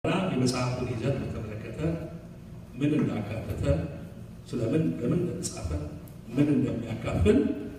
የመጽሐፉን ይዘት በተመለከተ ምን እንዳካተተ፣ ስለምን በምን እንደተጻፈ፣ ምን እንደሚያካፍል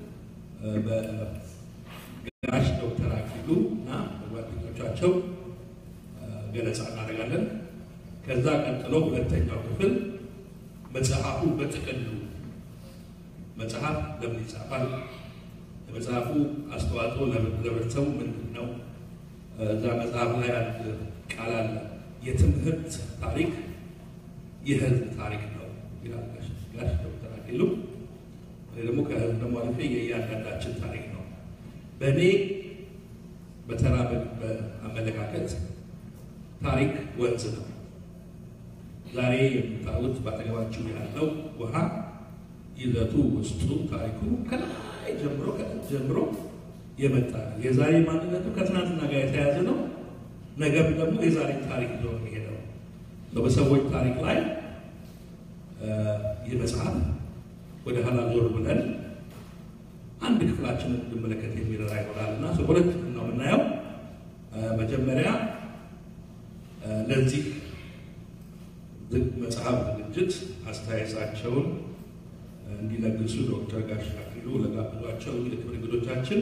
በጋሽ ዶክተር አክሊሉ እና በጓደኞቻቸው ገለጻ እናደርጋለን። ከዛ ቀጥሎ ሁለተኛው ክፍል መጽሐፉ በጥቅሉ መጽሐፍ ለምን ይጻፋል? የመጽሐፉ አስተዋጽኦ ለህብረተሰቡ ምንድን ነው? እዛ መጽሐፍ ላይ አንድ ቃል አለ። የትምህርት ታሪክ የህዝብ ታሪክ ነው ይላል ጋሽ ዶክተር አክሊሉ። እኔ ደግሞ ከህዝብ ደግሞ አልፌ የእያንዳንዳችን ታሪክ ነው። በእኔ በተራ በአመለካከት ታሪክ ወንዝ ነው። ዛሬ የምታዩት ባጠገባችሁ ያለው ውሃ ይዘቱ ውስጡ ታሪኩ ከላይ ጀምሮ ከላይ ጀምሮ የመጣ ነው። የዛሬ ማንነቱ ከትናንትና ጋር የተያያዘ ነው። ነገም ደግሞ የዛሬ ታሪክ ይዞ የሚሄደው በሰዎች ታሪክ ላይ ይህ መጽሐፍ ወደ ኋላ ዞር ብለን አንድ ክፍላችንን እንድመለከት የሚረዳ ይሆናል እና ሁለት ነው የምናየው። መጀመሪያ ለዚህ መጽሐፍ ዝግጅት አስተያየታቸውን እንዲለግሱ ዶክተር ጋሽ አክሊሉ ለጋብዟቸው የክብር እንግዶቻችን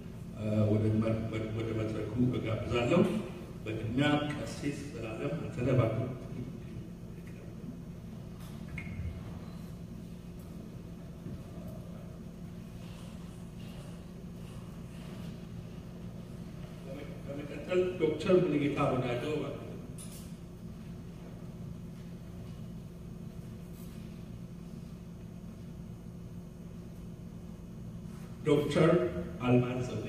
ወደ መድረኩ እጋብዛለሁ። በቅድሚያ ቀሲስ ዘላለም አንተነህ እባክህ በመቀጠል ዶክተር ሙሉጌታ ወዳጆ እባክህ ዶክተር አልማዝ ዘውዴ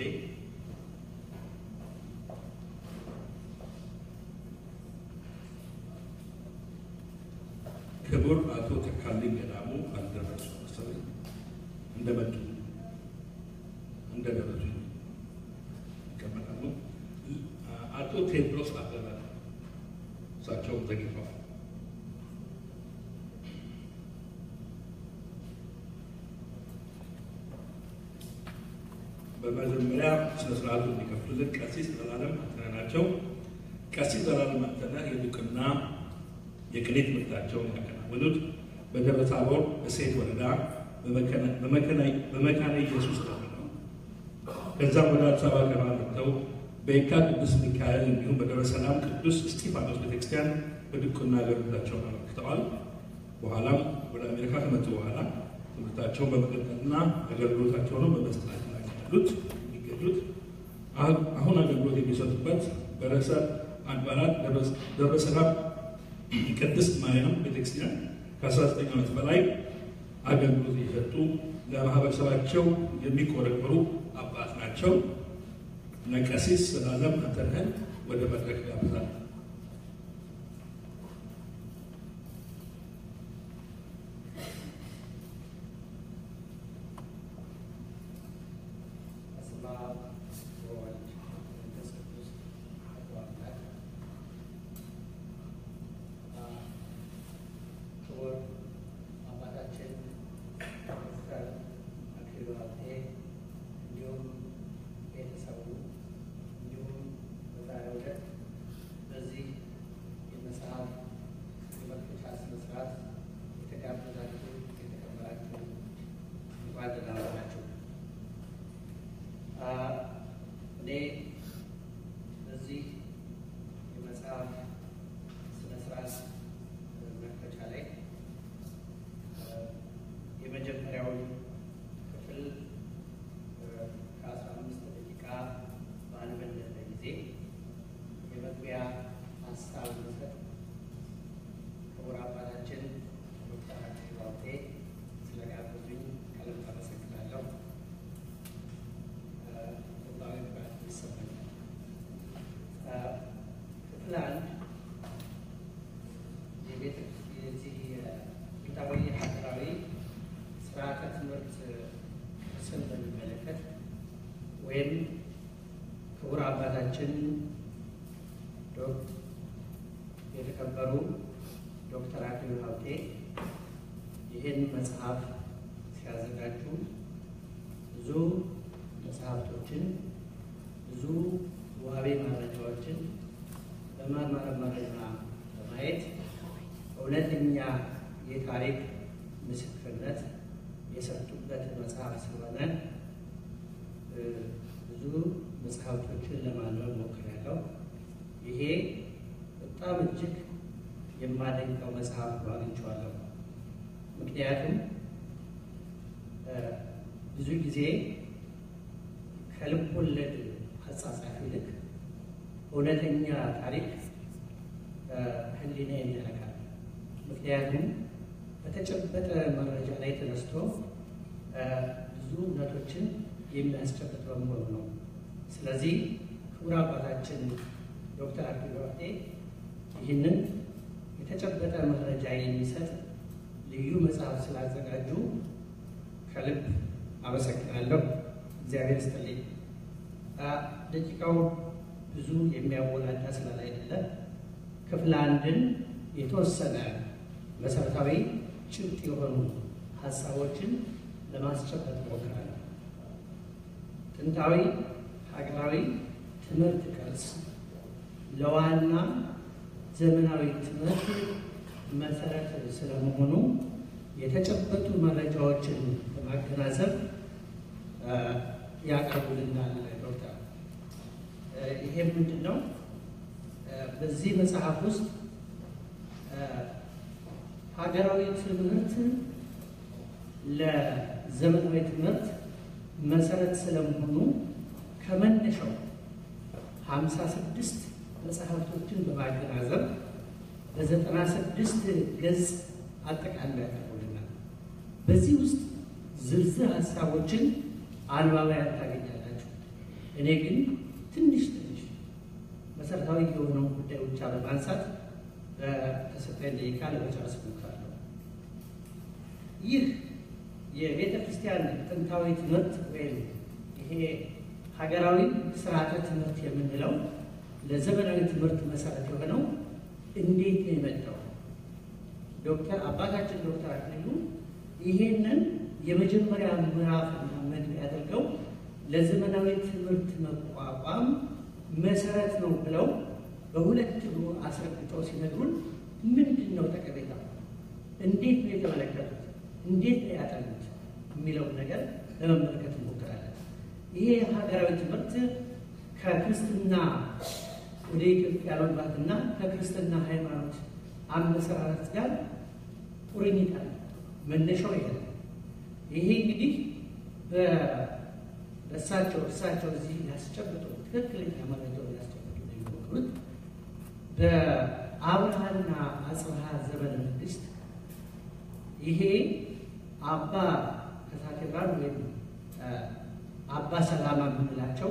ክቡር አቶ ተካልኝ ገዳሙ አልደረሱ መሰለኝ እንደመጡ እንደደረሱ ይቀመጣሉ። አቶ ቴድሮስ አበበ እሳቸውም ዘግይተዋል። በመጀመሪያ ስነ ስርዓቱ እንዲከፍሉልን ቀሲስ ዘላለም አንተነህ ናቸው። ቀሲስ ዘላለም አንተነህ የድቁና የቅኔ ትምህርታቸውን ያከናወኑት በደብረ ታቦር እሴት ወረዳ በመካነ ኢየሱስ ነው። ከዛም ወደ አዲስ አበባ ገባ መጥተው በየካ ቅዱስ ሚካኤል እንዲሁም በደብረ ሰላም ቅዱስ እስጢፋኖስ ቤተክርስቲያን በድቁና አገልግሎታቸውን አመልክተዋል። በኋላም ወደ አሜሪካ ከመጡ በኋላ ትምህርታቸውን በመቀጠልና አገልግሎታቸውን በመስጠት ላይ ያሉት የሚገኙት አሁን አገልግሎት የሚሰጡበት በርዕሰ አድባራት ደብረ ሰላም ቅድስት ማርያም ቤተክርስቲያን ከ19 ዓመት በላይ አገልግሎት የሰጡ ለማህበረሰባቸው የሚቆረቆሩ አባት ናቸው። ቀሲስ ዘላለም አንተነህን ወደ መድረክ ጋብዛል። ወይም ክቡር አባታችን የተከበሩ ዶክተር አክሊሉ ሀብቴ ይህን መጽሐፍ ሲያዘጋጁ ብዙ መጽሐፍቶችን፣ ብዙ ዋቤ መረጃዎችን በማርማር መረጃ እውነተኛ የታሪክ ምስክርነት የሰጡበት መጽሐፍ ስለሆነ ብዙ መጽሐፍቶችን ለማንበብ ሞክሬያለሁ። ይሄ በጣም እጅግ የማደንቀው መጽሐፍ ነው አግኝቼዋለሁ። ምክንያቱም ብዙ ጊዜ ከልብ ወለድ አጻጻፍ ይልቅ እውነተኛ ታሪክ ሕሊናዬን ያረካል። ምክንያቱም በተጨበጠ መረጃ ላይ ተነስቶ ብዙ እውነቶችን የሚያስጨብጥ በመሆኑ ነው። ስለዚህ ክቡር አባታችን ዶክተር አክሊሉ ሀብቴ ይህንን የተጨበጠ መረጃ የሚሰጥ ልዩ መጽሐፍ ስላዘጋጁ ከልብ አመሰግናለሁ። እግዚአብሔር ይስጥልኝ። ደቂቃው ብዙ የሚያወላዳ ስላላይደለ ክፍል አንድን የተወሰነ መሰረታዊ ጭብጥ የሆኑ ሀሳቦችን ለማስጨበጥ እሞክራለሁ። ጥንታዊ ሀገራዊ ትምህርት ቅርስ ለዋና ዘመናዊ ትምህርት መሰረት ስለመሆኑ የተጨበጡ መረጃዎችን በማገናዘብ ያቀርቡልናል ዶክተር። ይሄ ምንድን ነው? በዚህ መጽሐፍ ውስጥ ሀገራዊ ትምህርት ለዘመናዊ ትምህርት መሰረት ስለመሆኑ ከመነሻው ሀምሳ ስድስት መጽሐፍቶችን በማገናዘብ በዘጠና ስድስት ገጽ አጠቃላይ ያቀርቡልናል። በዚህ ውስጥ ዝርዝር ሀሳቦችን አንባቢያን ታገኛላችሁ። እኔ ግን ትንሽ ትንሽ መሰረታዊ የሆነው ጉዳይ ብቻ በማንሳት በተሰጠኝ ደቂቃ ለመጨረስ እሞክራለሁ። ይህ የቤተ ክርስቲያን ጥንታዊ ትምህርት ወይም ይሄ ሀገራዊ ስርዓተ ትምህርት የምንለው ለዘመናዊ ትምህርት መሰረት የሆነው እንዴት ነው የመጣው? ዶክተር አባታችን ዶክተር አክሊሉ ይሄንን የመጀመሪያ ምዕራፍና መግቢያ ያደርገው ለዘመናዊ ትምህርት መቋቋም መሰረት ነው ብለው በሁለት እግሩ አስረግጠው ሲነግሩን ምንድን ነው ጠቀሜታ፣ እንዴት ነው የተመለከቱት፣ እንዴት ነው ያጠኑት የሚለውን ነገር ለመመልከት እንሞክራለን። ይሄ ሀገራዊ ትምህርት ከክርስትና ወደ ኢትዮጵያ መግባትና ከክርስትና ሃይማኖት አመሰራረት ጋር ቁርኝት አለ። መነሻው ይሄ ነው። ይሄ እንግዲህ በእሳቸው እሳቸው እዚህ ያስጨብጡ ትክክለኛ መረጃውን ያስጨብጡ የሚሞክሩት በአብርሃና አጽብሃ ዘመነ መንግስት ይሄ አባ ከሳቴራን ወይም አባ ሰላማ የምንላቸው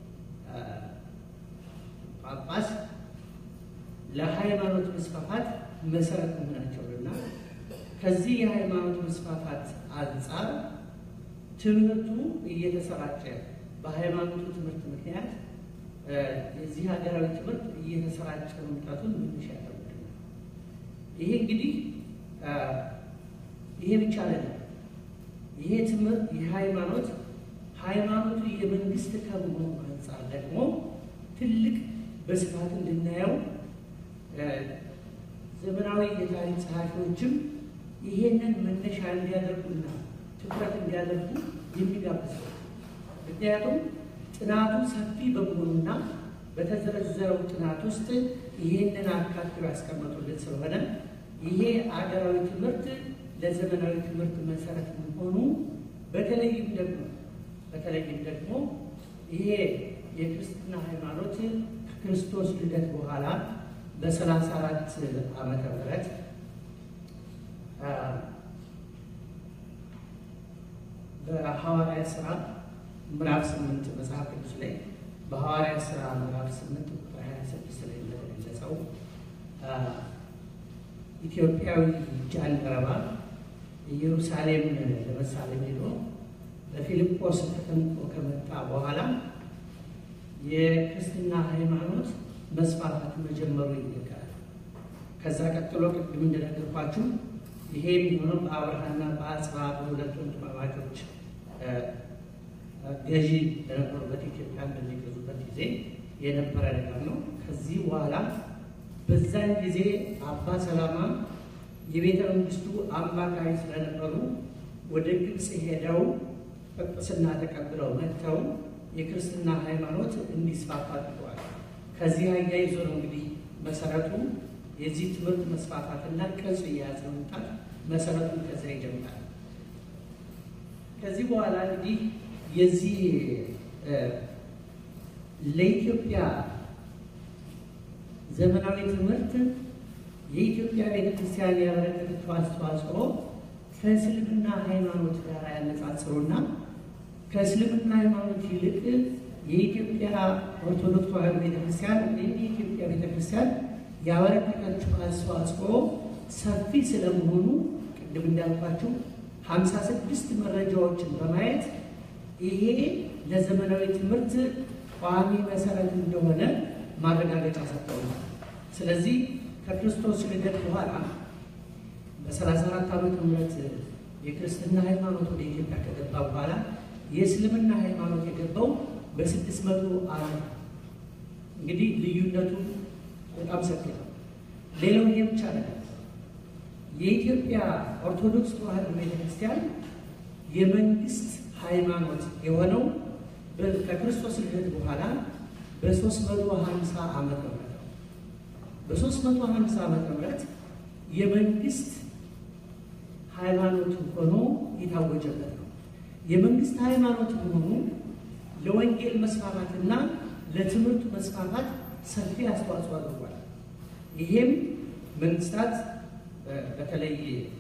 ጳጳስ ለሃይማኖት መስፋፋት መሰረት መሆናቸውንና ከዚህ የሃይማኖት መስፋፋት አንጻር ትምህርቱ እየተሰራጨ በሃይማኖቱ ትምህርት ምክንያት የዚህ ሀገራዊ ትምህርት እየተሰራጨ መምጣቱን መነሻ ያደርጉልናል። ይሄ እንግዲህ ይሄ ብቻ አይደለም። ይሄ ትምህርት የሃይማኖት ሃይማኖቱ የመንግስት ከመሆኑ አንጻር ደግሞ ትልቅ በስፋት እንድናየው ዘመናዊ የታሪክ ጸሐፊዎችም ይሄንን መነሻ እንዲያደርጉና ትኩረት እንዲያደርጉ የሚጋብዝ ነው። ምክንያቱም ጥናቱ ሰፊ በመሆኑና በተዘረዘረው ጥናት ውስጥ ይህንን አካትሎ ያስቀመጡልን ስለሆነ ይሄ አገራዊ ትምህርት ለዘመናዊ ትምህርት መሰረት መሆኑ በተለይም ደግሞ በተለይም ደግሞ ይሄ የክርስትና ሃይማኖት ከክርስቶስ ልደት በኋላ በሰላሳ አራት ዓመተ ምህረት በሐዋርያት ሥራ ምዕራፍ ስምንት መጽሐፍ ቅዱስ ላይ በሐዋርያት ሥራ ምዕራፍ ስምንት ቁጥር ሀያ ስድስት ላይ እንደተገለጸው ኢትዮጵያዊ ጃንደረባ ኢየሩሳሌም ለመሳለም ሄዶ በፊልጶስ ተጠምቆ ከመጣ በኋላ የክርስትና ሃይማኖት መስፋፋት መጀመሩ ይነገራል። ከዛ ቀጥሎ ቅድም እንደነገርኳችሁ ይሄ የሚሆነው በአብርሃና በአጽብሃ በሁለት ወንድማማቾች ገዢ በነበሩበት ኢትዮጵያ በሚገዙበት ጊዜ የነበረ ነገር ነው። ከዚህ በኋላ በዛን ጊዜ አባ ሰላማ የቤተ መንግስቱ አማካሪ ስለነበሩ ወደ ግብፅ ሄደው ጵጵስና ተቀብለው መጥተው የክርስትና ሃይማኖት እንዲስፋፋ አድርገዋል። ከዚህ አያይዞ ነው እንግዲህ መሰረቱ የዚህ ትምህርት መስፋፋትና ቅርጽ እየያዘ መምጣት መሰረቱን ከዚያ ይጀምራል። ከዚህ በኋላ እንግዲህ የዚህ ለኢትዮጵያ ዘመናዊ ትምህርት የኢትዮጵያ ቤተክርስቲያን ያበረከተችው አስተዋጽኦ ከእስልምና ሃይማኖት ጋር ያነጻጽሩና ከእስልምና ሃይማኖት ይልቅ የኢትዮጵያ ኦርቶዶክስ ተዋሕዶ ቤተክርስቲያን ወይም የኢትዮጵያ ቤተክርስቲያን ያበረከተችው አስተዋጽኦ ሰፊ ስለመሆኑ ቅድም እንዳልኳችሁ ሀምሳ ስድስት መረጃዎችን በማየት ይሄ ለዘመናዊ ትምህርት ቋሚ መሰረት እንደሆነ ማረጋገጫ ሰጥተውናል። ስለዚህ ከክርስቶስ ልደት በኋላ በ34 ዓመተ ምህረት የክርስትና ሃይማኖት ወደ ኢትዮጵያ ከገባ በኋላ የእስልምና ሃይማኖት የገባው በስድስት መቶ ዓመት እንግዲህ ልዩነቱ በጣም ሰፊ ነው። ሌላው ይሄ ብቻ አይደለም። የኢትዮጵያ ኦርቶዶክስ ተዋሕዶ ቤተክርስቲያን የመንግስት ሃይማኖት የሆነው ከክርስቶስ ልደት በኋላ በ350 ዓመተ ምህረት ነው። በ350 ዓመተ ምህረት የመንግስት ሃይማኖት ሆኖ የታወጀበት ነው። የመንግስት ሃይማኖት መሆኑ ለወንጌል መስፋፋትና ለትምህርቱ መስፋፋት ሰፊ አስተዋጽኦ አድርጓል። ይሄም መንግስታት በተለይ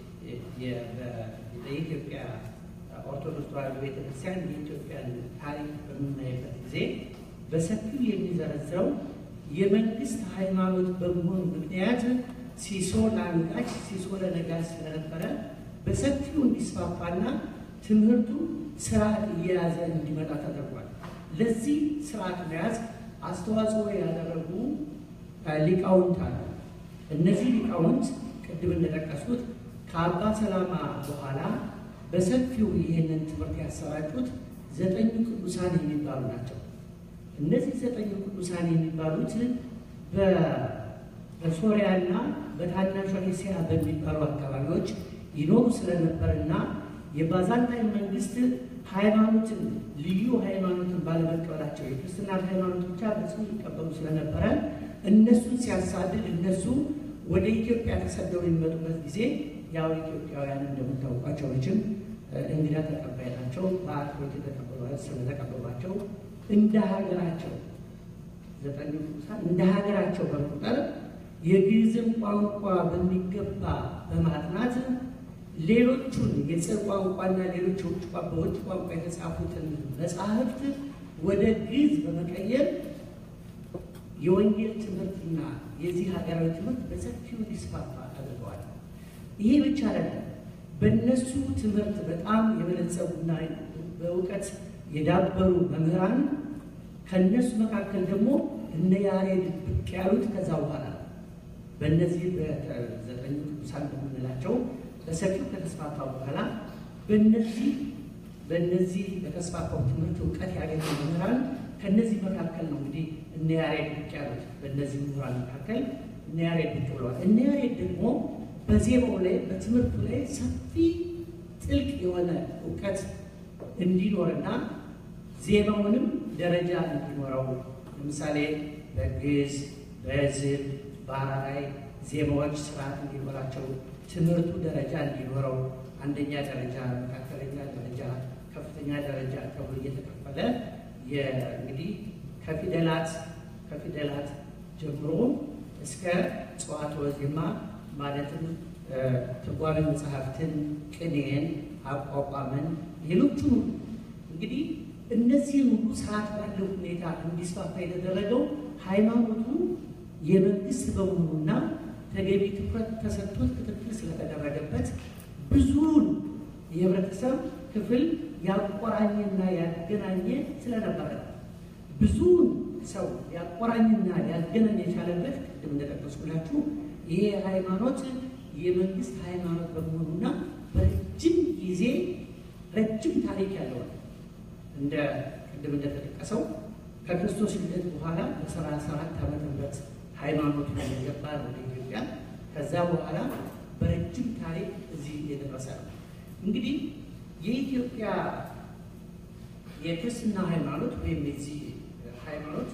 የኢትዮጵያ ኦርቶዶክስ ተዋሕዶ ቤተክርስቲያን የኢትዮጵያን ታሪክ በምናይበት ጊዜ በሰፊው የሚዘረዝረው የመንግስት ሃይማኖት በመሆኑ ምክንያት ሲሶ ለአንጋች ሲሶ ለነጋሽ ስለነበረ በሰፊው እንዲስፋፋና ትምህርቱ ስርዓት እየያዘ እንዲመጣ ተደርጓል። ለዚህ ስርዓት መያዝ አስተዋጽኦ ያደረጉ ሊቃውንት አሉ። እነዚህ ሊቃውንት ቅድም እንደጠቀሱት ከአባ ሰላማ በኋላ በሰፊው ይህንን ትምህርት ያሰራጩት ዘጠኙ ቅዱሳን የሚባሉ ናቸው። እነዚህ ዘጠኙ ቅዱሳን የሚባሉት በሶሪያና በታናሿ እስያ በሚባሉ አካባቢዎች ይኖሩ ስለነበርና የባዛንታይን መንግስት ሃይማኖትን ልዩ ሃይማኖትን ባለመቀበላቸው የክርስትና ሃይማኖት ብቻ በጽኑ ይቀበሉ ስለነበረ እነሱን ሲያሳድድ እነሱ ወደ ኢትዮጵያ ተሰደው የሚመጡበት ጊዜ ያው ኢትዮጵያውያን እንደምታውቋቸው መቼም እንግዳ ተቀባይ ናቸው። በአክብሮት ስለተቀበሏቸው እንደ ሀገራቸው ዘጠኙ ቅዱሳን እንደ ሀገራቸው በመቁጠር የግዕዝን ቋንቋ በሚገባ በማጥናት ሌሎቹን የጽር ቋንቋና ሌሎች የውጭ በውጭ ቋንቋ የተጻፉትን መጽሐፍት ወደ ግዕዝ በመቀየር የወንጌል ትምህርትና የዚህ ሀገራዊ ትምህርት በሰፊው እንዲስፋፋ አድርገዋል። ይሄ ብቻ አይደለም። በእነሱ ትምህርት በጣም የበለጸጉና በእውቀት የዳበሩ መምህራን ከእነሱ መካከል ደግሞ እነ ያሬድ ብቅ ያሉት ከዛ በኋላ ነው። በእነዚህ በዘጠኙ ቅዱሳን በምንላቸው በሰፊው ከተስፋፋ በኋላ በእነዚህ በእነዚህ በተስፋፋው ትምህርት እውቀት ያገኙ መምህራን ከእነዚህ መካከል ነው እንግዲህ እነ ያሬድ ብቅ ያሉት። በእነዚህ ምሁራን መካከል እነ ያሬድ ብቅ ብለዋል። እነ ያሬድ ደግሞ በዜማው ላይ በትምህርቱ ላይ ሰፊ ጥልቅ የሆነ እውቀት እንዲኖርና ዜማውንም ደረጃ እንዲኖረው ለምሳሌ በግዕዝ፣ በዕዝል፣ በአራራይ ዜማዎች ስርዓት እንዲኖራቸው ትምህርቱ ደረጃ እንዲኖረው አንደኛ ደረጃ፣ መካከለኛ ደረጃ፣ ከፍተኛ ደረጃ ተብሎ እየተከፈለ እንግዲህ ከፊደላት ከፊደላት ጀምሮ እስከ ጽዋትወ ዜማ ማለትም ትርጓሜ መጽሐፍትን፣ ቅኔን፣ አቋቋምን፣ ሌሎቹም እንግዲህ እነዚህን ሁሉ ስርዓት ባለው ሁኔታ እንዲስፋፋ የተደረገው ሃይማኖቱ የመንግስት በመሆኑና ተገቢ ትኩረት ተሰጥቶት ክትትል ስለተደረገበት ብዙውን የህብረተሰብ ክፍል ያቆራኘና ያገናኘ ስለነበረ ብዙውን ሰው ያቆራኝና ያገናኝ የቻለበት ቅድም እንደጠቀስኩላችሁ ይሄ ሃይማኖት የመንግስት ሃይማኖት በመሆኑና በረጅም ጊዜ ረጅም ታሪክ ያለው እንደ ቅድም እንደተጠቀሰው ከክርስቶስ ልደት በኋላ በሰላሳ አራት ዓመተ ምህረት ሃይማኖቱ የገባ ወደ ኢትዮጵያ ከዛ በኋላ በረጅም ረጅም ታሪክ እዚህ የደረሰ ነው። እንግዲህ የኢትዮጵያ የክርስትና ሃይማኖት ወይም የዚህ ሃይማኖት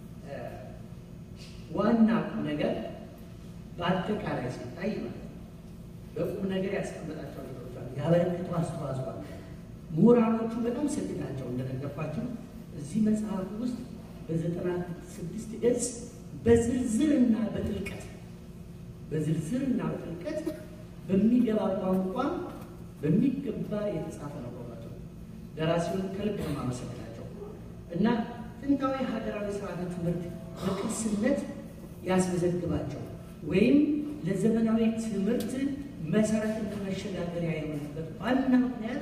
ዋና ቁም ነገር በአጠቃላይ ሲታይ ማለት ነው በቁም ነገር ያስቀመጣቸው ነገሮች አሉ። ያበረከቱ አስተዋጽኦ አለ። ምሁራኖቹ በጣም ሰፊ ናቸው። እንደነገርኳችሁ እዚህ መጽሐፍ ውስጥ በዘጠና ስድስት ገጽ በዝርዝርና በጥልቀት በዝርዝርና በጥልቀት በሚገባ ቋንቋ በሚገባ የተጻፈ ነው። በእውነቱ ደራሲውን ከልብ ነው የማመሰግናቸው እና ጥንታዊ ሀገራዊ ስርዓተ ትምህርት በቅርስነት ያስመዘግባቸው ወይም ለዘመናዊ ትምህርት መሰረትና መሸጋገሪያ የሆነበት ዋና ምክንያት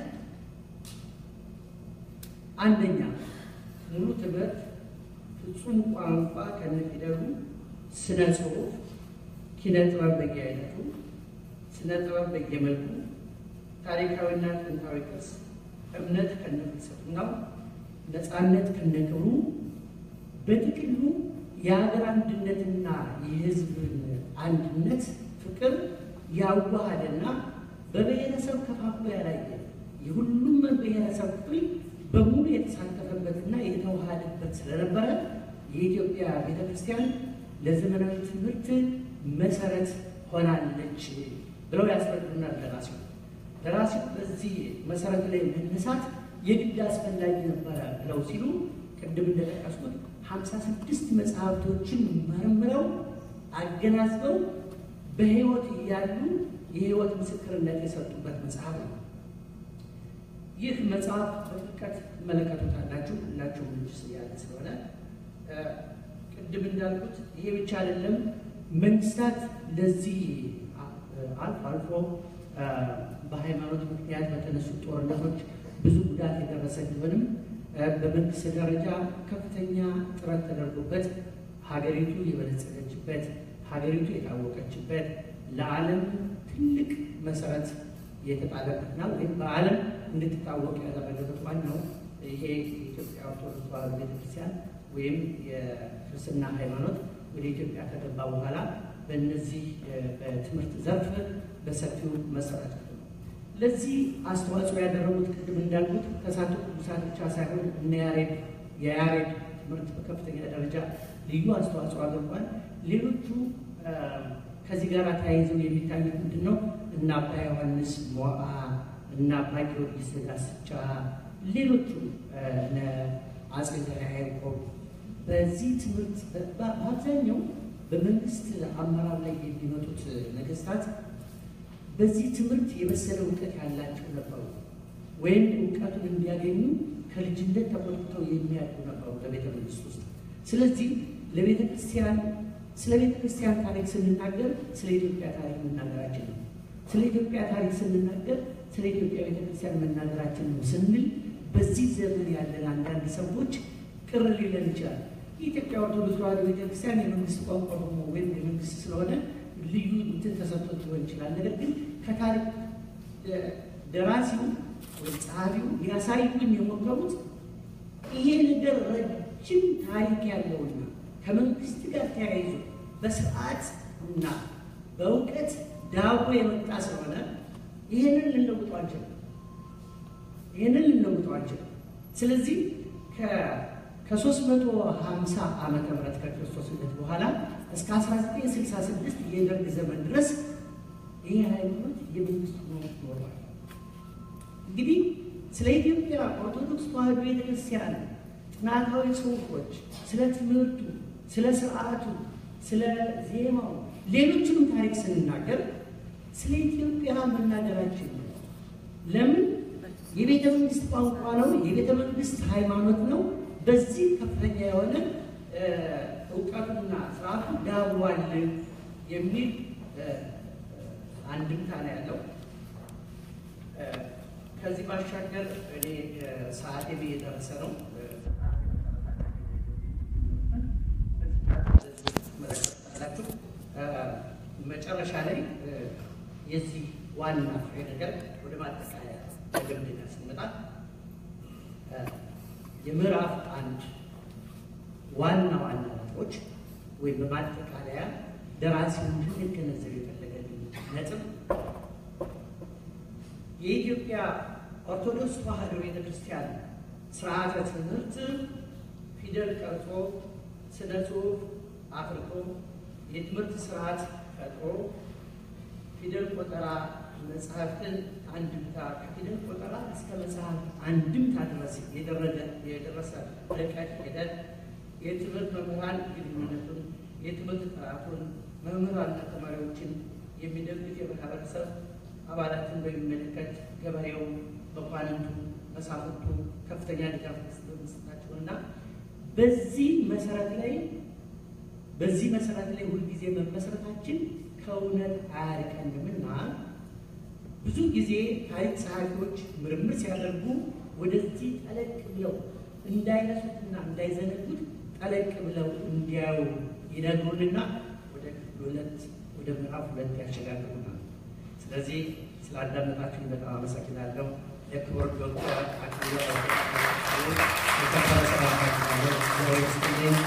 አንደኛ ሙሉ ትምህርት፣ ፍጹም ቋንቋ ከነፊደሉ፣ ስነ ጽሁፍ፣ ኪነ ጥበብ በየአይነቱ፣ ስነ ጥበብ በየመልኩ፣ ታሪካዊና ጥንታዊ ቅርስ፣ እምነት ከነፍልስፍናው፣ ነፃነት ከነክብሩ፣ በጥቅሉ የሀገር አንድነትና የሕዝብን አንድነት ፍቅር ያዋሃደና በብሔረሰብ ከፋፍሎ ያላየ የሁሉም ብሔረሰብ ክፍል በሙሉ የተሳተፈበትና የተዋሃደበት ስለነበረ የኢትዮጵያ ቤተ ክርስቲያን ለዘመናዊ ትምህርት መሰረት ሆናለች ብለው ያስረዱናል ደራሲው። ደራሲው በዚህ መሰረት ላይ መነሳት የግድ አስፈላጊ ነበረ ብለው ሲሉ ቅድም እንደጠቀስኩት ሀምሳ ስድስት መጽሐፍቶችን መርምረው አገናዝበው በሕይወት እያሉ የሕይወት ምስክርነት የሰጡበት መጽሐፍ ነው። ይህ መጽሐፍ በጥልቀት ትመለከቱታላችሁ። ሁላችሁም ልጅ ያለ ስለሆነ ቅድም እንዳልኩት ይሄ ብቻ አይደለም። መንግስታት ለዚህ አልፎ አልፎ በሃይማኖት ምክንያት በተነሱ ጦርነቶች ብዙ ጉዳት የደረሰ ቢሆንም በመንግስት ደረጃ ከፍተኛ ጥረት ተደርጎበት ሀገሪቱ የበለጸገችበት ሀገሪቱ የታወቀችበት ለዓለም ትልቅ መሰረት የተጣለበትና ወይም በዓለም እንድትታወቅ ያደረገበት ዋናው ይሄ የኢትዮጵያ ኦርቶዶክስ ተዋሕዶ ቤተክርስቲያን ወይም የክርስትና ሃይማኖት ወደ ኢትዮጵያ ከገባ በኋላ በእነዚህ በትምህርት ዘርፍ በሰፊው መሰረት ነው። ለዚህ አስተዋጽኦ ያደረጉት ቅድም እንዳልኩት ተስዓቱ ቅዱሳት ብቻ ሳይሆን እነ ያሬድ የያሬድ ትምህርት በከፍተኛ ደረጃ ልዩ አስተዋጽኦ አድርጓል። ሌሎቹ ከዚህ ጋር ተያይዘው የሚታዩት ምንድን ነው? እነ አባ ዮሐንስ ሞዓ እና አባ ጊዮርጊስ ዘጋስጫ፣ ሌሎቹ እነ አጼ ዘርዓ ያዕቆብ በዚህ ትምህርት በአብዛኛው በመንግስት አመራር ላይ የሚመጡት ነገስታት በዚህ ትምህርት የበሰለ እውቀት ያላቸው ነበሩ፣ ወይም እውቀቱን እንዲያገኙ ከልጅነት ተቆጥተው የሚያድጉ ነበሩ በቤተ መንግስት ውስጥ። ስለዚህ ለቤተ ክርስቲያን ስለ ቤተ ክርስቲያን ታሪክ ስንናገር ስለ ኢትዮጵያ ታሪክ መናገራችን ነው። ስለ ኢትዮጵያ ታሪክ ስንናገር ስለ ኢትዮጵያ ቤተ ክርስቲያን መናገራችን ነው ስንል በዚህ ዘመን ያለን አንዳንድ ሰዎች ቅር ሊለን ይችላል። የኢትዮጵያ ኦርቶዶክስ ተዋሕዶ ቤተክርስቲያን የመንግስት ቋንቋ ሆኖ ወይም የመንግስት ስለሆነ ልዩ እንትን ተሰጥቶት ሊሆን ይችላል። ነገር ግን ከታሪክ ደራሲው ወይም ጸሐፊው ሊያሳዩን የሞከሩት ይሄ ነገር ረጅም ታሪክ ያለውና ከመንግስት ጋር ተያይዞ በስርዓት እና በእውቀት ዳቦ የመጣ ስለሆነ ይህንን ልንለውጠው አንችልም። ይህንን ልንለውጠው አንችልም። ስለዚህ ከሶስት መቶ ሀምሳ ዓመተ ምህረት ከክርስቶስ ልደት በኋላ እስከ 1966 የደርግ ዘመን ድረስ ይህ ሃይማኖት የመንግስት ሆኖ ኖሯል። እንግዲህ ስለ ኢትዮጵያ ኦርቶዶክስ ተዋሕዶ ቤተክርስቲያን ጥናታዊ ጽሑፎች፣ ስለ ትምህርቱ፣ ስለ ስርዓቱ፣ ስለ ዜማው፣ ሌሎችንም ታሪክ ስንናገር ስለ ኢትዮጵያ መናገራችን ነው። ለምን? የቤተ መንግስት ቋንቋ ነው። የቤተ መንግስት ሃይማኖት ነው። በዚህ ከፍተኛ የሆነ እውቀቱና ስርዓቱ ዳብሯል የሚል አንድምታ ነው ያለው። ከዚህ ባሻገር እኔ ሰዓቴ እየደረሰ ነው። መለከታላችሁ መጨረሻ ላይ የዚህ ዋና ፍሬ ነገር ወደ ማጠቃለያ መደምደሚያ ስንመጣ የምዕራፍ አንድ ዋና ዋና ነጥቦች ወይም በማጠቃለያ ደራሲው እንድንገነዘብ የፈለገልን ነጥብ የኢትዮጵያ ኦርቶዶክስ ተዋሕዶ ቤተ ክርስቲያን ስርዓተ ትምህርት ፊደል ቀርጾ ስነ ጽሑፍ አፍርቶ የትምህርት ስርዓት ፈጥሮ ፊደል ቆጠራ መጽሐፍትን አንድምታ ከፊደል ቆጠራ እስከ መጽሐፍ አንድምታ ድረስ የደረሰ ርቀት ሄደን የትምህርት መምህራን ግንኙነቱን የትምህርት ጥራቱን መምህራንና ተማሪዎችን የሚደግፍ የማህበረሰብ አባላትን በሚመለከት ገበሬው፣ መኳንንቱ፣ መሳፍንቱ ከፍተኛ ድጋፍ መስጠታቸው እና በዚህ መሰረት ላይ በዚህ መሰረት ላይ ሁልጊዜ መመስረታችን ከእውነት አያርቀንም እና ብዙ ጊዜ ታሪክ ጸሐፊዎች ምርምር ሲያደርጉ ወደዚህ ጠለቅ ብለው እንዳይረሱትና እንዳይዘነጉት ጠለቅ ብለው እንዲያዩ ይነግሩንና ወደ ክፍል ሁለት ወደ ምዕራፍ ሁለት ያሸጋግሩናል። ስለዚህ ስላዳመጣችሁኝ በጣም አመሰግናለሁ። የክብር ዶክተር አክሊሉ የተከበረ ሰላምታችኋለሁ።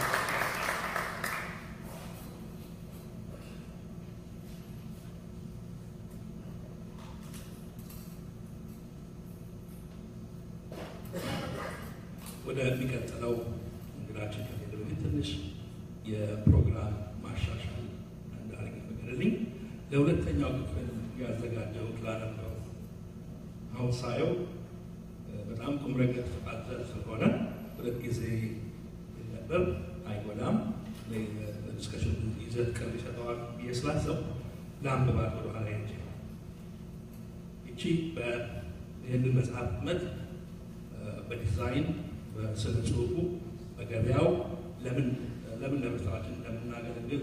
ወደሚቀጥለው እንግዳችን ከሄደ በፊት ትንሽ የፕሮግራም ማሻሻል እንዳደረግ ፈቀደልኝ። ለሁለተኛው ክፍል ያዘጋጀው ላነበው አሁን ሳየው በጣም ቁም ነገር ፍቃድ ስለሆነ ሁለት ጊዜ ነበር አይጎዳም። ዲስከሽን ይዘት ቅርብ ይሰጠዋል ብዬ ስላሰብ ለአንብባት ወደኋላ ሄጄ ይቺ ይህንን መጽሐፍ ህትመት በዲዛይን በስነ ጽሁፉ በገበያው ለምን ለምን ለመስራችን እንደምናገለግል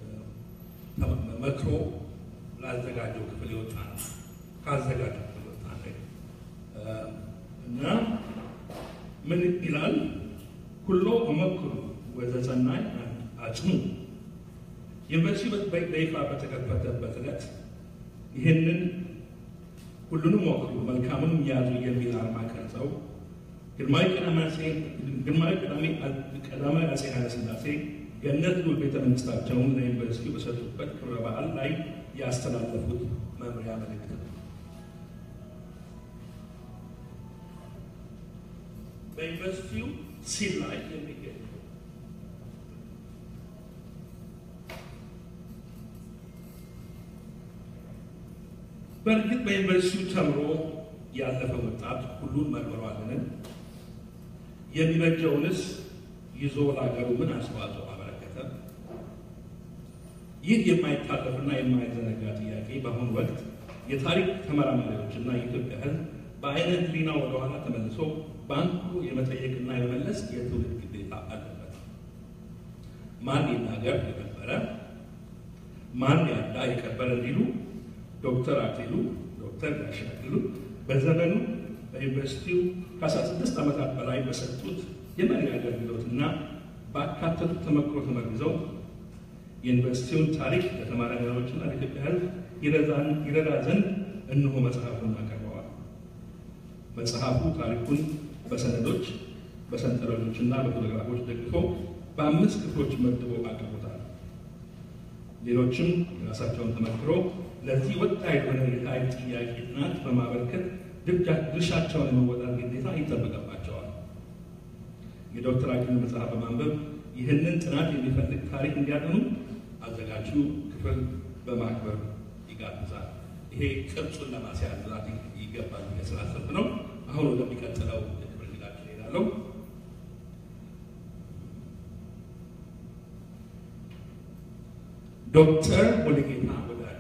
መክሮ ላዘጋጀው ክፍል የወጣ ነው። ካዘጋጀው ክፍል የወጣ ነው እና ምን ይላል? ኩሎ እመክሩ ወዘሰናይ አጽሙ። ዩኒቨርሲቲ በይፋ በተከፈተበት ዕለት ይህንን ሁሉንም ሞክሩ መልካሙንም ያዙ የሚል አርማ ቀርጸው ግርማዊ ቀዳማዊ አፄ ኃይለ ሥላሴ ገነት ሉል ቤተ መንግስታቸውን ለዩኒቨርሲቲው በሰጡበት ክብረ በዓል ላይ ያስተላለፉት መምሪያ መልእክት ነው። በዩኒቨርሲቲው ሲል ላይ የሚገኝ በእርግጥ በዩኒቨርሲቲው ተምሮ ያለፈ ወጣት ሁሉን መርምሯልን? የሚበጀውንስ ይዞ ለሀገሩ ምን አስተዋጽኦ አበረከተ? ይህ የማይታለፍና የማይዘነጋ ጥያቄ በአሁኑ ወቅት የታሪክ ተመራማሪዎችና የኢትዮጵያ ሕዝብ በአይነ ሕሊና ወደኋላ ተመልሶ በአንክሮ የመጠየቅና የመመለስ የትውልድ ግዴታ አለበት። ማን ይናገር የነበረ ማን ያዳ የከበረ እንዲሉ ዶክተር አክሊሉ ዶክተር ጋሽ አክሊሉ በዘመኑ በዩኒቨርሲቲው ከ16 ዓመታት በላይ በሰጡት የመሪ አገልግሎትና ባካተቱት ተመክሮ ተመርዘው የዩኒቨርሲቲውን ታሪክ ለተመራማሪዎችና ለኢትዮጵያ ሕዝብ ይረዳ ዘንድ እነሆ መጽሐፉን አቀርበዋል። መጽሐፉ ታሪኩን በሰነዶች በሰንጠረዦችና በፎቶግራፎች ደግፎ በአምስት ክፍሎች መድቦ አቅርቦታል። ሌሎችም የራሳቸውን ተመክሮ ለዚህ ወጣ የሆነ የታሪክ ጥያቄ ጥናት በማበርከት ድርሻቸውን የመወጣት ግዴታ ይጠበቅባቸዋል። የዶክተር አክሊሉ መጽሐፍ በማንበብ ይህንን ጥናት የሚፈልግ ታሪክ እንዲያጠኑ አዘጋጁ ክፍል በማክበር ይጋብዛል። ይሄ ቅርጹን ለማስያዝ ይገባል ስላሰብ ነው። አሁን ወደሚቀጥለው የክብር እንግዳችን እሄዳለሁ። ዶክተር ሙሉጌታ ወዳጆ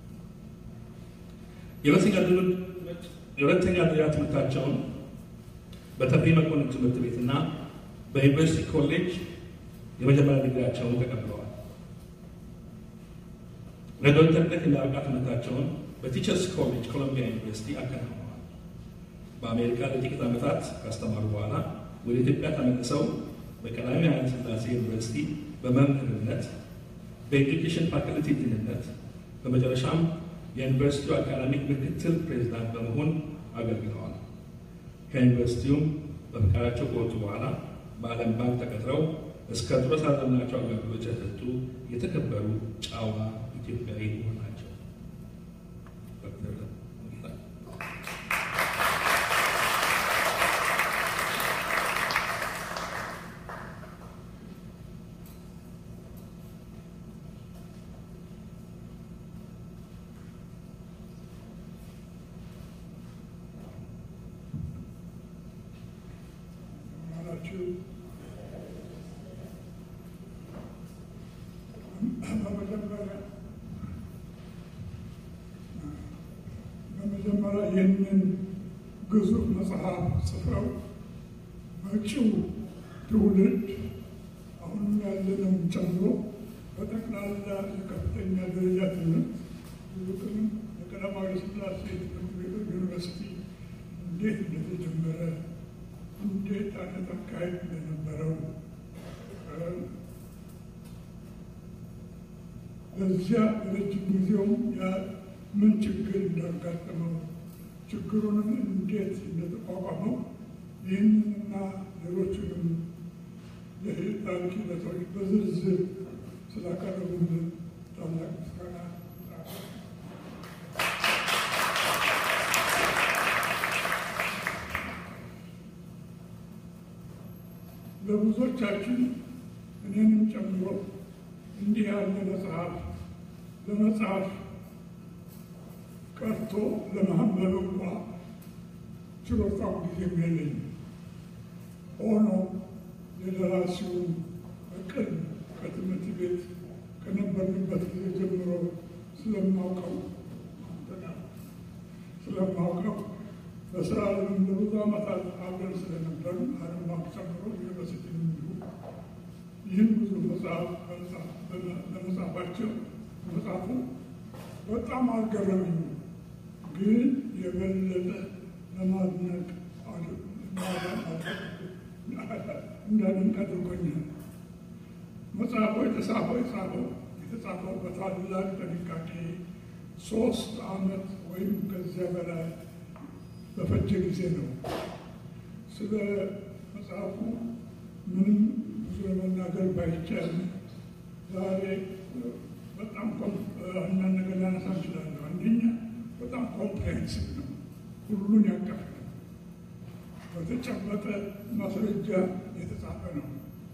የሁለተኛ ደረጃ ትምህርታቸውን በተፈሪ መኮንን ትምህርት ቤትና በዩኒቨርሲቲ ኮሌጅ የመጀመሪያ ዲግሪያቸውን ተቀብለዋል። ለዶክተርነት የሚያበቃ ትምህርታቸውን በቲቸርስ ኮሌጅ ኮሎምቢያ ዩኒቨርሲቲ አከናውነዋል። በአሜሪካ ለጥቂት ዓመታት ካስተማሩ በኋላ ወደ ኢትዮጵያ ተመልሰው በቀዳማዊ ኃይለ ሥላሴ ዩኒቨርሲቲ በመምህርነት በኤዱኬሽን ፋክልቲ ዲንነት በመጨረሻም የዩኒቨርሲቲው አካዳሚክ ምክትል ፕሬዚዳንት በመሆን አገልግለዋል። ከዩኒቨርሲቲውም በፈቃዳቸው ከወጡ በኋላ በዓለም ባንክ ተቀጥረው እስከ ጡረታ ዘመናቸው አገልግሎት የሰጡ የተከበሩ ጨዋ ኢትዮጵያዊ ናቸው። ዶክተር ሙሉጌታ ይህንን ግዙፍ መጽሐፍ ጽፈው መጪው ትውልድ አሁንም ያለነውን ጨምሮ በጠቅላላ የከፍተኛ ደረጃ ትምህርት ይልቁንም የቀዳማዊ ሥላሴ ትምህርት ቤቶች ዩኒቨርሲቲ እንዴት እንደተጀመረ እንዴት አይነት አካሄድ እንደነበረው በዚያ ረጅም ጊዜውም ያ ምን ችግር እንዳጋጠመው ችግሩንም እንዴት እንደተቋቋመው ይህንንና ሌሎችንም የታሪክ ሂደቶች በዝርዝር ስላቀረቡልን ታላቅ ምስጋና ለብዙዎቻችን እኔንም ጨምሮ እንዲህ ያለ መጽሐፍ ለመጽሐፍ ቀርቶ ለማንበብ እንኳ ችሎታው ጊዜም የለኝም። ሆኖ የደራሲውን እቅድ ከትምህርት ቤት ከነበርንበት ጊዜ ጀምሮ ስለማውቀው ስለማውቀው በስራ ለምን ለብዙ ዓመታት አብረን ስለነበር አለማቅ ጨምሮ ዩኒቨርሲቲ እንዲሁ ይህን ብዙ መጽሐፍ ለመጻፋቸው መጽሐፉ በጣም አልገረመኝም፣ ግን የበለጠ ለማድነቅ እንዳድንቅ አድርጎኛል። መጽሐፉ የተጻፈው የጻፈው የተጻፈው በታላቅ ጥንቃቄ ሶስት ዓመት ወይም ከዚያ በላይ በፈጀ ጊዜ ነው። ስለ መጽሐፉ ምንም ብዙ ለመናገር ባይቻልም ዛሬ በጣም አንዳንድ ነገር ላነሳ እንችላለሁ። አንደኛ በጣም ኮምፕሬሄንሲቭ ነው፣ ሁሉን ያቀፈ ነው። በተጨበጠ ማስረጃ የተጻፈ ነው።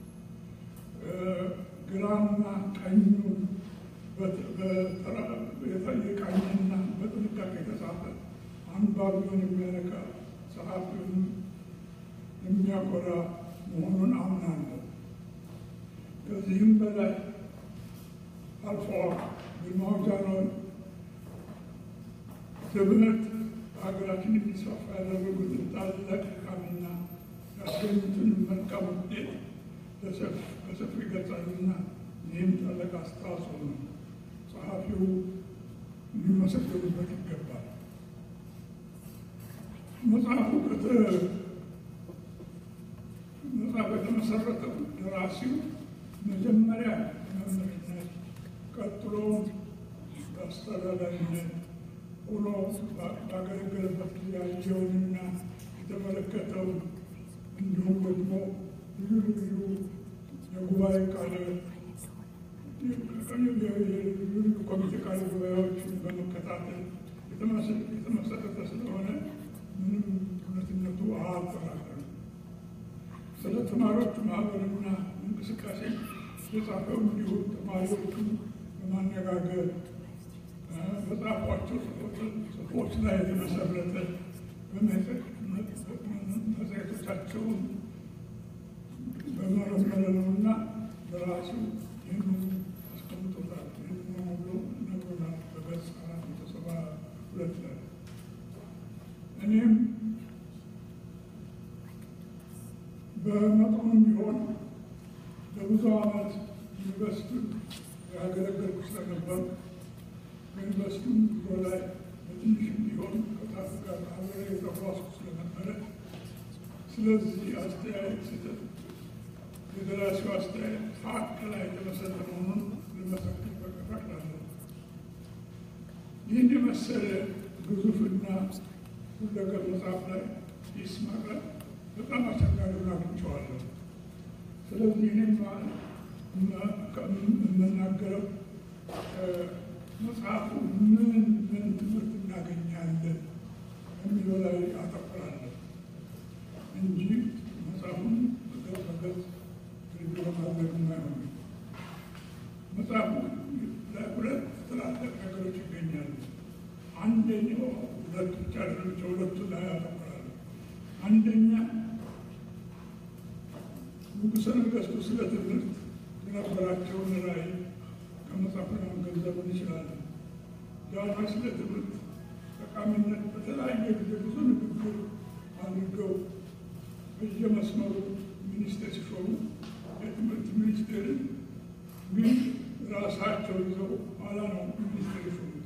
ግራና ቀኙን የቃኝና በጥንቃቄ የተጻፈ አንባቢውን የሚያነቃ ጸሐፊውን የሚያኮራ መሆኑን አምናለሁ። ከዚህም በላይ አልፎ ግርማው ጃንሆይ ትምህርት በሀገራችን የሚስፋፋ ያደረጉትን ታላቅ ድካምና ያስገኙትን መልካም ውጤት በሰፊ ይገልጻሉና ይህም ታላቅ አስተዋጽኦ ነው። ጸሐፊው ሊመሰገኑበት ይገባል። መጽሐፉ መጽሐፍ የተመሰረተው ደራሲው መጀመሪያ መምህርነት ቀጥሎ በአስተዳዳሪነት ሆኖ ባገለገለበት ጊዜ ያየውንና የተመለከተው እንዲሁም ደግሞ ልዩ ልዩ የጉባኤ ቃለ ልዩ ልዩ ኮሚቴ ቃለ ጉባኤዎችን በመከታተል የተመሰረተ ስለሆነ ምንም እውነትነቱ አልጠራጠርም። ስለ ተማሪዎቹ ማህበርና እንቅስቃሴ የጻፈው እንዲሁም ተማሪዎቹን በማነጋገር በጻፏቸው ጽሑፎች ላይ የተመሰረተ መጽሔቶቻቸውን በመረመረ ነውና በራሱ ይህንኑ አስቀምጦታል። ይህንኑ ብሎ ነግሮናል በገጽ አራት መቶ ሰባ ሁለት ላይ እኔም በመጠኑም ቢሆን ለብዙ ዓመት ዩኒቨርስቲ ያገለገልኩ ስለነበር በዩኒቨርስቲም ጉዞ ላይ በትንሽም ቢሆን ከታፍ ጋር አብሬ የተጓዝኩ ስለነበረ ስለዚህ አስተያየት ስህተት የደራሲው አስተያየት ሀቅ ላይ የተመሰረተ መሆኑን ልመሰክር በፈቅዳለሁ። ይህን የመሰለ ግዙፍና ሁለገብ መጽሐፍ ላይ ሂስ ማቅረብ በጣም አስቸጋሪ ሆኖ አግኝቼዋለሁ። ስለዚህ እኔም የምናገረው መጽሐፉ ምን ምን ትምህርት እናገኛለን የሚለው ላይ አተኩራለሁ እንጂ መጽሐፉን በገጽ በገጽ ሪቪው ለማድረግ የማይሆን መጽሐፉ ላይ ሁለት ትላልቅ ነገሮች ይገኛሉ። አንደኛው ሁለቱ ብቻ ሌሎች ሁለቱ ላይ ያተኩራሉ። አንደኛ ንጉሠ ነገሥቱ ስለ ትምህርት የነበራቸውን ራዕይ ከመጽሐፉ ለመገንዘብ እንችላለን። ዳና ስለ ትምህርት ተጠቃሚነት በተለያየ ጊዜ ብዙ ንግግር አድርገው በየመስመሩ ሚኒስቴር ሲሾሙ የትምህርት ሚኒስቴርን ግን ራሳቸው ይዘው ኋላ ነው ሚኒስቴር የሾሙት።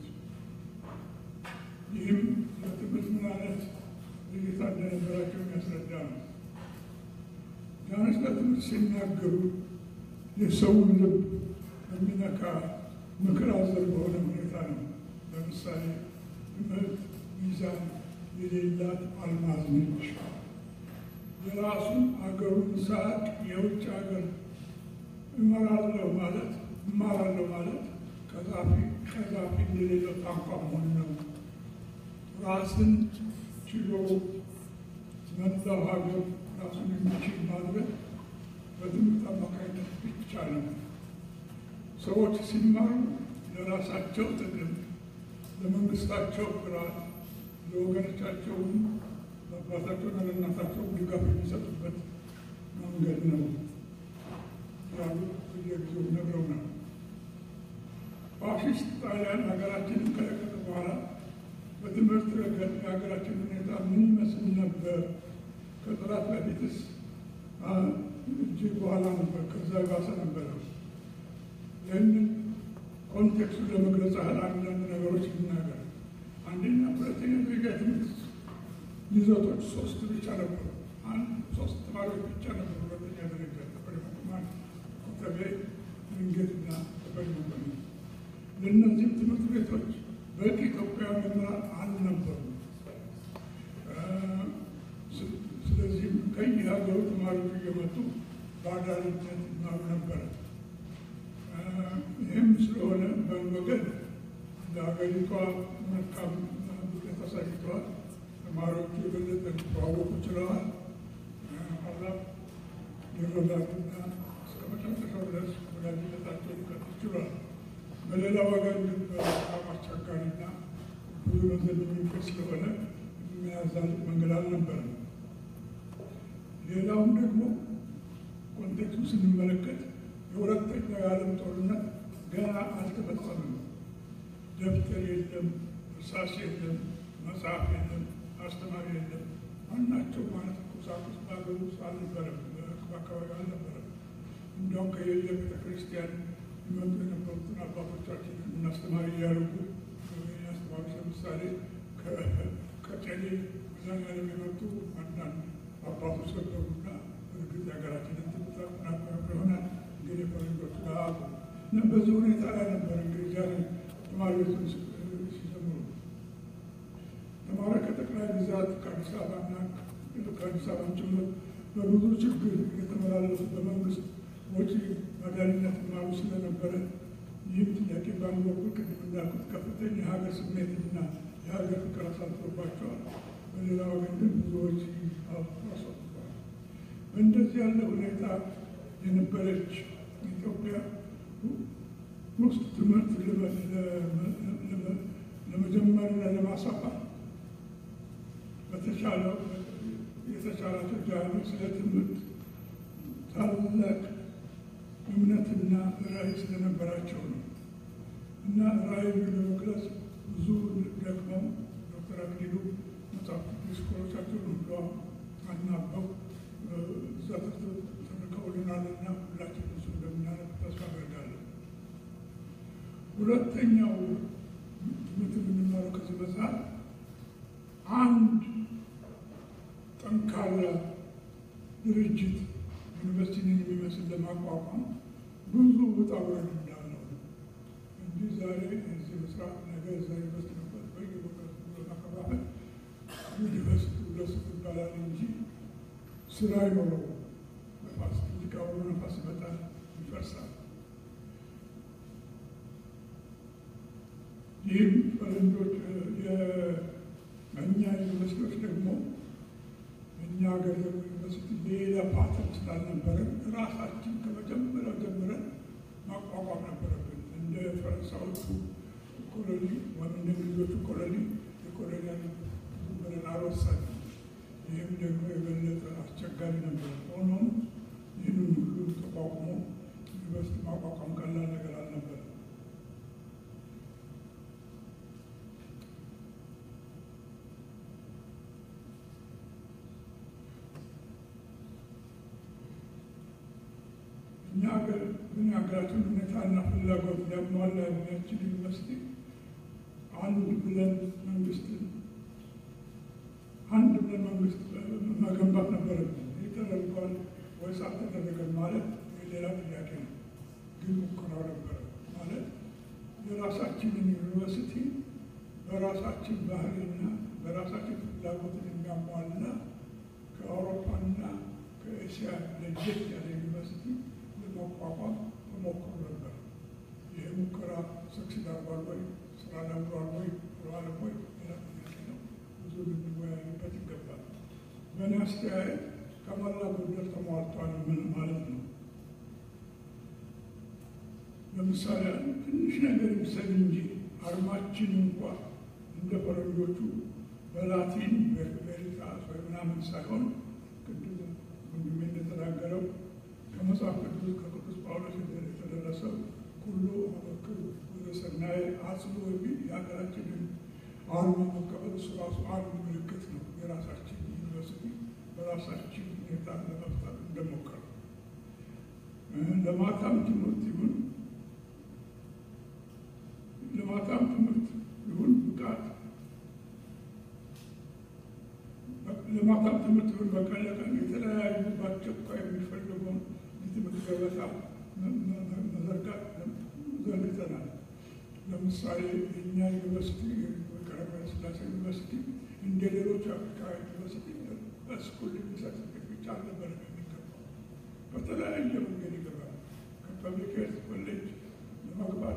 ይህም ለትምህርት ምን አይነት እይታ እንደነበራቸው የሚያስረዳ ነው። ጃንስ ለትምህርት ሲናገሩ የሰውን ልብ በሚነካ ምክር አዘል በሆነ ሁኔታ ነው። ለምሳሌ ትምህርት ሚዛን የሌላት አልማዝ ነች። የራሱን አገሩን ሳቅ የውጭ ሀገር እመራለሁ ማለት እማራለሁ ማለት ቀዛፊ ቀዛፊ የሌለው ታንኳ መሆን ነው። ራስን ችሎ መላው ሀገር ራሱን የሚችል ማድረግ በትምህርት አማካኝነት ብቻ ነው። ሰዎች ሲማሩ ለራሳቸው ጥቅም፣ ለመንግስታቸው ኩራት፣ ለወገኖቻቸውም ለአባታቸውና ለእናታቸው ድጋፍ የሚሰጡበት መንገድ ነው ያሉ በየጊዜው ነግረውናል። ፋሽስት ጣሊያን ሀገራችንን ከለቀቀ በኋላ በትምህርት ረገድ የሀገራችን ሁኔታ ምን ይመስል ነበር? ከጠላት በፊትስ እጅግ በኋላ ነበር፣ ከዛ ባሰ ነበረ። ይህንን ኮንቴክስቱን ለመግለጽ ያህል አንዳንድ ነገሮች ልናገር። አንደኛ ሁለተኛ ደረጃ ትምህርት ይዘቶች ሶስት ብቻ ነበሩ። አንድ ሶስት ተማሪዎች ብቻ ነበሩ። ሁለተኛ ደረጃ ተፈሪ መኮንን፣ ኮተቤ፣ ድንገትና ተፈሪ መኮንን። ለእነዚህም ትምህርት ቤቶች በቂ ኢትዮጵያውያን መምህራን አልነበሩ። ስለዚህም ከየሀገሩ ተማሪዎች እየመጡ በአዳሪነት ይማሩ ነበረ። ይህም ስለሆነ በወገን ለሀገሪቷ መልካም ውጤት አሳይተዋል። ተማሪዎቹ የበለጠ ሊተዋወቁ ችለዋል። ኋላ ሊረዳዱና እስከ መጨረሻው ድረስ ወዳጅነታቸው ሊቀጥል ችሏል። በሌላ ወገን ግን በጣም አስቸጋሪና ብዙ ገንዘብ የሚፈጅ ስለሆነ የሚያዛል መንገድ አልነበረም። ሌላውም ደግሞ ኮንቴክስቱ ስንመለከት የሁለተኛው የዓለም ጦርነት ገና አልተፈጸመም። ደብተር የለም፣ እርሳስ የለም፣ መጽሐፍ የለም፣ አስተማሪ የለም። ማናቸው ማለት ቁሳቁስ በሀገር ውስጥ አልነበረም፣ በአካባቢ አልነበረም። እንዲያውም ከየየ ቤተ ክርስቲያን ይመጡ የነበሩትን አባቶቻችንን እናስተማሪ እያደረጉ አስተማሪዎች ለምሳሌ ከጨሌ ብዛን ያለም የመጡ አንዳንድ አባቶች ነበሩና እርግጥ የሀገራችንን ትምህርት አጠናክረው ይሆናል ግን የፈረንጆች ላሉ እና በዚህ ሁኔታ ላይ ነበር እንግዲህ ዛሬ ተማሪዎችን ሲጀምሩ ተማሪ ከጠቅላይ ግዛት ከአዲስ አበባና ከአዲስ አበባ ጭምር በብዙ ችግር የተመላለሱ በመንግስት ወጪ መድኃኒነት ማሩ ስለነበረ ይህም ጥያቄ በአንድ በኩል ቅድም እንዳልኩት ከፍተኛ የሀገር ስሜትና የሀገር ፍቅር አሳድሮባቸዋል። በሌላ ወገን ግን ብዙዎች አስወጥተዋል። በእንደዚህ ያለ ሁኔታ የነበረች ኢትዮጵያ ውስጥ ትምህርት ለመጀመርና ለማስፋፋት በተቻለው የተቻላቸው ጃኖች ስለ ትምህርት ታላቅ እምነትና ራዕይ ስለነበራቸው ነው እና ራዕዩ ለመግለጽ ብዙ ደክመው ዶክተር አክሊሉ መጽሐፍ ዲስኮሮቻቸውን ሁሉ አናበው እዛ ተርከውልናልና ሁላችን እሱ እንደምናነብ ተስፋ አደርጋለሁ። ሁለተኛው ትምህርት የምንማረው ከዚህ መጽሐፍ አንድ ጠንካራ ድርጅት ዩኒቨርሲቲን የሚመስል ለማቋቋም ብዙ ውጣ ውረድ እንዳለው እንጂ ዛሬ እዚህ መስራት ነገ እዛ ዩኒቨርሲቲ ነበር በየቦታ ለማከፋፈል ዩኒቨርሲቲ ሁለሱ ይባላል እንጂ ስራ ይኖረው ነፋስ ትልቅ አውሎ ነፋስ ይመጣል፣ ይፈርሳል። ይህም ፈረንጆች የእኛ ዩኒቨርሲቲዎች ደግሞ እኛ ሀገር ዩኒቨርሲቲ ሌላ ፓተርን ስላልነበረ ራሳችን ከመጀመሪያው ጀምረን ማቋቋም ነበረብን። እንደ ፈረንሳዮቹ ኮሎኒ ወይም እንደ እንግሊዞቹ ኮሎኒ የኮሎኒያል ብለን አልወሰንም። ይህም ደግሞ የበለጠ አስቸጋሪ ነበር። ሆኖም ይህንን ሁሉ ተቋቁሞ ዩኒቨርሲቲ ማቋቋም ቀላል ነገር አልነበረም። ሀገራችን ሁኔታና ፍላጎት ሊያሟላ የሚያስችል ዩኒቨርሲቲ አንድ ብለን መንግስትን አንድ ብለን መንግስት መገንባት ነበረብን። ይህ ተደርጓል ወይስ አልተደረገም ማለት የሌላ ጥያቄ ነው። ግን ሙከራው ነበረ ማለት የራሳችንን ዩኒቨርሲቲ በራሳችን ባህልና በራሳችን ፍላጎትን የሚያሟላ ከአውሮፓና ከኤስያ ለየት ያለ ዩኒቨርሲቲ ለማቋቋም ተሞክሮ ነበር። ይህ ሙከራ ሰክሲድ አርጓል ወይ ስራ ለምሯል ወይ አልዋለም ወይ ሌላ ጥያቄ ነው። ብዙ ልንወያይበት ይገባል። በእኔ አስተያየት ከሞላ ጎደል ተሟልቷል ምን ማለት ነው? ለምሳሌ ትንሽ ነገር ይምሰል እንጂ አርማችን እንኳ እንደ ፈረንጆቹ በላቲን ቬሪታስ ወይ ምናምን ሳይሆን ቅድም ወንድሜ እንደተናገረው ከመጽሐፍ ቅዱስ ከቅዱስ ጳውሎስ የተደረሰው ሁሉ አመክሩ ወደ ሰናይ አጽሎ የሚል የሀገራችንን አርማ መቀበል እሱ ራሱ አንድ ምልክት ነው። የራሳችን ዩኒቨርሲቲ በራሳችን ሁኔታ ለመፍጠር እንደሞከረ ለማታም ትምህርት ይሁን ለማታም ትምህርት ይሁን ብቃት ለማታም ትምህርት ይሁን በቀን ለቀን የተለያዩ በአስቸኳይ የሚፈልገውን የትምህርት ገበታ መዘርጋት ዘርግተናል። ለምሳሌ የእኛ ዩኒቨርሲቲ ቀዳማዊ ሥላሴ ዩኒቨርሲቲ እንደ ሌሎች አፍሪካ ዩኒቨርሲቲ በስኩል ሰርቲፊኬት ብቻ አልነበረም የሚገባው። በተለያየ መንገድ ይገባል። ከፐብሊክ ሄልት ኮሌጅ ለመግባት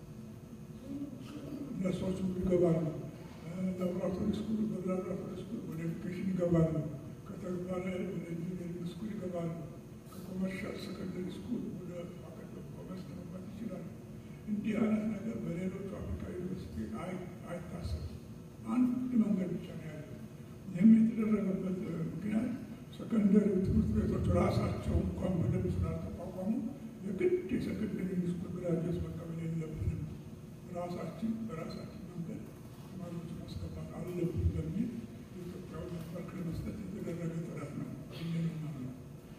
ነርሶች ይገባሉ። ላቦራቶሪ ስኩል በላቦራቶሪ ስኩል ወደ ኤዱኬሽን ይገባሉ። ከተግባር ወደ ኢንጂኒሪንግ ስኩል ይገባሉ። ከኮመርሻል ሰከንደሪ ስኩል ወደ ፋከልቲ ኦፍ ኮመርስ ለመግባት ይችላሉ። እንዲህ አይነት ነገር በሌሎቹ አፍሪካ ዩኒቨርሲቲ አይታሰብም። አንድ መንገድ ብቻ ነው ያለው። ይህም የተደረገበት ምክንያት ሰከንደሪ ትምህርት ቤቶች ራሳቸው እንኳን በደንብ ስላልተቋቋሙ የግድ የሰከንደሪ ስኩል ግራጁዌት መቀበል የለብንም፣ ራሳችን በራሳችን መንገድ ተማሪዎች ማስገባት አለብን በሚል የኢትዮጵያዊ መድረክ ለመስጠት የተደረገ ጥረት ነው። ይህንና ነው።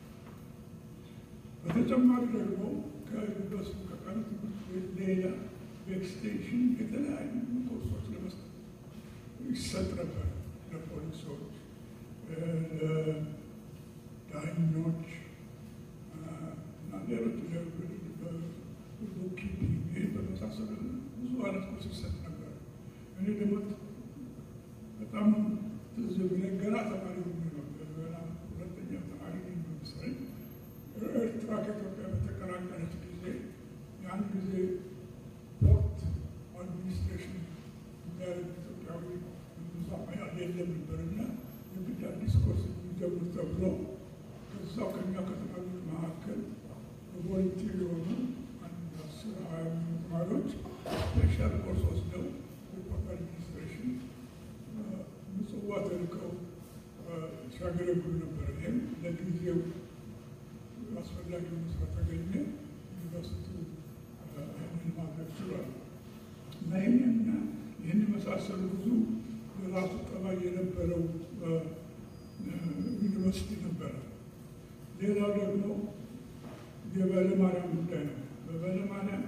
በተጨማሪ ደግሞ ከዩኒቨርስቲ ከቀኑ ትምህርት ቤት ሌላ በኤክስቴንሽን የተለያዩ ኮርሶች ለመስጠት ይሰጥ ነበር። ለፖሊሶች፣ ለዳኞች እና ሌሎች ቡክኪፒንግ ይህ በመሳሰሉ ብዙ አይነት ኮርስ ይሰጥ ነበር። እኔ ደግሞ በጣም ትዝ ብለኝ ገና ተማሪ ሆኜ ነው ገና ሁለተኛ ተማሪ ነኝ በመሰለኝ ኤርትራ ከኢትዮጵያ በተቀላቀለች ጊዜ ያን ጊዜ ፖርት አድሚኒስትሬሽን የሚያደርግ ኢትዮጵያዊ የለም ነበርና የግድ አዲስ ኮርስ የሚጀምር ተብሎ ከዛው ከኛ ከተማሪዎች መካከል በቮለንቲር የሆኑ አንድ አስር ሀያ ተማሪዎች ስፔሻል ኮርስ ወስደው የፖርት አድሚኒስትሬሽን ምጽዋ ተልከው ሲያገለግሉ ነበር። ይህም ለጊዜው አስፈላጊ መስራ ተገኘ። ዩኒቨርሲቲው ይህንን ማድረግ ችሏል እና ይህንና ይህን የመሳሰሉ ብዙ የራሱ ጠባይ የነበረው ዩኒቨርሲቲ ነበረ። ሌላው ደግሞ የበለ ማርያም ጉዳይ ነው። በበለ ማርያም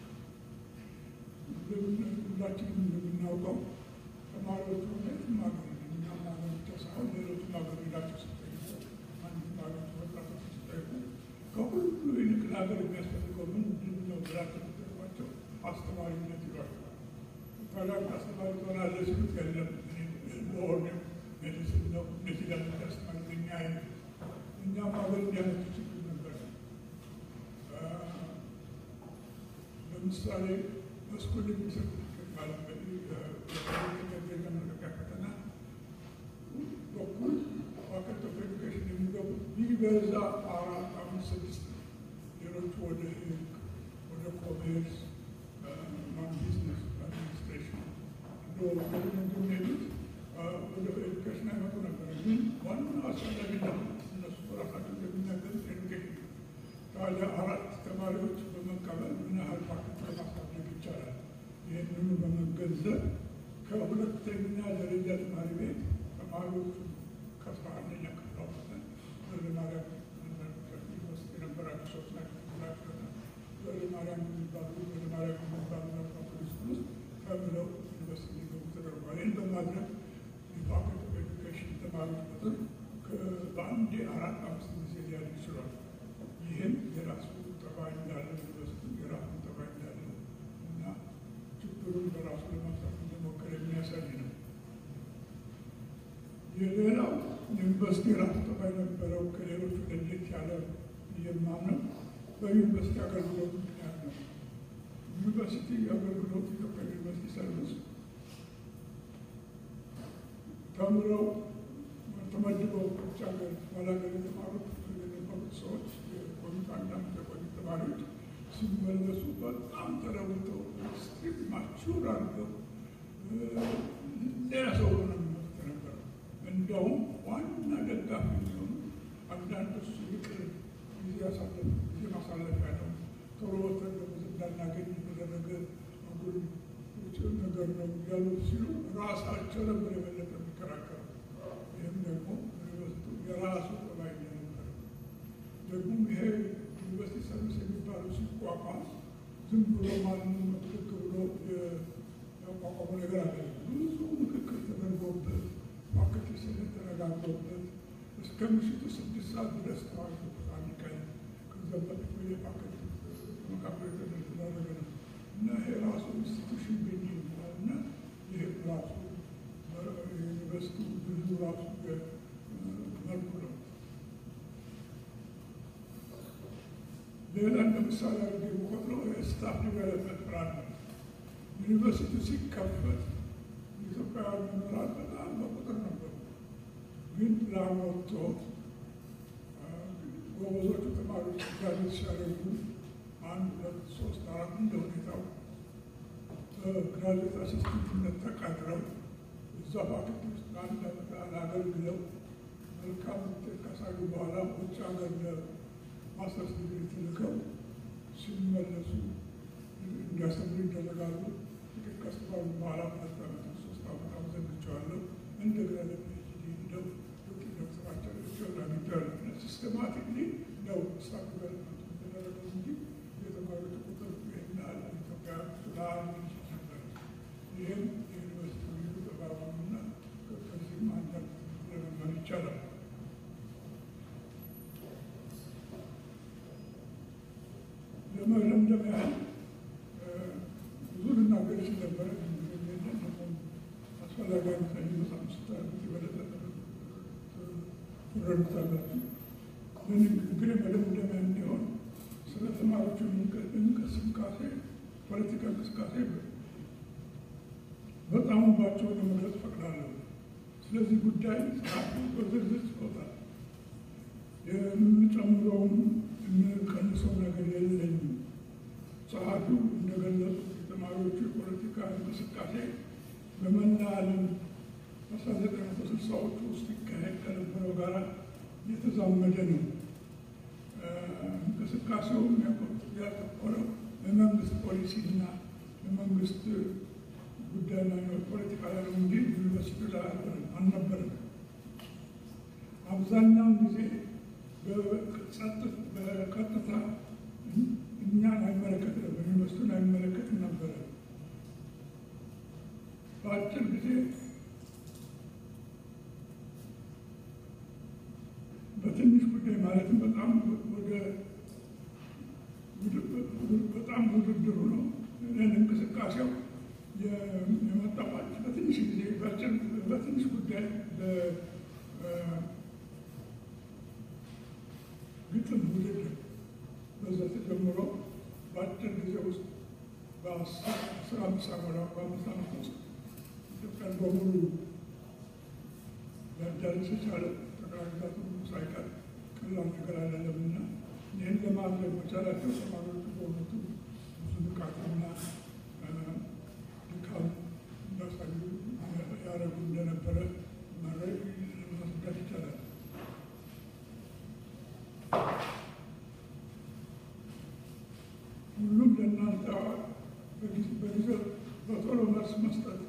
ሁላችንም እንደምናውቀው ተማሪዎቹ የትም ሀገር እኛም ሀገር ብቻ ሳይሆን ሌሎችም ሀገር ሄዳቸው ሲጠይቁ አንድም ሀገር ወጣቶች ሲጠይቁ ከሁሉ ይልቅ ለሀገር የሚያስፈልገው ምንድን ነው ብላቸው ሲጠይቋቸው አስተማሪነት ይሏቸዋል። ታላቅ አስተማሪ ትሆናለህ ሲሉት የለም ሎር ሜዲሲን ነው እነዚህ ለምን ያስተማሪ እኛ አይነት እኛም ሀገር እንዲያነቱ ችግር ነበር። ለምሳሌ በስኩል ሰርቲፊኬት ማለት መለቀቂያ ፈተና በኩል ፋከልቲ ኦፍ ኤዱኬሽን የሚገቡት ቢበዛ አራት አምስት ስድስት ነው። ሌሎቹ ወደ ህግ፣ ወደ ኮሜርስ፣ ማን ቢዝነስ አድሚኒስትሬሽን እንደሚሄዱት ወደ ኤዱኬሽን አይመጡ ነበር። ግን ዋና አስፈላጊነት እነሱ ራሳቸው እንደሚናገሩት ኤዱኬሽን ታዲያ አራት ተማሪዎች በመቀበል ምን ያህል ፋክልቲ ማሳደግ ይቻላል? ይህንኑ በመገንዘብ ከሁለተኛ ደረጃ ተማሪ ቤት ተማሪዎቹ ከአስራ አንደኛ ክፍል አውጥተን ወደ ማርያም ዩኒቨርሲቲ የነበራቸው ሰዎች ናቸው። ማርያም የሚባሉ ወደ ማርያም የሚባሉ ፖሊስ ውስጥ ተምረው ዩኒቨርሲቲ ሊገቡ ተደርጓል። ይህን በማድረግ የፋኩልቲ ኦፍ ኤዱኬሽን ተማሪዎች ቁጥር በአንዴ አራት አምስት ጊዜ ሊያድግ ይችላል። ይህም የራሱ ጠባይ እንዳለ ዩኒቨርሲቲ የራሱ ጠባይ እንዳለ እና ችግሩን በራሱ ለመፍታት እንደሞከረ የሚያሳይ ነው። የሌላው ዩኒቨርሲቲ የራሱ ጠባይ ነበረው ከሌሎቹ ለየት ያለ የማምነው በዩኒቨርሲቲ አገልግሎት ምክንያት ነው። ዩኒቨርሲቲ አገልግሎት ኢትዮጵያ ዩኒቨርሲቲ ሰርቪስ ተምረው ተመድበው ውጭ ሀገር ባላገር የተማሩት የነበሩት ሰዎች የቆዩት አንዳንድ የቆዩ ተማሪዎች ሲመለሱ በጣም ተለውጠው ስትሪት ማቹር አድርገው ሌላ ሰው ሆነ የሚመጡት የነበረው። እንዲያውም ዋና ደጋፊ የሚሆኑ አንዳንዶች ይቅር ጊዜ ያሳለፍ ጊዜ ማሳለፊያ ነው ቶሎ ወጥተን ደሞዝ እንዳናገኝ የተደረገ አጉል ነገር ነው እያሉ ሲሉ ራሳቸው ነበር የበለጠ የሚከራከሩ። ይህም ደግሞ ዩኒቨርሲቲ የራሱ ጠባይ እንደነበረ ደግሞ ይሄ ዩኒቨርሲቲ ሰርቪስ የሚባሉ ሲቋቋም ዝም ብሎ ማንም ትክክ ብሎ ያቋቋሙ ነገር አለ። ብዙ ምክክር ተደርጎበት ማከት ስለተረጋግጦበት እስከ ምሽቱ ስድስት ሰዓት ድረስ ተዋግቶበት አንድ ቀን ከዛ በፊት የፓኬት መካከል የተደረገ ነው እና ይሄ ራሱ ኢንስቲቱሽን ቤኝ ይባላል እና ይሄ ራሱ ዩኒቨርሲቲ ብዙ ራሱ መልኩ ነው። ሌላ እንደ ምሳሌ አድርጌ የምቆጥረው የስታፍ ዲቨሎፕመንት ፕላን ነው። ዩኒቨርሲቲ ሲከፈት ኢትዮጵያውያን መምህራን በጣም በቁጥር ነበሩ። ግን ፕላን ወጥቶ ጎበዞቹ ተማሪዎች ጋዜት ሲያደርጉ አንድ ሁለት ሶስት አራት እንደ ሁኔታው በግራጁዌት አሲስታንትነት ተቀጥረው እዛ ፋክልቲ ውስጥ አንድ ዓመት አገልግለው መልካም ውጤት ካሳዩ በኋላ ውጭ ሀገር ለማስተርስ ዲግሪ ተልከው ሲመለሱ እንዲያስተምሩ ይደረጋሉ። ጥቂት ከስተባሉ በኋላ ሁለት ዓመት ሶስት ዓመት አመዘግቸዋለሁ እንደገና ለፒኤችዲ ሄደው ውጤት ደብተራቸው ቸው አግኝተዋል። ሲስተማቲክሊ ነው ስታፍ ዲቨሎፕመንት የተደረገው እንጂ የተማሪዎች ቁጥር ይህን ያህል ኢትዮጵያ ስላል ነበር። ይህም የዩኒቨርሲቲ ልዩ ተባባሉና ከዚህም አንዳንድ ለመማር ይቻላል። ለመለምደም ያህል ብዙ ልናገር ይችል ነበረ። አስፈላጊ አይመስለኝም። በጣም ስታደርጉት የበለጠ ትረዱታላችሁ። ግን መደምደሚያ እንዲሆን ስለ ተማሪዎቹ እንቅስቃሴ ፖለቲካ እንቅስቃሴ በጣም ባቸው ለመግለጽ ፈቅዳለሁ። ስለዚህ ጉዳይ ጸሐፊ በዝርዝር ጽፎታል። የምንጨምረውም የምንቀንሰው ነገር የለኝም። ጸሐፊው እንደገለጹት የተማሪዎቹ የፖለቲካ እንቅስቃሴ በመላ ዓለም በአስራ ዘጠኝ መቶ ስልሳዎቹ ውስጥ ይካሄድ ከነበረው ጋር የተዛመደ ነው። እንቅስቃሴውም ያተኮረው በመንግስት ፖሊሲና በመንግስት ጉዳይና ፖለቲካ ላይ ነው እንጂ ዩኒቨርሲቲ ላይ አልነበረም። አብዛኛውን ጊዜ በቀጥታ እኛን አይመለከት ነበር፣ ዩኒቨርሲቲውን አይመለከት ነበረ። በአጭር ጊዜ በትንሽ ጉዳይ ማለትም በጣም ወደ በጣም ውድድሩ ነው እንቅስቃሴው የመጣባች በትንሽ ጊዜ በትንሽ ጉዳይ ግጥም ውድድር በዛ ተጀምሮ በአጭር ጊዜ ውስጥ በአስራ አምስት ዓመት በአምስት ዓመት ውስጥ ኢትዮጵያን በሙሉ ሊያዳርስ የቻለ ጠቅላይ ግዛቱ ሳይቀር ቀላል ነገር አይደለምና ይህን ለማድረግ መቻላቸው ተማሪዎቹ በእውነቱ ብዙ ብቃትና ድካም እንዳሳዩ ያደረጉ እንደነበረ ማስረዳት ይቻላል። ሁሉም ለእናንተ በጊዜው በቶሎ መልስ መስጠት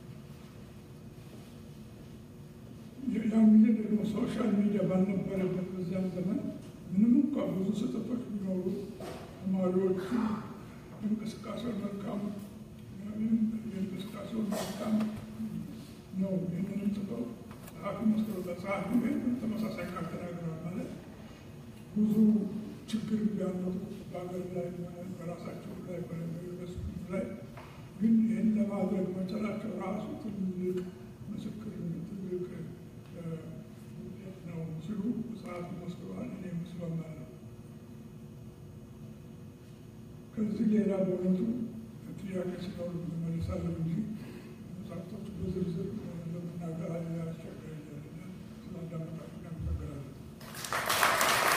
ያን ጊዜ ደግሞ ሶሻል ሚዲያ ባልነበረበት በዚያም ዘመን ምንም እንኳ ብዙ ስህተቶች ቢኖሩ ተማሪዎቹ እንቅስቃሴውን መልካም የእንቅስቃሴውን መልካም ነው። ይህንንም ጥለው ጸሐፊ መስክሮታል። ጸሐፊ ወይም ተመሳሳይ ቃል ተናግረዋል ማለት ብዙ ችግር ቢያመጡ በሀገር ላይ ሆነ በራሳቸው ላይ ሆነ በዩኒቨርስቲ ላይ ግን ይህን ለማድረግ መቻላቸው ራሱ ትልቅ ምስክር ትልቅ ውጤት ነው ሲሉ ጸሐፊ መስክረዋል። እኔ ምስማማለሁ። ከዚህ ሌላ በእውነቱ ጥያቄ ሲኖር መመልሳለሁ እንጂ መጽሐፍቶች በዝርዝር ለመናገር ያስቸግረኛል እና ስላዳመጣችሁ አመሰግናለሁ።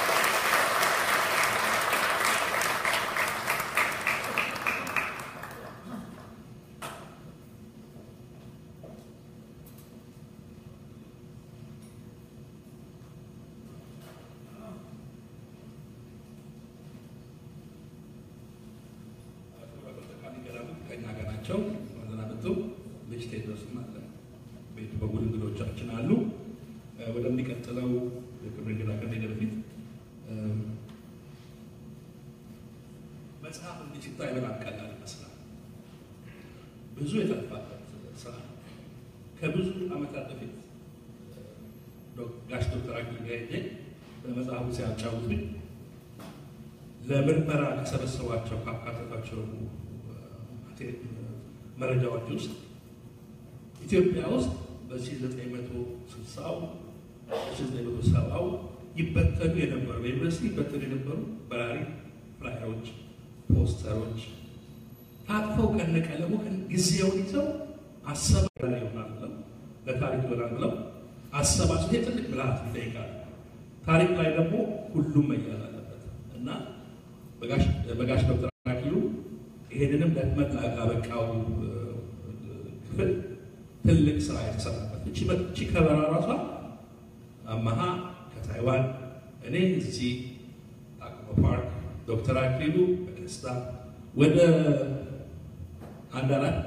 ከኛ ጋር ናቸው። መዘናበቱ ልጅ ቴድሮስም አለ። ቤቱ በሙሉ እንግዶቻችን አሉ። ወደሚቀጥለው የክብር እንግዳ ከመሄድ በፊት መጽሐፍ እንዲህ ሲታይ በጣም ቀላል ይመስላል። ብዙ የተለፋበት ስራ ነው። ከብዙ ዓመታት በፊት ጋሽ ዶክተር አክሊሉ ጋር ሄጄ በመጽሐፉ ሲያጫውቱኝ ለምርመራ ከሰበሰቧቸው ካካተቷቸው መረጃዎች ውስጥ ኢትዮጵያ ውስጥ በ1960ው በ1970ው ይበተኑ የነበሩ በዩኒቨርሲቲ ይበተኑ የነበሩ በራሪ ፍላየሮች፣ ፖስተሮች ታጥፈው ከነቀለሙ ጊዜውን ይዘው አሰባ ይሆናል ብለው ለታሪክ ይሆናል ብለው አሰባስበው ትልቅ ብልሃት ይጠይቃል። ታሪክ ላይ ደግሞ ሁሉም መያዝ አለበት እና በጋሽ ዶክተር አክሊሉ ይሄንንም ደክመት ላበቃው ክፍል ትልቅ ስራ የተሰራበት እቺ እቺ ከበራ ራሷ አመሃ ከታይዋን እኔ እዚህ ታኮ ፓርክ ዶክተር አክሊሉ በደስታ ወደ አንድ አራት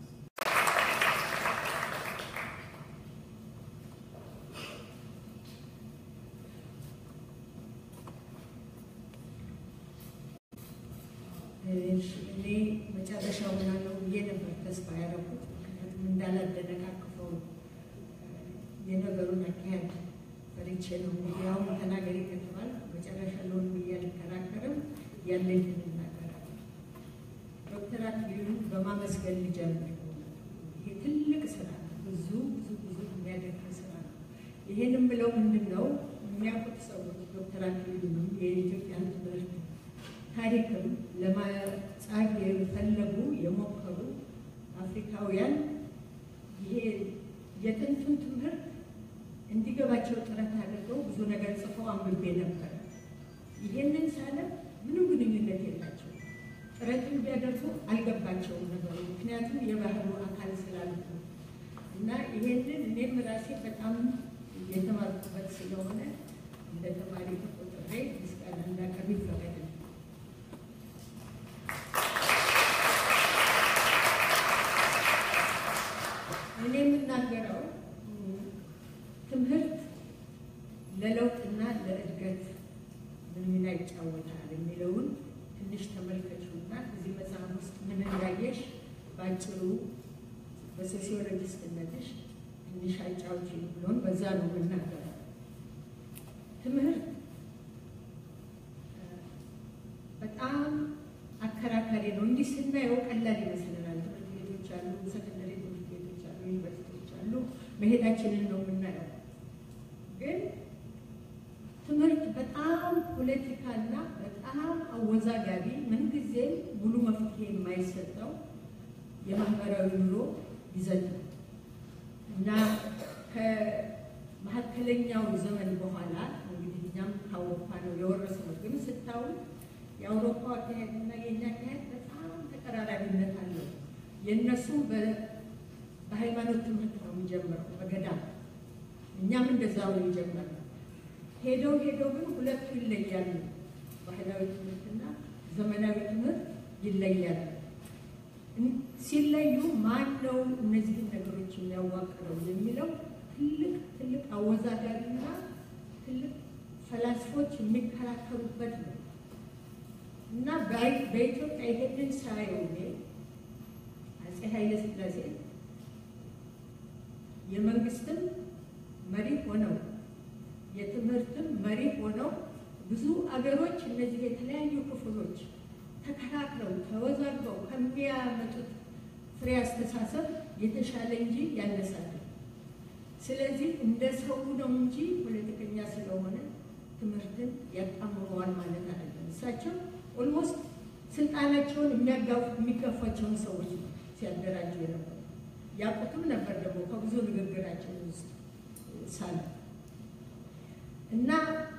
እኔ መጨረሻው ምናለው ብዬ ነበር ተስፋ ያደረኩት። ምክንያቱም እንዳላደነቃቅፈው የነገሩን አካሄድ ፈርቼ ነው። እንግዲህ አሁን ተናገሪ ከተባል መጨረሻ ለሆን ብዬ አልከራከርም፣ ያለኝን እናገራለሁ። ዶክተር አክሊሉን በማመስገን ልጀምር። ይሄ ትልቅ ስራ ነው። ብዙ ብዙ ብዙ የሚያደርግ ስራ ነው። ይሄን የምለው ምንድን ነው የሚያውቁት ሰዎች ዶክተር አክሊሉንም የኢትዮጵያን ትምህርት ታሪክም ለማጻፍ የፈለጉ የሞከሩ አፍሪካውያን ይሄ የጥንቱን ትምህርት እንዲገባቸው ጥረት አድርገው ብዙ ነገር ጽፈው አንብቤ ነበር። ይሄንን ሳለ ምንም ግንኙነት የላቸው ጥረትን ቢያደርጉ አልገባቸውም ነገሩ፣ ምክንያቱም የባህሉ አካል ስላሉት ነው። እና ይሄንን እኔም ራሴ በጣም የተማርኩበት ስለሆነ እንደ ተማሪ ተቆጥሬ ምስጋና እንዳቀርብ ይፈቀድልኝ። እኔ የምናገረው ትምህርት ለለውጥና ለእድገት ምን ሚና ይጫወታል የሚለውን ትንሽ ተመልከቹና እዚህ መጽሐፍ ውስጥ ምን እንዳየሽ በአጭሩ በሶሲዮሎጂስትነትሽ ትንሽ አጫውቺ ብሎን በዛ ነው የምናገረው። ትምህርት በጣም አከራካሪ ነው። እንዲህ ስናየው ቀላል ይመስለናል። ትምህርት ቤቶች አሉ፣ ሰከንደሪ ትምህርት ቤቶች አሉ፣ ዩኒቨርሲቲዎች አሉ። መሄዳችንን ነው የምናየው። ግን ትምህርት በጣም ፖለቲካና በጣም አወዛጋቢ፣ ምንጊዜም ሙሉ መፍትሄ የማይሰጠው የማህበራዊ ኑሮ ይዘት ነው እና ከመካከለኛው ዘመን በኋላ እንግዲህ እኛም ከአውሮፓ ነው የወረስነው። ግን ስታዩ የአውሮፓ አካሄድ እና የእኛ አካሄድ በጣም ተቀራራቢነት አለው። የእነሱም በሃይማኖት ትምህርት ነው የሚጀምረው በገዳም እኛም እንደዛው ነው የጀመርነው። ሄደው ሄደው ግን ሁለቱ ይለያሉ። ባህላዊ ትምህርትና ዘመናዊ ትምህርት ይለያሉ። ሲለዩ ማን ነው እነዚህን ነገሮች የሚያዋቅረው የሚለው ትልቅ ትልቅ አወዛጋቢና ትልቅ ፈላስፎች የሚከራከሩበት ነው እና በአይ- በኢትዮጵያ ይሄንን ሳየው እኔ አፄ ኃይለ ሥላሴ የመንግስትም መሪ ሆነው የትምህርትም መሪ ሆነው ብዙ አገሮች እነዚህ የተለያዩ ክፍሎች ተከራክረው ተወዛግበው ከሚያመጡት ፍሬ አስተሳሰብ የተሻለ እንጂ ያነሳል። ስለዚህ እንደ ሰው ነው እንጂ ፖለቲከኛ ስለሆነ ትምህርትን ያጣምረዋል ማለት አይደለም። እሳቸው ኦልሞስት ስልጣናቸውን የሚያጋፉ- የሚጋፏቸውን ሰዎች ነው ሲያደራጁ የነበሩ ያውቁትም ነበር ደግሞ ከብዙ ንግግራቸው ውስጥ ሳለ እና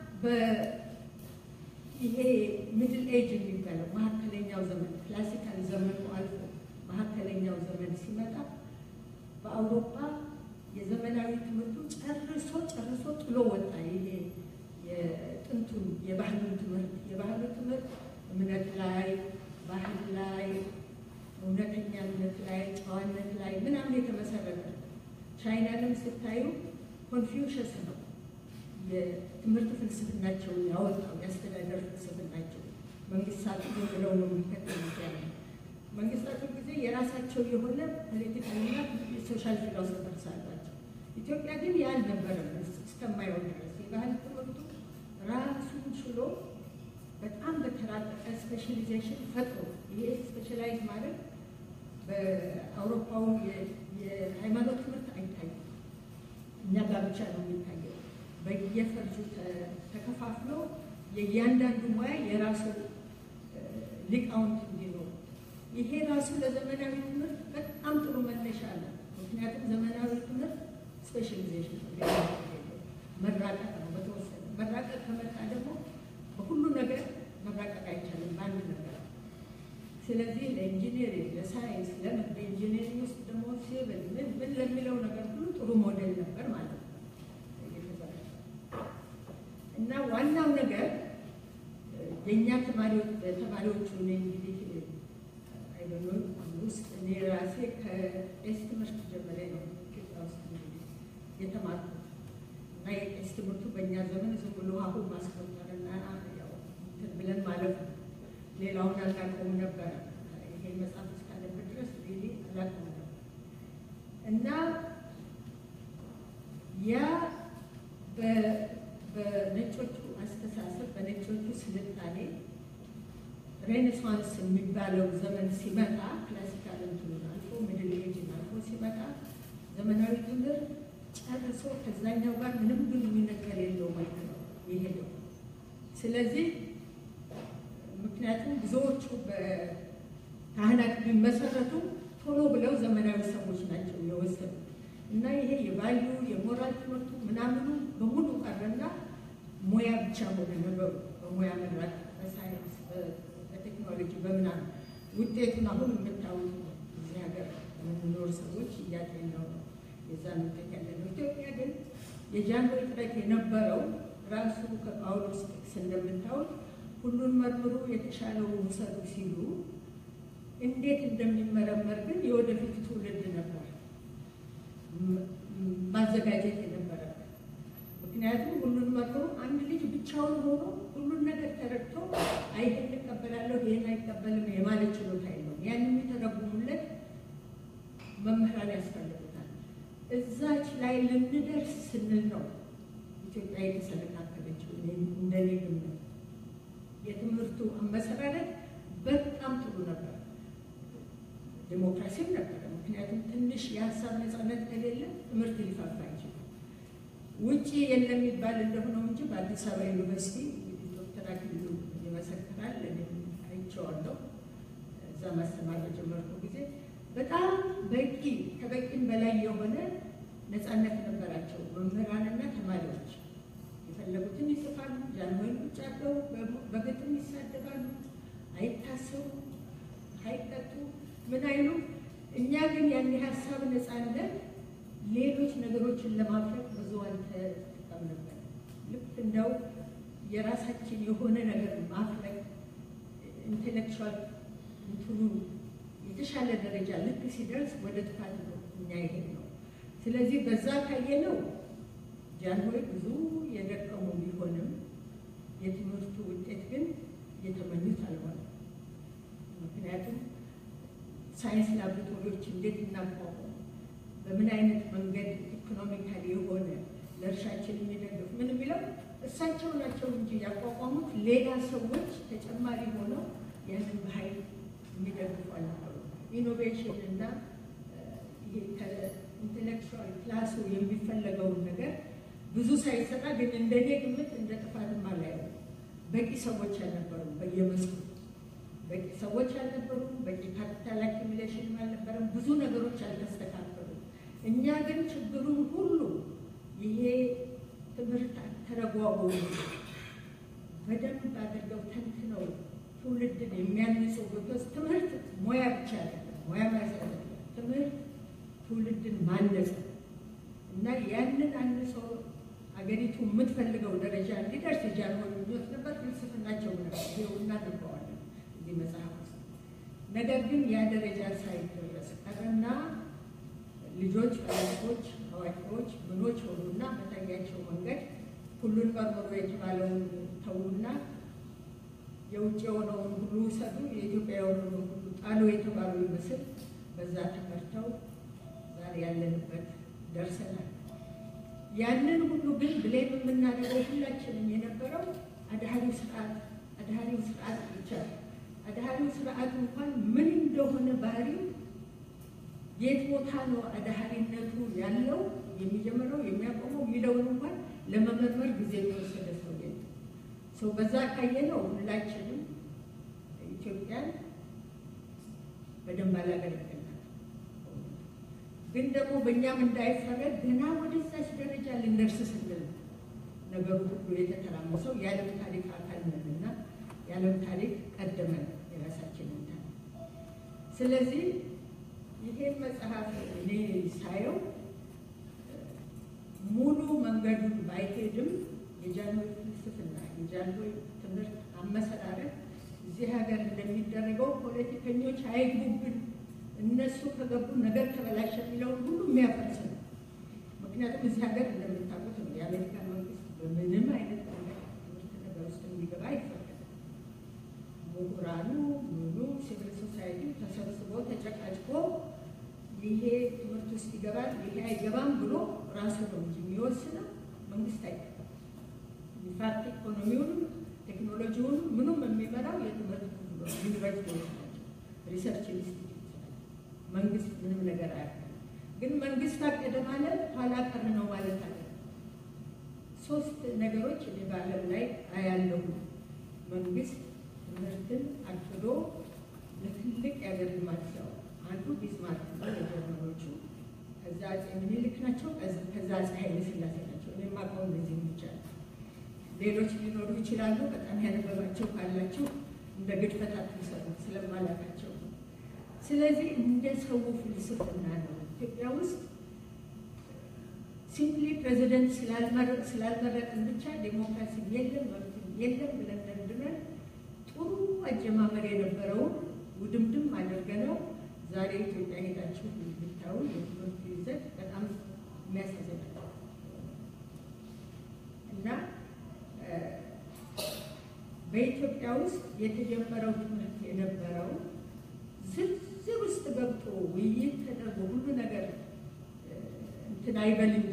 በይሄ ሚድል ኤጅ የሚባለው መካከለኛው ዘመን ክላሲካል ዘመኑ አልፎ መካከለኛው ዘመን ሲመጣ በአውሮፓ የዘመናዊ ትምህርቱ ጨርሶ ጨርሶ ጥሎ ወጣ። ይሄ የጥንቱን የባህሉን ትምህርት የባህሉ ትምህርት እምነት ላይ፣ ባህል ላይ፣ እውነተኛነት ላይ፣ ጨዋነት ላይ ምናምን የተመሰረተ ቻይናንም ስታዩ ኮንፊውሸስ ነው የትምህርት ፍልስፍናቸውን ያወጣው የአስተዳደር ፍልስፍናቸው መንግስታት ዝም ብለው ነው የሚከተሉት ያለ መንግስታቱ ጊዜ የራሳቸው የሆነ ፖለቲካልና የሶሻል ፊሎሶፈርስ አሏቸው። ኢትዮጵያ ግን ያ አልነበረም እስከማየው ድረስ የባህል ትምህርቱ ራሱን ችሎ በጣም በተራቀቀ ስፔሻሊዜሽን ፈጥሮ ይሄ ስፔሻላይዝ ማለት በአውሮፓው የ- የሃይማኖት ትምህርት አይታይም። እኛ ጋር ብቻ ነው የሚታየው። በየፈርጁ ተ- ተከፋፍሎ የእያንዳንዱ ሙያ የራሱ እ፣ ሊቃውንት እንዲኖሩ ይሄ ራሱ ለዘመናዊ ትምህርት በጣም ጥሩ መነሻ ነው። ምክንያቱም ዘመናዊ ትምህርት ስፔሻሊዜሽን ነው፣ ሌላ ነገር የለውም። መራቀቅ ነው። በተወሰነ መራቀቅ ከመጣ ደግሞ በሁሉ ነገር መራቀቅ አይቻልም በአንድ ነገር። ስለዚህ ለኢንጂነሪንግ፣ ለሳይንስ፣ ለምን በኢንጂነሪንግ ውስጥ ደግሞ ሲቪል ምን ምን ለሚለው ነገር ሁሉ ጥሩ ሞዴል ነበር ማለት ነው የተዘረጋው። እና ዋናው ነገር የእኛ ተማሪዎች ተማሪዎቹ እኔ እንግዲህ አይደኖ ውስጥ እኔ ራሴ ከቄስ ትምህርት ጀምሬ ነው ኢትዮጵያ ውስጥ እንግዲህ የተማርኩት እና የቄስ ትምህርቱ በእኛ ዘመን ዝም ብሎ አሁን ማስቆጠርና ያው እንትን ብለን ማለት ነው። ሌላውን አናውቀውም ነበረ። ይሄ መጽሐፍ እስካለበት ድረስ ሪሊ አላውቀውም ነበር እና ያ በ- በነጮቹ አስተሳሰብ በነጮቹ ስልጣኔ ሬኔሳንስ የሚባለው ዘመን ሲመጣ ክላሲካል እንትኑን አልፎ ሚድል ኤጅን አልፎ ሲመጣ ዘመናዊ ትምህርት ጨርሶ ከዛኛው ጋር ምንም ግንኙነት ከሌለው መልክ ነው የሄደው። ስለዚህ ምክንያቱም ብዙዎቹ በካህናት ቢመሰረቱ ቶሎ ብለው ዘመናዊ ሰዎች ናቸው የወሰዱ እና ይሄ የቫሉ የሞራል ትምህርቱ ምናምኑ በሙሉ ቀረና ሙያ ብቻ ሆነ ነገሩ። በሙያ መራት፣ በሳይንስ፣ በ- በቴክኖሎጂ በምናምን ውጤቱን አሁን የምታዩት ነው። እዚህ ሀገር የምንኖር ሰዎች እያጤነው ነው የዛን ውጤት ያለ ነው። ኢትዮጵያ ግን የጃንሆይ ጥረት የነበረው ራሱ ከጳውሎስ ጥቅስ እንደምታዩት ሁሉን መርምሩ የተሻለውን ውሰዱ ሲሉ እንዴት እንደሚመረመር ግን የወደፊት ትውልድ ነበር ም- ማዘጋጀት የነበረበት። ምክንያቱም ሁሉን መርምሩ አንድ ልጅ ብቻውን ሆኖ ሁሉን ነገር ተረድቶ አይ ይሄን እቀበላለሁ ይሄን አይቀበልም የማለት ችሎታ የለውም። ያን የሚተረጉሙለት መምህራን ያስፈልጉታል። እዛች ላይ ልንደርስ ስንል ነው ኢትዮጵያ የተሰነካከለችው። እኔ- እንደኔ ግምት የትምህርቱ አመሰራረት በጣም ጥሩ ነበር። ዴሞክራሲም ነበረ። ምክንያቱም ትንሽ የሀሳብ ነፃነት ከሌለ ትምህርት ሊፋፋ አይችልም። ውጭ የለም የሚባል እንደሆነው እንጂ በአዲስ አበባ ዩኒቨርሲቲ እንግዲህ ዶክተር አክሊሉ ይመሰክራል። እኔም አይቼዋለሁ። እዛ ማስተማር በጀመርኩ ጊዜ በጣም በቂ ከበቂም በላይ የሆነ ነፃነት ነበራቸው መምህራንና ተማሪዎች። የፈለጉትን ይጽፋሉ። ጃንሆይን ቁጭ አድርገው በ- በግጥም ይሳደባሉ። አይታሰሩ፣ አይቀጡ፣ ምን አይሉ። እኛ ግን ያን የሀሳብ ነፃነት ሌሎች ነገሮችን ለማፍረቅ ብዙ አልተጠቀምንበት። ልክ እንደው የራሳችን የሆነ ነገር ማፍረቅ ኢንቴሌክቹዋል እንትኑ የተሻለ ደረጃ ልክ ሲደርስ ወደ ጥፋት ነው እኛ ይሄድ ነው። ስለዚህ በዛ ካየነው ጃንሆይ ብዙ የደቀሙ ቢሆንም የትምህርቱ ውጤት ግን የተመኙት አልሆነም። ምክንያቱም ሳይንስ ላቦራቶሪዎች እንዴት እናቋቁም፣ በምን አይነት መንገድ ኢኮኖሚካሊ የሆነ ለእርሻችን የሚደግፍ ምን የሚለው እሳቸው ናቸው እንጂ ያቋቋሙት ሌላ ሰዎች ተጨማሪ ሆነው ያንን በኃይል የሚደግፉ አልነበሩ። ኢኖቬሽን እና ይሄ ከኢንቴሌክቹዋል ክላሱ የሚፈለገውን ነገር ብዙ ሳይሰራ ግን እንደኔ ግምት እንደ ጥፋትም አላየው። በቂ ሰዎች አልነበሩም በየመስኩ በቂ ሰዎች አልነበሩም። በቂ ካፒታል አኪሚሌሽን አልነበረም። ብዙ ነገሮች አልተስተካከሉም። እኛ ግን ችግሩን ሁሉ ይሄ ትምህርት ተረጓጉ በደንብ አድርገው ተንትነው ትውልድን የሚያንጹ ቦታዎች ትምህርት ሙያ ብቻ አይደለም፣ ሙያ ማለት አይደለም። ትምህርት ትውልድን ማነጽ እና ያንን አንጾ አገሪቱ የምትፈልገው ደረጃ እንዲደርስ ጃንሆይ ምኞት ነበር። ፍልስፍናቸው ነበር። ይኸው እናነበዋለን እዚህ መጽሐፍ ውስጥ። ነገር ግን ያ ደረጃ ሳይደረስ ቀረና ልጆች፣ ፈላስፎች፣ አዋቂዎች ምኖች ሆኑና በታያቸው መንገድ ሁሉን መርምሮ የተባለውን ተዉና የውጭ የሆነውን ሁሉ ውሰዱ፣ የኢትዮጵያ የሆነውን ሁሉ ጣሉ የተባሉ ይመስል በዛ ተመርተው ዛሬ ያለንበት ደርሰናል። ያንን ሁሉ ግን ብሌም የምናደርገው ሁላችንም የነበረው አድሃሪው ስርዓት አድሃሪው ስርዓት ብቻ አድሃሪው ስርዓት እንኳን ምን እንደሆነ ባህሪው የት ቦታ ነው አድሃሪነቱ ያለው የሚጀምረው የሚያቆመው የሚለውን እንኳን ለመመርመር ጊዜ የተወሰደ ሰው ሰው በዛ ካየነው ሁላችንም ኢትዮጵያን በደንብ አላገለገልናል። ግን ደግሞ በእኛም እንዳይፈረድ ገና ወደዛች ደረጃ ልንደርስ ስንል ነገሩ ሁሉ የተተራመሰው የዓለም ታሪክ አካል ነንና የዓለም ታሪክ ቀደመን የራሳችንን ታሪክ። ስለዚህ ይሄን መጽሐፍ እኔ ሳየው ሙሉ መንገዱን ባይሄድም የጃንሆይ ፍልስፍና የጃንሆይ ትምህርት አመሰራረት እዚህ ሀገር እንደሚደረገው ፖለቲከኞች አይግቡብን፣ እነሱ ከገቡ ነገር ተበላሸ የሚለውን ሁሉ የሚያፈርስ ነው። ምክንያቱም እዚህ ሀገር እንደምታውቁት ነው የአሜሪካ መንግስት በምንም አይነት ነገር ትምህርት ነገር ውስጥ እንዲገባ አይፈቀድም። ምሁራኑ ምኑ ሲቪል ሶሳይቲ ተሰብስቦ ተጨቃጭቆ ይሄ ትምህርት ውስጥ ይገባል ይሄ አይገባም ብሎ ራሱ ነው እንጂ የሚወስነው መንግስት አይገባም። ኢንፋክት ኢኮኖሚውን ቴክኖሎጂውን ምኑም የሚመራው የትምህርት ዩኒቨርሲቲዎች ናቸው፣ ሪሰርች ኢንስቲትዩት መንግስት ምንም ነገር አያውቅም። ግን መንግስት አቀደ ማለት ኋላ ቀር ነው ማለት አለ። ሶስት ነገሮች እኔ በዓለም ላይ አያለሁ። መንግስት ትምህርትን አቅዶ ለትልቅ የአገር ልማት ሰው አንዱ ቢስማርክ ነው የጀርመኖቹ፣ ከዛ አፄ ምኒልክ ናቸው፣ ከዛ አፄ ኃይለ ሥላሴ ናቸው። እኔ የማውቀው እነዚህ ብቻ ነው። ሌሎች ሊኖሩ ይችላሉ። በጣም ያነበባቸው ካላችሁ እንደ ግድፈት አትውሰዱ ስለማላውቃቸው። ስለዚህ እንደ ሰው ፍልስፍና ነው። ኢትዮጵያ ውስጥ ሲምፕሊ ፕሬዚደንት ስላልመረጥን ብቻ ዴሞክራሲ የለም መብት የለም ብለን ደንድነን ጥሩ አጀማመር የነበረውን ውድምድም አድርገነው ዛሬ ኢትዮጵያ ሄዳችሁ ብታዩ የትምህርት ይዘት በጣም የሚያሳዝን እና በኢትዮጵያ ውስጥ የተጀመረው ትምህርት የነበረው ዝርዝር ውስጥ ገብቶ ውይይት ተደርጎ ሁሉ ነገር እንትን አይበል እንጂ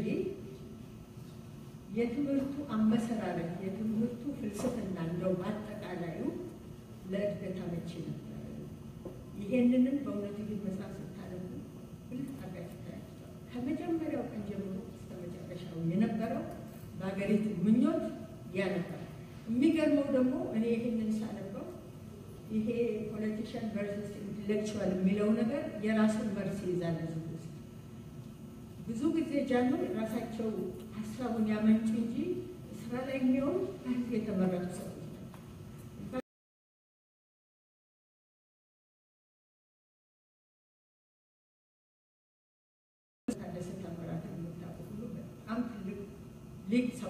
የትምህርቱ አመሰራረት የትምህርቱ ፍልስፍና እንደው በአጠቃላዩ ለእድገት አመቺ ነበር። ይሄንንም በእውነቱ ይህ መጽሐፍ ስታነቡ ብልጥ አድርጋችሁ ታያችኋል። ከመጀመሪያው ቀን ጀምሮ እስከ መጨረሻው የነበረው በሀገሪቱ ምኞት ያ ነበር። የሚገርመው ደግሞ እኔ ይህንን ሳነበው ይሄ ፖለቲሽን ቨርሰስ ኢንቴሌክቹዋል የሚለው ነገር የራሱን መርስ ይይዛል። ብዙ ጊዜ ብዙ ጊዜ ጃኖ ራሳቸው ሀሳቡን ያመንጩ እንጂ ስራ ላይ የሚሆን ከህዝብ የተመረጡ ሰዎች ታደሰ ታምራትን የምታውቁ ሁሉ በጣም ትልቅ ሊቅ ሰው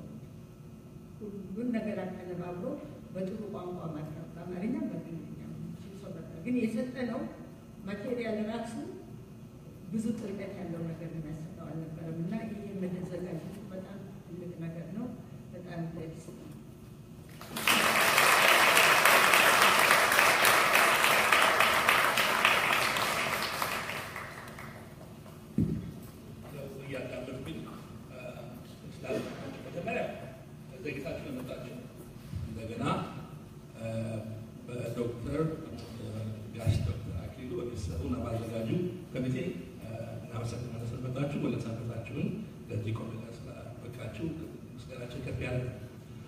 ሁሉን ነገር አቀነባብሮ በጥሩ ቋንቋ ማቅረብ በአማርኛ በእንግሊዝኛ ሰው ነበር። ግን የሰጠነው ማቴሪያል ራሱ ብዙ ጥልቀት ያለው ነገር የሚያሰጠው አልነበረም እና ይህ የመዘጋጀቱ በጣም ትልቅ ነገር ነው። በጣም ደስ በሚሰጡና ባዘጋጁ ኮሚቴ እናመሰግናለን ስለመጣችሁ ወለሳበታችሁን ለዚህ ኮሚቴ ስላበቃችሁ ምስጋናችን ከፍ ያለ ነው።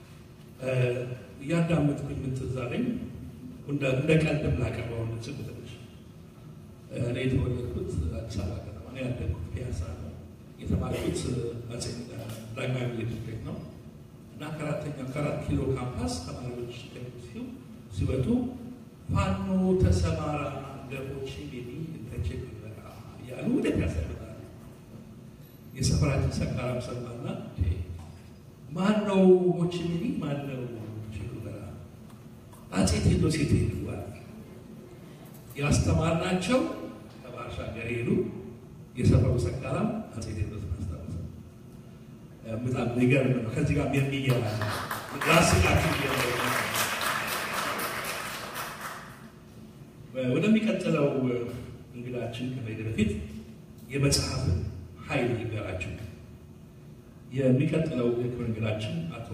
እያዳመጥኩኝ ምን ትዝ አለኝ እንደ ቀልድም ላቀርበው እንድችል ትንሽ እኔ የተወለድኩት አዲስ አበባ ከተማ ነው። ያደግኩት ፒያሳ ነው። የተማርኩት አፄ ዳግማዊ ምኒልክ ትምህርት ቤት ነው እና ከአራተኛ ከአራት ኪሎ ካምፓስ ተማሪዎች ሲሉ ሲወጡ ፋኖ ተሰማራ ገቦች ሚኒ ተቼ በቃ እያሉ ወደ ፒያሳ ይመጣሉ። የሰፈራችን ሰካራም ሰማና ማን ነው ሆቺሚኒ ማን ነው ቼጉቬራ አፄ ቴዎድሮስ የት ሄዱ ያስተማርናቸው ከባሻገር ሄዱ የሰፈሩ ሰካራም አፄ ቴዎድሮስ አስታወሰ በጣም የሚገርም ነው ከዚህ ጋር የሚያያዝ ራስላችሁ ወደሚቀጥለው እንግዳችን ከመሄድ በፊት የመጽሐፍን ኃይል ይገራችሁ የሚቀጥለው የክብር እንግዳችን አቶ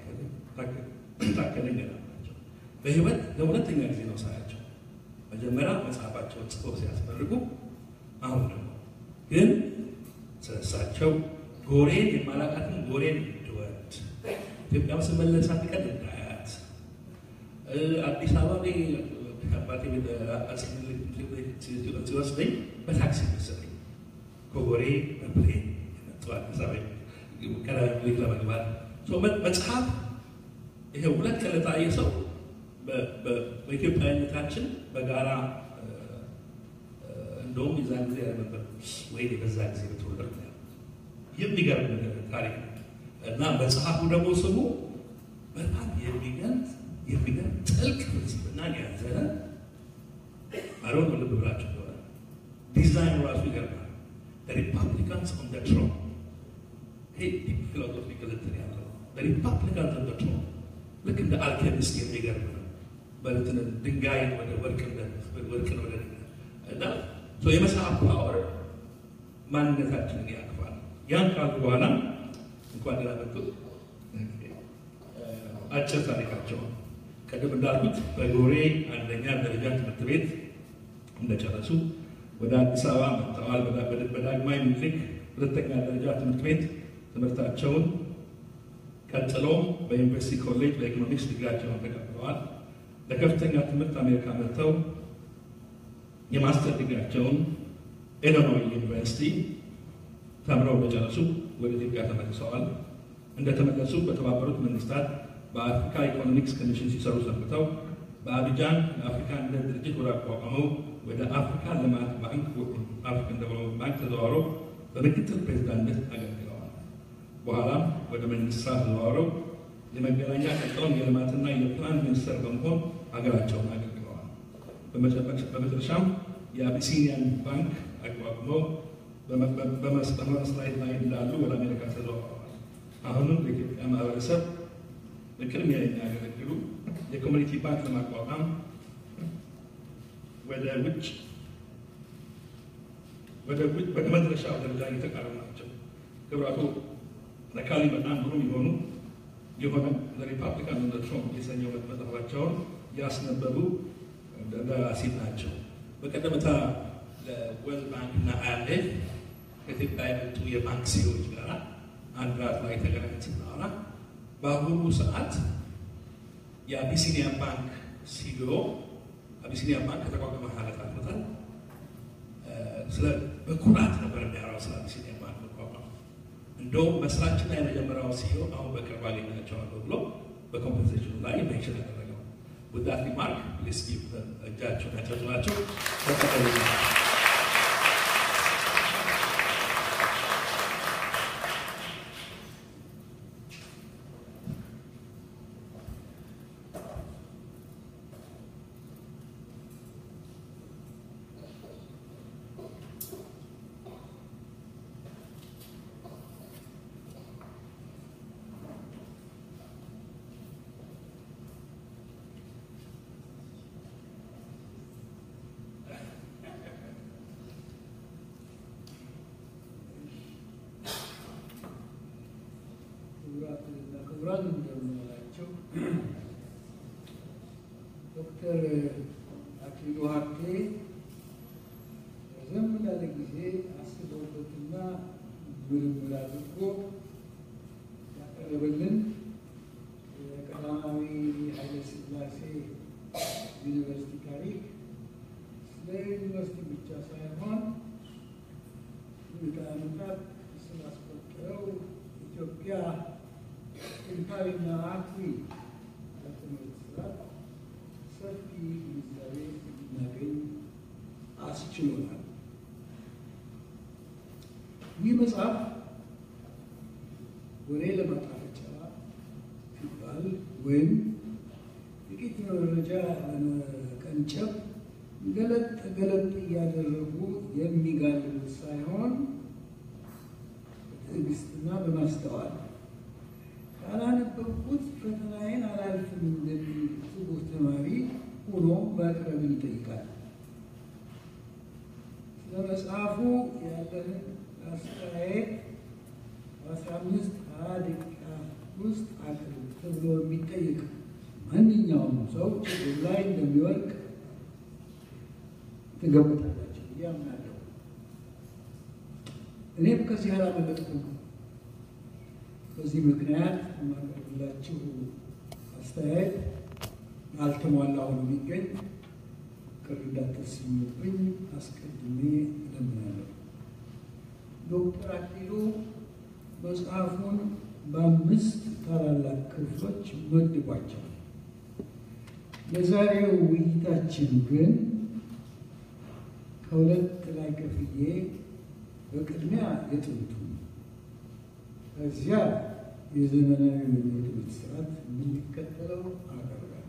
ታከለ ገዳ ናቸው። በህይወት ለሁለተኛ ጊዜ ነው ሳያቸው። መጀመሪያ መጽሐፋቸውን ጽፈው ሲያስመርቁ፣ አሁን ደግሞ ግን ስለሳቸው ጎሬን የማላቃትን ጎሬን እንድወድ ኢትዮጵያ ስመለስ አንድ ቀን እንዳያት አዲስ አበባ ላይ አባቴ ቤት አፄ ምኒልክ ሲወስደኝ በታክሲ መሰለኝ ከጎሬ በፕሌን የመጡ አዲስ አበባ ከሚኒልክ ለመግባት መጽሐፍ ይሄ ሁለት ቀን ለታየ ሰው በኢትዮጵያዊነታችን በጋራ እንደውም የዛን ጊዜ ያለነበር ወይ በዛ ጊዜ በተወለድ የሚገርም ታሪክ ነው እና መጽሐፉ ደግሞ ስሙ በጣም የሚገልጥ የሚገርም ጥልቅ ፍልስፍና ያዘለ አሮን ልብ ብላችሁ ሆነ ዲዛይን ራሱ ይገርማል። ሪፐብሊካንስ ኦን ደ ትሮን ይሄ ፊሎሶፊካል እንትን ያለው ሪፐብሊካንስ ኦን ደ ትሮን ልክ እንደ አልኬሚስት የሚገርም ነው። በልትን ድንጋይን ወደ ወርቅን ወርቅን ወደ እና የመጽሐፍ ፓወር ማንነታችንን ያቅፋል። ያን ካልኩ በኋላ እንኳን ደህና መጡ። አጭር ታሪካቸው ቅድም እንዳልኩት በጎሬ አንደኛ ደረጃ ትምህርት ቤት እንደጨረሱ ወደ አዲስ አበባ መጥተዋል። በዳግማዊ ምኒልክ ሁለተኛ ደረጃ ትምህርት ቤት ትምህርታቸውን ቀጥሎም በዩኒቨርሲቲ ኮሌጅ በኢኮኖሚክስ ዲግሪያቸውን ተቀብለዋል። ለከፍተኛ ትምህርት አሜሪካ መጥተው የማስተር ዲግሪያቸውን ኢሊኖይ ዩኒቨርሲቲ ተምረው እንደጨረሱ ወደ ኢትዮጵያ ተመልሰዋል። እንደተመለሱ በተባበሩት መንግስታት በአፍሪካ ኢኮኖሚክስ ኮሚሽን ሲሰሩ ሰንብተው በአቢጃን የአፍሪካ አንድነት ድርጅት ወደ አቋቋመው ወደ አፍሪካ ልማት ባንክ አፍሪካን ዴቨሎፕመንት ባንክ ተዘዋውረው በምክትል ፕሬዚዳንትነት አገልግለዋል። በኋላም ወደ መንግስት ስራ ተዘዋውረው የመገናኛ ቀጠውን የልማትና የፕላን ሚኒስትር በመሆን ሀገራቸውን አገልግለዋል። በመጨረሻም የአቢሲኒያን ባንክ አቋቁመው በመስራት ላይ እንዳሉ ወደ አሜሪካ ተዘዋውረዋል። አሁንም ለኢትዮጵያ ማህበረሰብ በቅድሚያ የሚያገለግሉ የኮሚኒቲ ባንክ ለማቋቋም ወደ ውጭ ወደ መድረሻው ደረጃ እየተቃረቡ ናቸው። ክብራቱ ለካሊ በጣም ግሩም የሆኑ የሆነ ለሪፐብሊካን እንደ ትሮምፕ የሰኘው መጽሐፋቸውን ያስነበቡ ደራሲ ናቸው። በቀደምታ ለወርልድ ባንክ እና አይኤምኤፍ ከኢትዮጵያ የመጡ የባንክ ሲዎች ጋር አንድ ራት ላይ ተገናኝተን ስናወራ በአሁኑ ሰዓት የአቢሲኒያ ባንክ ሲዮ አቢሲኒያ ባንክ ከተቋቋመ ሀለት አመታል ስለ በኩራት ነበር የሚያወራው ስለ አቢሲኒያ ባንክ መቋቋም። እንደውም መስራችና የመጀመሪያው ሲዮ አሁን በቅርብ አገኛቸዋለሁ ብሎ በኮምፐንሴሽኑ ላይ ሜንሽን ያደረገው ውዳት ሪማርክ ፕሊስ ጊቭ እጃቸውን ያጨብጭባቸው ተቀበሉ። ክቡራን እንደምንላቸው ዶክተር አክሊሉ ሀብቴ ላለ ጊዜ አስበውበትና ምርምር አድርጎ ያቀረበልን የቀዳማዊ ኃይለ ሥላሴ ዩኒቨርሲቲ ታሪክ ስለ ዩኒቨርሲቲ ብቻ ሳይሆን ምዕተ ዓመታት ስላስቆጠረው ኢትዮጵያ ጥንታዊና አኩሪ የትምህርት ስርዓት ሰፊ ግንዛቤ እንድናገኝ አስችሎናል። ይህ መጽሐፍ ወሬ ለማጣፈጫ ሲባል ወይም ጥቂት መረጃ ለመቀንጨብ ገለጥ ገለጥ እያደረጉ የሚጋልቡት ሳይሆን በትዕግስትና በማስተዋል ካላነበብኩት ፈተናዬን አላልፍም እንደሚል ትጉህ ተማሪ ሆኖ ማቅረብን ይጠይቃል። ስለ መጽሐፉ ያለህን አስተያየት በአስራ አምስት ሀያ ደቂቃ ውስጥ አቅርብ ተብሎ የሚጠይቅ ማንኛውም ሰው ችግር ላይ እንደሚወድቅ ትገምታላችሁ ብዬ አምናለሁ። እኔም ከዚህ አላመለጥኩም። በዚህ ምክንያት የማቀርብላችሁ አስተያየት ያልተሟላ ሆኖ የሚገኝ ቅር እንዳትሰኙብኝ አስቀድሜ እለምናለሁ። ዶክተር አክሊሉ መጽሐፉን በአምስት ታላላቅ ክፍሎች መድቧቸዋል። የዛሬው ውይይታችን ግን ከሁለት ላይ ከፍዬ በቅድሚያ የጥንቱ ከዚያ የዘመናዊ የትምህርት ስርዓት የሚከተለው አቀርባለሁ።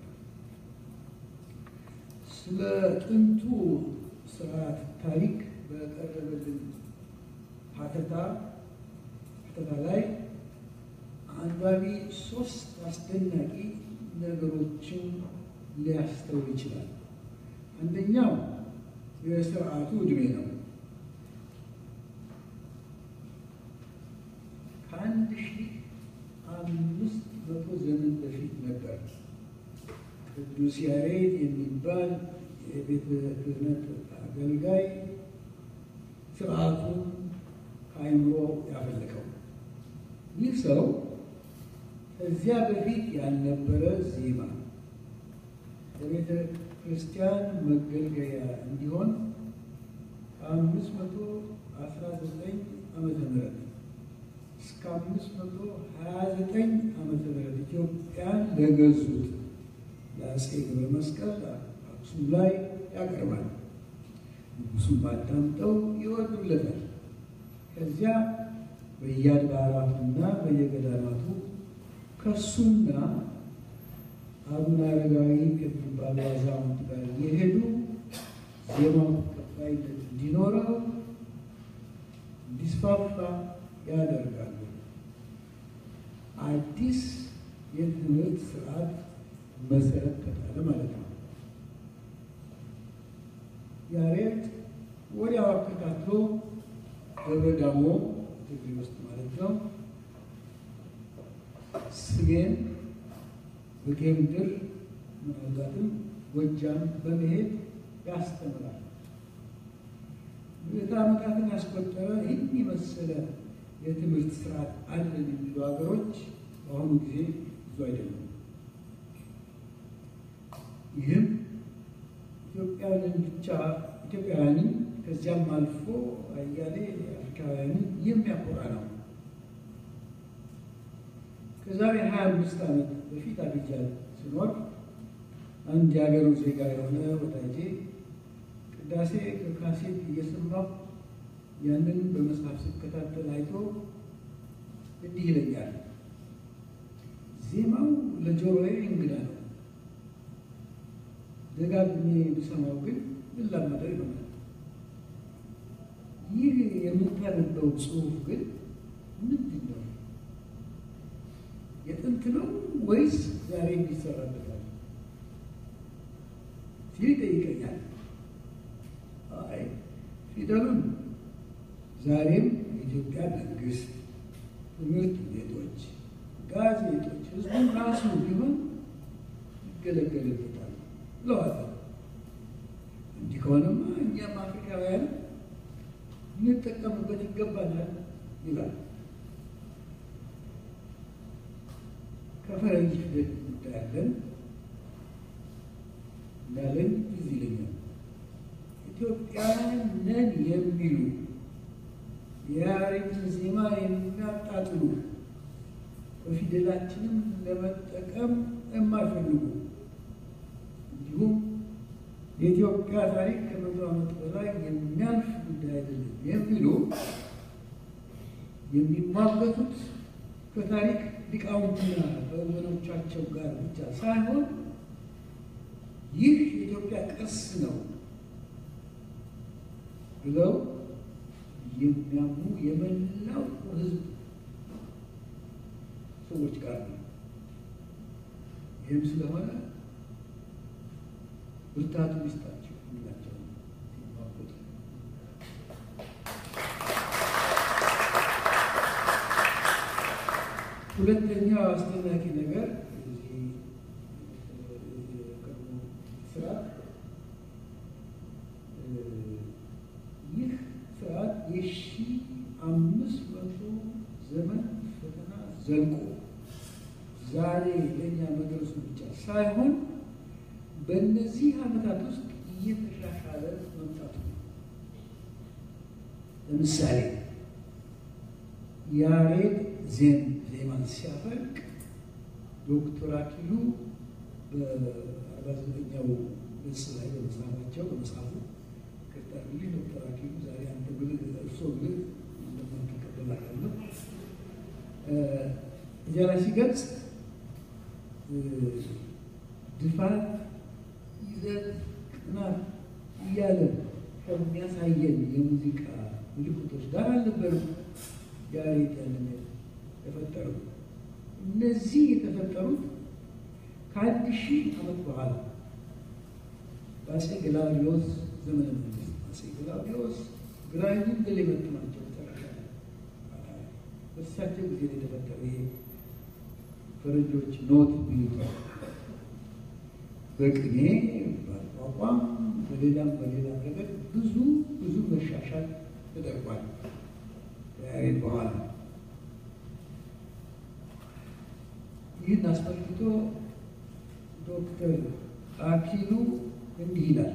ስለ ጥንቱ ስርዓት ታሪክ በቀረበልን ሀተታ ሀተታ ላይ አንባቢ ሶስት አስደናቂ ነገሮችን ሊያስተውል ይችላል። አንደኛው የስርዓቱ ዕድሜ ነው። ከአንድ ሺህ አምስት መቶ ዘመን በፊት ነበር ቅዱስ ያሬድ የሚባል የቤተ ክህነት አገልጋይ ስርዓቱን ከአይምሮ ያፈለቀው። ይህ ሰው ከዚያ በፊት ያልነበረ ዜማ ለቤተ ክርስቲያን መገልገያ እንዲሆን ከአምስት መቶ አስራ ዘጠኝ ዓመተ ምህረት እስከ አምስት መቶ ሀያ ዘጠኝ ዓመተ ምህረት ኢትዮጵያን ለገዙት ለአፄ ገብረ መስቀል አክሱም ላይ ያቀርባል። ንጉሱም ባዳምጠው ይወዱለታል። ከዚያ በየአድባራቱና በየገዳማቱ ከሱና አቡነ አረጋዊ ከሚባሉ አዛውንት ጋር የሄዱ ዜማው ተቀባይነት እንዲኖረው እንዲስፋፋ ያደርጋሉ። አዲስ የትምህርት ስርዓት መሰረት ተጣለ ማለት ነው። ያሬድ ወዲያው አከታትሎ ደብረ ዳሞ ትግሬ ውስጥ ማለት ነው ስሜን በጌምድር ምናልባትም ጎጃም በመሄድ ያስተምራል። ምዕተ ዓመታትን ያስቆጠረ ይህን የመሰለ የትምህርት ስርዓት አለን የሚሉ ሀገሮች በአሁኑ ጊዜ ብዙ አይደሉም። ይህም ኢትዮጵያውያንን ብቻ ኢትዮጵያውያንን ከዚያም አልፎ አያሌ አፍሪካውያንን የሚያኮራ ነው። ከዛሬ ሀያ አምስት ዓመት በፊት አብጃን ስኖር አንድ የሀገሩ ዜጋ የሆነ ወዳጄ ቅዳሴ ከካሴት እየሰማሁ ያንን በመጽሐፍ ስከታተል አይቶ እንዲህ ይለኛል፣ ዜማው ለጆሮዬ እንግዳ ነው። ደጋግሜ ብሰማው ግን ልላመደው ይሆናል። ይህ የምታነበው ጽሑፍ ግን ምንድን ነው? የጥንት ነው ወይስ ዛሬ እንዲሰራበታል ሲል ይጠይቀኛል። አይ ፊደሉን ዛሬም የኢትዮጵያ መንግስት፣ ትምህርት ቤቶች፣ ጋዜጦች፣ ህዝቡን ራሱ ቢሆን ይገለገልበታል ብለዋል። እንዲህ ከሆነማ እኛም አፍሪካውያን ልንጠቀምበት ይገባናል ይላል። ከፈረንጅ ፊደል እንዳያለን እንዳለን ትዝ ይለኛል። ኢትዮጵያውያን ነን የሚሉ የያሬድን ዜማ የሚያጣጥሉ በፊደላችንም ለመጠቀም የማይፈልጉ እንዲሁም የኢትዮጵያ ታሪክ ከመቶ ዓመት በላይ የሚያልፍ ጉዳይ አይደለም የሚሉ የሚሟገቱት ከታሪክ ሊቃውንትና ከወገኖቻቸው ጋር ብቻ ሳይሆን ይህ የኢትዮጵያ ቅርስ ነው ብለው የሚያምኑ የመላው ሕዝብ ሰዎች ጋር ነው። ይህም ስለሆነ ብርታቱ ይስጣቸው የሚላቸው ሲሟገቱ ሁለተኛው አስደናቂ ነገር እዚህ የቀድሞ ስርዓት ይህ ስርዓት የሺ አምስት መቶ ዘመን ፈተና ዘልቆ ዛሬ ለእኛ መድረሱ ብቻ ሳይሆን በእነዚህ ዓመታት ውስጥ እየተሻሻለ መምጣቱ ነው። ለምሳሌ ያሬድ ዜን ዜማን ሲያፈልቅ ዶክተር አክሊሉ በአርባ ዘጠኛው ገጽ ላይ በመጽሐፋቸው በመጽሐፉ ቅርጣልልኝ ዶክተር አክሊሉ ዛሬ አንተ ብልህ እርሶ ብልህ እንደማትቀበላታለሁ እዚያ ላይ ሲገልጽ ድፋት፣ ይዘት፣ ቅናት እያለ ከሚያሳየን የሙዚቃ ምልክቶች ጋር አልነበርም ያሬድ ያንን የፈጠሩ እነዚህ የተፈጠሩት ከአንድ ሺህ ዓመት በኋላ በአፄ ገላውዲዮስ ዘመነ መንግስት አፄ ገላውዲዮስ ግራኝን ድል የመቱ ናቸው። መጨረሻ በእሳቸው ጊዜ ነው የተፈጠረ ይሄ ፈረንጆች ኖት ሚሉት በቅኔ በአቋቋም በሌላም በሌላም ነገር ብዙ ብዙ መሻሻል ተደርጓል። ያሬድ በኋላ ይህን አስመልክቶ ዶክተር አክሊሉ እንዲህ ይላል።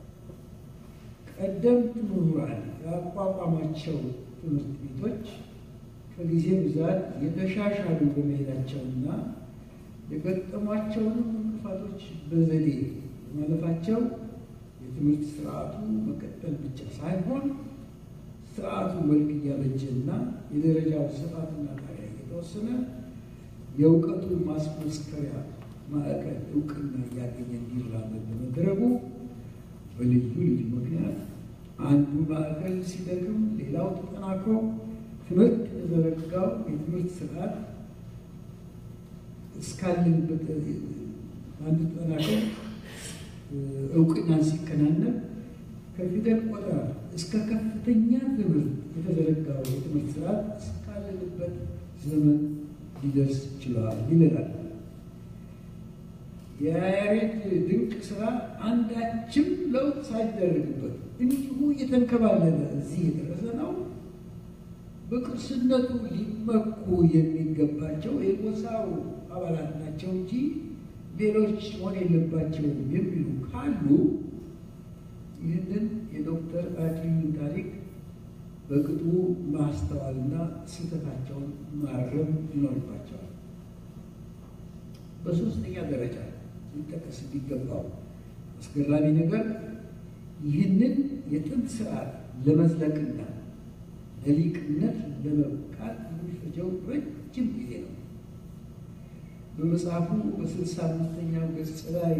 ቀደምት ምሁራን ያቋቋሟቸው ትምህርት ቤቶች ከጊዜ ብዛት የተሻሻሉ በመሄዳቸውና የገጠሟቸውንም እንቅፋቶች በዘዴ ማለፋቸው የትምህርት ስርዓቱ መቀጠል ብቻ ሳይሆን ስርዓቱ መልክ እያበጀና የደረጃው ስፋትና ጣሪያ እየተወሰነ የእውቀቱ ማስመስከሪያ ማዕከል እውቅና እያገኘ እንዲራመድ በመደረጉ በልዩ ልዩ ምክንያት አንዱ ማዕከል ሲደክም ሌላው ተጠናክሮ ትምህርት የተዘረጋው የትምህርት ስርዓት እስካለንበት አንዱ ተጠናክሮ እውቅናን ሲከናነብ ከፊደል ቆጠራ እስከ ከፍተኛ ትምህርት የተዘረጋው የትምህርት ስርዓት እስካለንበት ዘመን ሊደርስ ችሏል ይለናል። የያሬድ ድንቅ ስራ አንዳችም ለውጥ ሳይደረግበት እንዲሁ እየተንከባለለ እዚህ የደረሰ ነው። በቅርስነቱ ሊመኩ የሚገባቸው የጎሳው አባላት ናቸው እንጂ ሌሎች መሆን የለባቸውም የሚሉ ካሉ ይህንን የዶክተር አክሊሉን ታሪክ በቅጡ ማስተዋልና ስህተታቸውን ማረም ይኖርባቸዋል። በሶስተኛ ደረጃ ሊጠቀስ የሚገባው አስገራሚ ነገር ይህንን የጥንት ስርዓት ለመዝለቅና ለሊቅነት ለመብቃት የሚፈጀው ረጅም ጊዜ ነው። በመጽሐፉ በስልሳ አምስተኛው ገጽ ላይ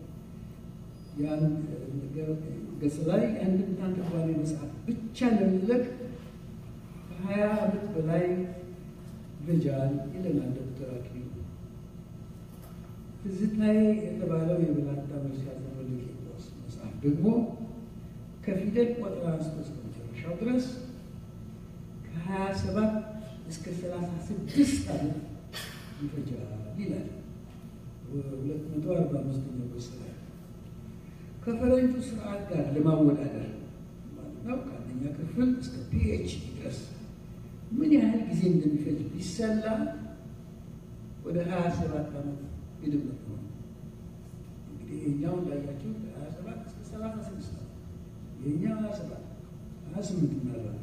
ገጽ ላይ የአንድምታን ትርጓሜ መጽሐፍ ብቻ ለመዝለቅ ከሀያ ዓመት በላይ ይፈጃል ይለናል ዶክተር አክሊሉ። ትዝታዬ የተባለው የብላታ መርሲያ ዘመን ቄርሎስ መጽሐፍ ደግሞ ከፊደል ቆጠራ አንስቶ እስከ መጨረሻው ድረስ ከሀያ ሰባት እስከ ሰላሳ ስድስት ዓመት ይፈጃል ይላል። ሁለት መቶ አርባ አምስተኛው ገጽ ላይ ከፈረንጁ ስርዓት ጋር ለማወዳደር ማለት ነው። ከአንደኛ ክፍል ክፍል እስከ ፒኤችዲ ድረስ ምን ያህል ጊዜ እንደሚፈጅ ቢሰላ ወደ ሀያ ሰባት ዓመት ይድመት ነው። እንግዲህ የኛውን ላያችሁ ሀያ ሰባት እስከ ሰላሳ ስድስት ነው። የኛው ሀያ ሰባት ሀያ ስምንት ምናልባት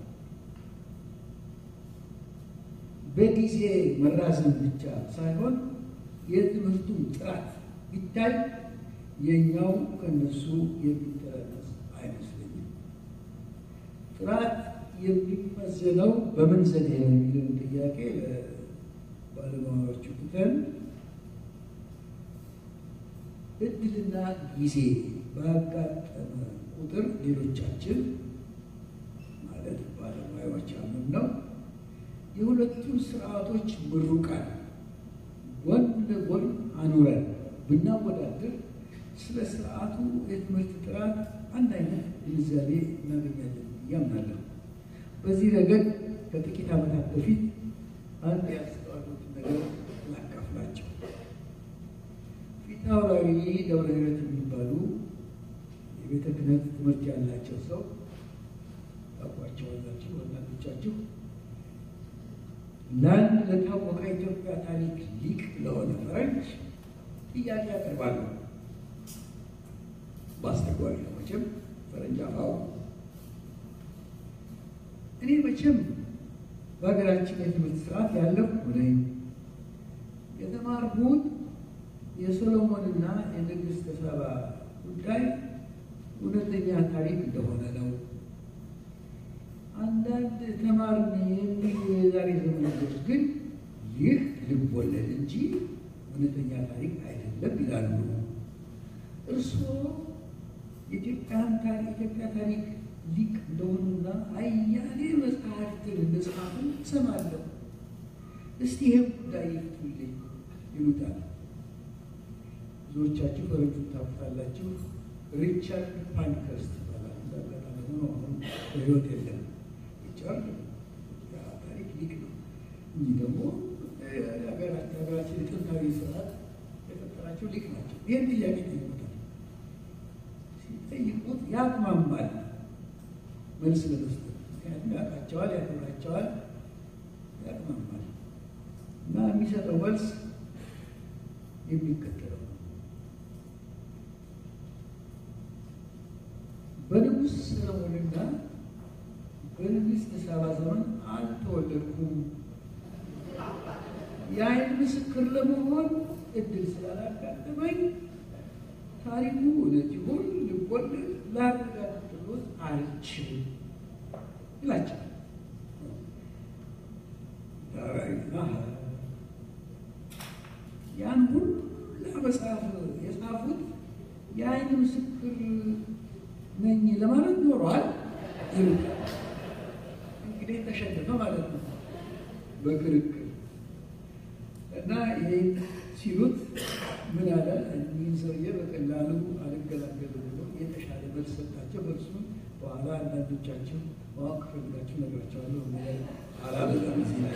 በጊዜ መራዘም ብቻ ሳይሆን የትምህርቱም ጥራት ቢታይ የኛው ከነሱ የሚተናነስ አይመስለኝም። ጥራት የሚመዘነው በምን ዘዴ ነው የሚለውን ጥያቄ ለባለሙያዎቹ ትተን እድልና ጊዜ ባጋጠመ ቁጥር ሌሎቻችን ማለት ባለሙያዎች አምን ነው የሁለቱን ስርዓቶች ምሩቃን ጎን ለጎን አኑረን ብናወዳድር ስለ ስርዓቱ የትምህርት ጥራት አንድ አይነት ግንዛቤ እናገኛለን ብዬ አምናለሁ። በዚህ ረገድ ከጥቂት ዓመታት በፊት አንድ ያስተዋሉትን ነገር ላካፍላቸው። ፊት አውራሪ ደብረ ሕይወት የሚባሉ የቤተ ክህነት ትምህርት ያላቸው ሰው ታውቋቸዋላችሁ ወላጆቻችሁ ለአንድ ለታወቀ ኢትዮጵያ ታሪክ ሊቅ ለሆነ ፈረንጅ ጥያቄ ያቀርባሉ። በአስተጓሪ ነው መቼም ፈረንጅ አፋው። እኔ መቼም በሀገራችን የትምህርት ስርዓት ያለው ነኝ። የተማርኩት የሶሎሞንና የንግሥተ ሳባ ጉዳይ እውነተኛ ታሪክ እንደሆነ ነው። አንዳንድ ተማርን የሚሉ የዛሬ ዘመን ልጆች ግን ይህ ልብ ወለድ እንጂ እውነተኛ ታሪክ አይደለም ይላሉ። እርስዎ የኢትዮጵያን ታሪክ ኢትዮጵያ ታሪክ ሊቅ እንደሆኑና አያሌ መጽሐፍትን እንደጻፉ እሰማለሁ። እስቲ ይህም ጉዳይ ይፍቱልኝ ይሉታል። ብዙዎቻችሁ ፈረንጁን ታውቁታላችሁ። ሪቻርድ ፓንከርስት ይባላል። እንዳጋጣሚ ሆኖ አሁን በሕይወት የለም። ሪቻርድ ታሪክ ሊቅ ነው። እኚህ ደግሞ የሀገራችን የጥንታዊ ስርዓት የፈጠራቸው ሊቅ ናቸው። ይህን ጥያቄ ጠይቁታል። ሲጠይቁት ያቅማማል መልስ ለመስጠት ምክንያቱም ያውቃቸዋል፣ ያከብራቸዋል፣ ያቅማማል እና የሚሰጠው መልስ የሚከተለው ነው። በንጉሥ ሰለሞንና በንግሥት ሳባ ዘመን አልተወለድኩም። የዓይን ምስክር ለመሆን እድል ስላላጋጠመኝ ታሪኩ እውነት ይሁን ልቦለድ ላረጋግጥሎት አልችልም ይላቸዋል። ዳራዊና ያን ሁላ መጽሐፍ የጻፉት የዓይን ምስክር ነኝ ለማለት ኖሯል። እንግዲህ ተሸነፈ ማለት ነው በክርክር እና ይህ ሲሉት ምን አለ እኒህን ሰውዬ በቀላሉ አልገላገልም ብሎ የተሻለ መልስ ሰጣቸው። መልሱን በኋላ አንዳንዶቻችሁ ማወቅ ፈልጋችሁ ነግራቸዋለሁ። አላበዛም። እዚህ ላይ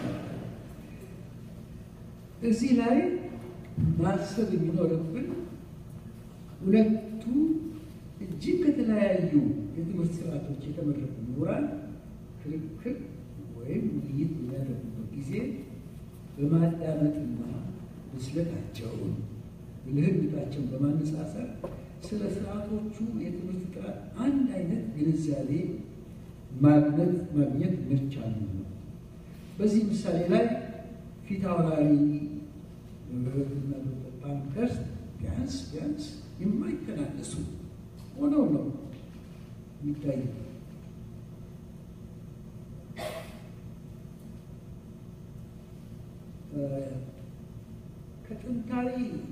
እዚህ ላይ ማሰብ የሚኖርብን ሁለቱ እጅግ ከተለያዩ የትምህርት ስርዓቶች የተመረጡ ምሁራን ክርክር ወይም ውይይት የሚያደርጉበት ጊዜ በማዳመጥና ብስለታቸውን ብልህነታቸውን በማነጻጸር ስለ ስርዓቶቹ የትምህርት ጥራት አንድ አይነት ግንዛቤ ማግኘት ማግኘት መቻሉ ነው። በዚህ ምሳሌ ላይ ፊት አውራሪ ምህረትና ዶክተር ፓንከርስት ቢያንስ ቢያንስ የማይተናነሱ ሆነው ነው የሚታዩ። ከጥንታዊ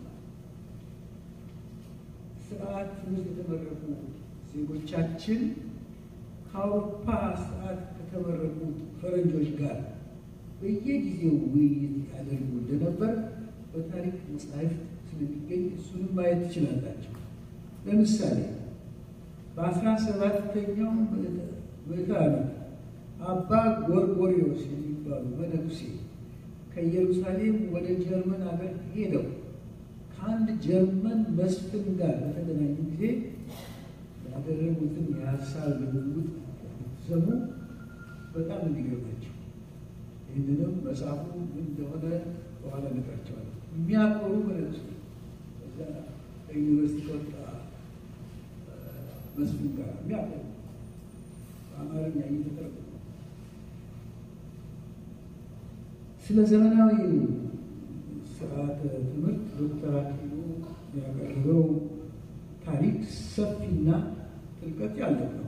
ስርዓት ትምህርት የተመረቁ ዜጎቻችን ከአውሮፓ ስርዓት ከተመረቁ ፈረንጆች ጋር በየጊዜው ውይይት ያደርጉ እንደነበር በታሪክ መጽሐፍት ስለሚገኝ እሱንም ማየት ትችላላቸው። ለምሳሌ በአስራ ሰባተኛው ምዕተ ዓመት አባ ጎርጎሪዎስ የሚባሉ መነኩሴ ከኢየሩሳሌም ወደ ጀርመን ሀገር ሄደው ከአንድ ጀርመን መስፍን ጋር በተገናኙ ጊዜ ያደረጉትን የሀሳብ ልውውጥ ሲሰሙ በጣም እንዲገርማቸው ይህንንም መጽሐፉ ምን እንደሆነ በኋላ ነግራቸዋለሁ። የሚያቆሩ መለሱ እዛ ከዩኒቨርሲቲ ከወጣ መስፍን ጋር የሚያቆሩ በአማርኛ እየተተረጎመ ስለ ዘመናዊ ስርዓተ ትምህርት ዶክተር አክሊሉ ያቀረበው ታሪክ ሰፊና ጥልቀት ያለው ነው።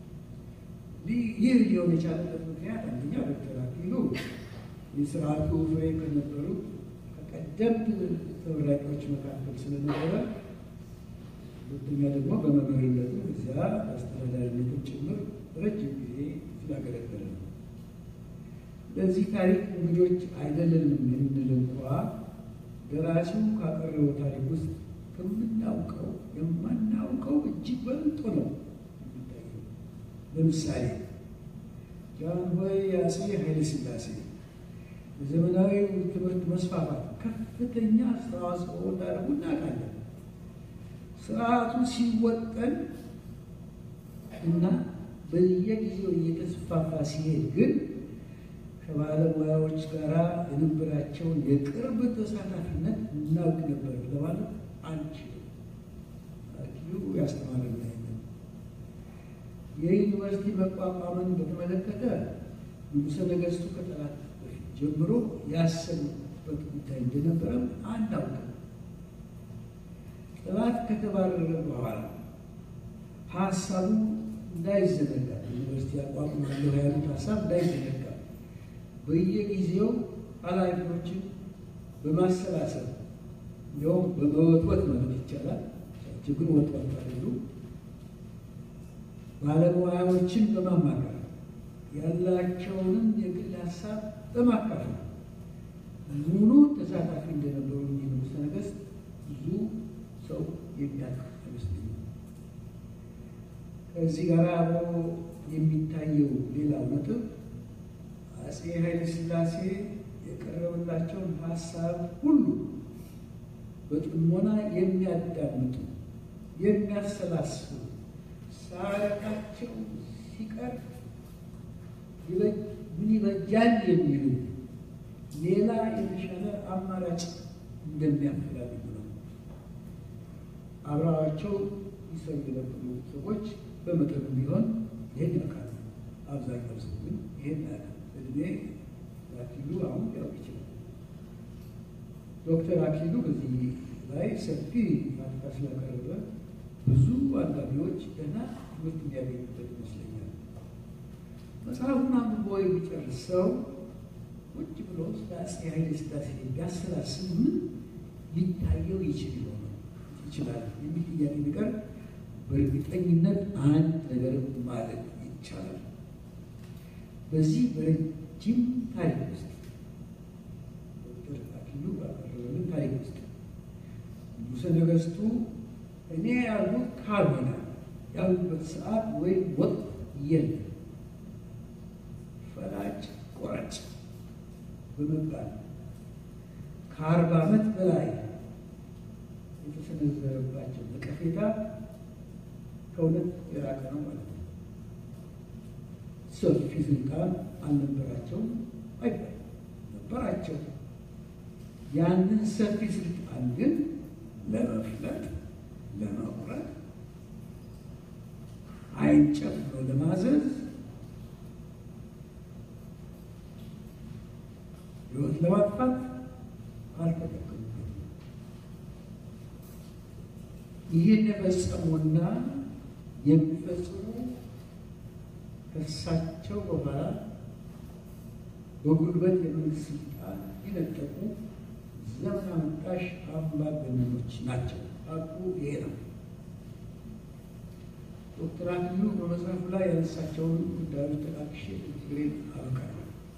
ይህ ሊሆን የቻለበት ምክንያት አንደኛ ዶክተር አክሊሉ የስርዓቱ ፍሬ ከነበሩ ከቀደምት ተመራቂዎች መካከል ስለነበረ፣ ሁለተኛ ደግሞ በመምህርነቱ እዚያ አስተዳዳሪነትን ጭምር ረጅም ጊዜ ስላገለገለ ነው። ለዚህ ታሪክ እንግዶች አይደለንም የምንል እንኳ ደራሲው ካቀረበው ታሪክ ውስጥ ከምናውቀው የማናውቀው እጅግ በልጦ ነው የሚታየው። ለምሳሌ ጃንሆይ አፄ ኃይለ ሥላሴ የዘመናዊ ትምህርት መስፋፋት ከፍተኛ አስተዋጽኦ እንዳደረጉ እናውቃለን። ስርዓቱ ሲወጠን እና በየጊዜው እየተስፋፋ ሲሄድ ግን ከባለሙያዎች ጋር የነበራቸውን የቅርብ ተሳታፊነት እናውቅ ነበር ለማለት አንችልም። አክሊሉ ያስተማረን ነው። የዩኒቨርሲቲ መቋቋምን በተመለከተ ንጉሠ ነገሥቱ ከጠላት በፊት ጀምሮ ያሰቡበት ጉዳይ እንደነበረም አናውቅም። ጠላት ከተባረረ በኋላ ሀሳቡ እንዳይዘነጋ ዩኒቨርሲቲ አቋቁማለሁ ያሉት ሀሳብ እንዳይዘነጋ በየጊዜው ኃላፊዎችን በማሰላሰል እንዲሁም በመወትወት ማለት ይቻላል ችግር ወጥወት አይደሉ ባለሙያዎችን በማማከር ያላቸውንም የግል ሀሳብ በማካፈል ሙሉ ተሳታፊ እንደነበሩ ንጉሠ ነገሥት ብዙ ሰው የሚያውቅ አይመስለኝም። ከዚህ ጋር አብሮ የሚታየው ሌላው ነጥብ አፄ ኃይለ ሥላሴ የቀረበላቸውን ሀሳብ ሁሉ በጥሞና የሚያዳምጡ የሚያሰላስሉ ሳያረቃቸው ሲቀር ምን ይበጃል የሚሉ ሌላ የተሻለ አማራጭ እንደሚያፈላልጉ ነው። አብረዋቸው ይሰሩ የነበሩ ሰዎች በመጠኑ ቢሆን ይህን ያውቃሉ። አብዛኛው ሰው ግን ይህን ያውቃል። እድሜ አክሊሉ አሁን ሊያውቅ ይችላል። ዶክተር አክሊሉ በዚህ ላይ ሰፊ ማጥፋት ስላቀረበ ብዙ አንባቢዎች ገና ትምህርት የሚያገኙበት ይመስለኛል። መጽሐፉን አንብቦ የሚጨርሰው ቁጭ ብሎ ስለ አፄ ኃይለ ሥላሴ ቢያሰላስል ምን ሊታየው ይችል ይሆነ ይችላል የሚል ጥያቄ ነገር በእርግጠኝነት አንድ ነገር ማለት ይቻላል። በዚህ በረጅም ታሪክ ውስጥ ዶክተር አክሊሉ ባቀረበልን ታሪክ ውስጥ ንጉሠ ነገሥቱ እኔ ያሉት ካልሆነ ያሉበት ሰዓት ወይም ወቅት የለም ፈላጭ ቆራጭ በመባል ከአርባ ዓመት በላይ የተሰነዘረባቸው ነቀፌታ ከእውነት የራቀ ነው ማለት ነው። ሰፊ ስልጣን አልነበራቸውም አይባል ነበራቸው። ያንን ሰፊ ስልጣን ግን ለመፍለጥ ለመቁረጥ ዓይን ጨፍኖ ለማዘዝ ሕይወት ለማጥፋት አልተጠቀሙበትም። ይህን የፈጸሙና የሚፈጽሙ ከእሳቸው በኋላ በጉልበት የመንግስት ስልጣን የነጠቁ ዘመን አመጣሽ አምባገነኖች ናቸው። ሀቁ ይሄ ነው። ዶክተር አክሊሉ በመጽሐፉ ላይ ያነሳቸውን ጉዳዮች ጠቃቅሼ ንግግሬን አበቃለሁ።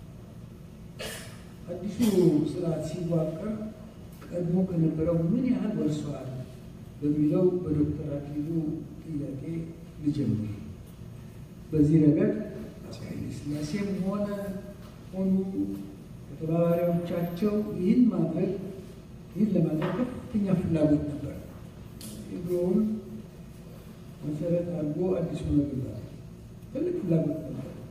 አዲሱ ስርዓት ሲዋቀር ቀድሞ ከነበረው ምን ያህል ወርሰዋል በሚለው በዶክተር አክሊሉ ጥያቄ ልጀምር። በዚህ ረገድ አፄ ኃይለ ሥላሴም ሆነ ሆኑ ከተባባሪዎቻቸው ይህን ማድረግ ይህን ለማድረግ ከፍተኛ ፍላጎት ነበር። ድሮውን መሰረት አድርጎ አዲሱ መግባት ትልቅ ፍላጎት ነበር።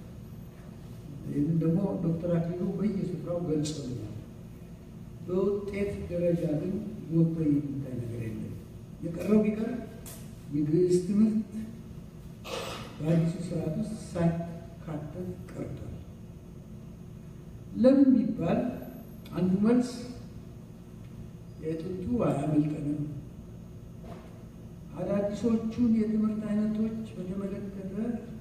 ዶክተር አክሊሉ በየስፍራው ገልጸውኛል። በውጤት ደረጃ ግን ጎልቶ የሚታይ ነገር የለም። የቀረው ቢቀር የግዕዝ ትምህርት በአዲሱ ስርዓት ውስጥ ሳይካተት ቀርቷል። ለምን ቢባል አንዱ መልስ የጥንቱ አያመልጠንም፣ አዳዲሶቹን የትምህርት አይነቶች በተመለከተ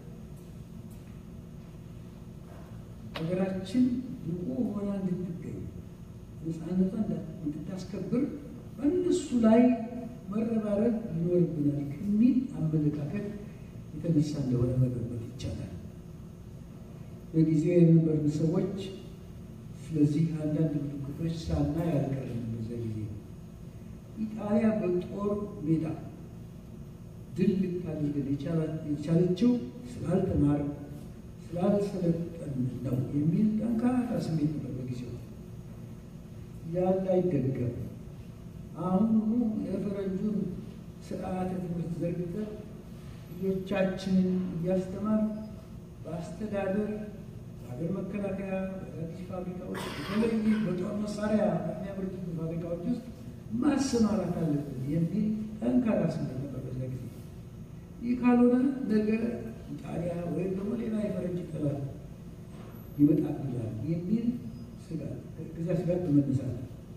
ሀገራችን ብቁ ሆና እንድትገኝ ነፃነቷን እንድታስከብር በእነሱ ላይ መረባረብ ይኖርብናል ከሚል አመለካከት የተነሳ እንደሆነ መገመት ይቻላል። በጊዜው የነበርን ሰዎች ስለዚህ አንዳንድ ምልክቶች ሳናይ አልቀርም። በዛ ጊዜ ኢጣሊያ በጦር ሜዳ ድል ልታደርገን የቻለችው ስላልተማር ስላልሰለጠን ነው የሚል ጠንካራ ስሜት ነበር በጊዜው። ያለ አይደገም። አሁኑ የፈረንጁን ስርዓተ ትምህርት ዘርግተን ልጆቻችንን እያስተማር በአስተዳደር በሀገር መከላከያ በአዲስ ፋብሪካዎች በተለይ በጦር መሳሪያ በሚያመርቱ ፋብሪካዎች ውስጥ ማሰማራት አለብን የሚል ጠንካራ ስሜት ነበር በዛ ጊዜ። ይህ ካልሆነ ነገ ጣሊያ ወይም ደግሞ ሌላ የፈረንጅ ጠላት ይመጣብናል የሚል ስጋት ከዚያ ስጋት በመነሳት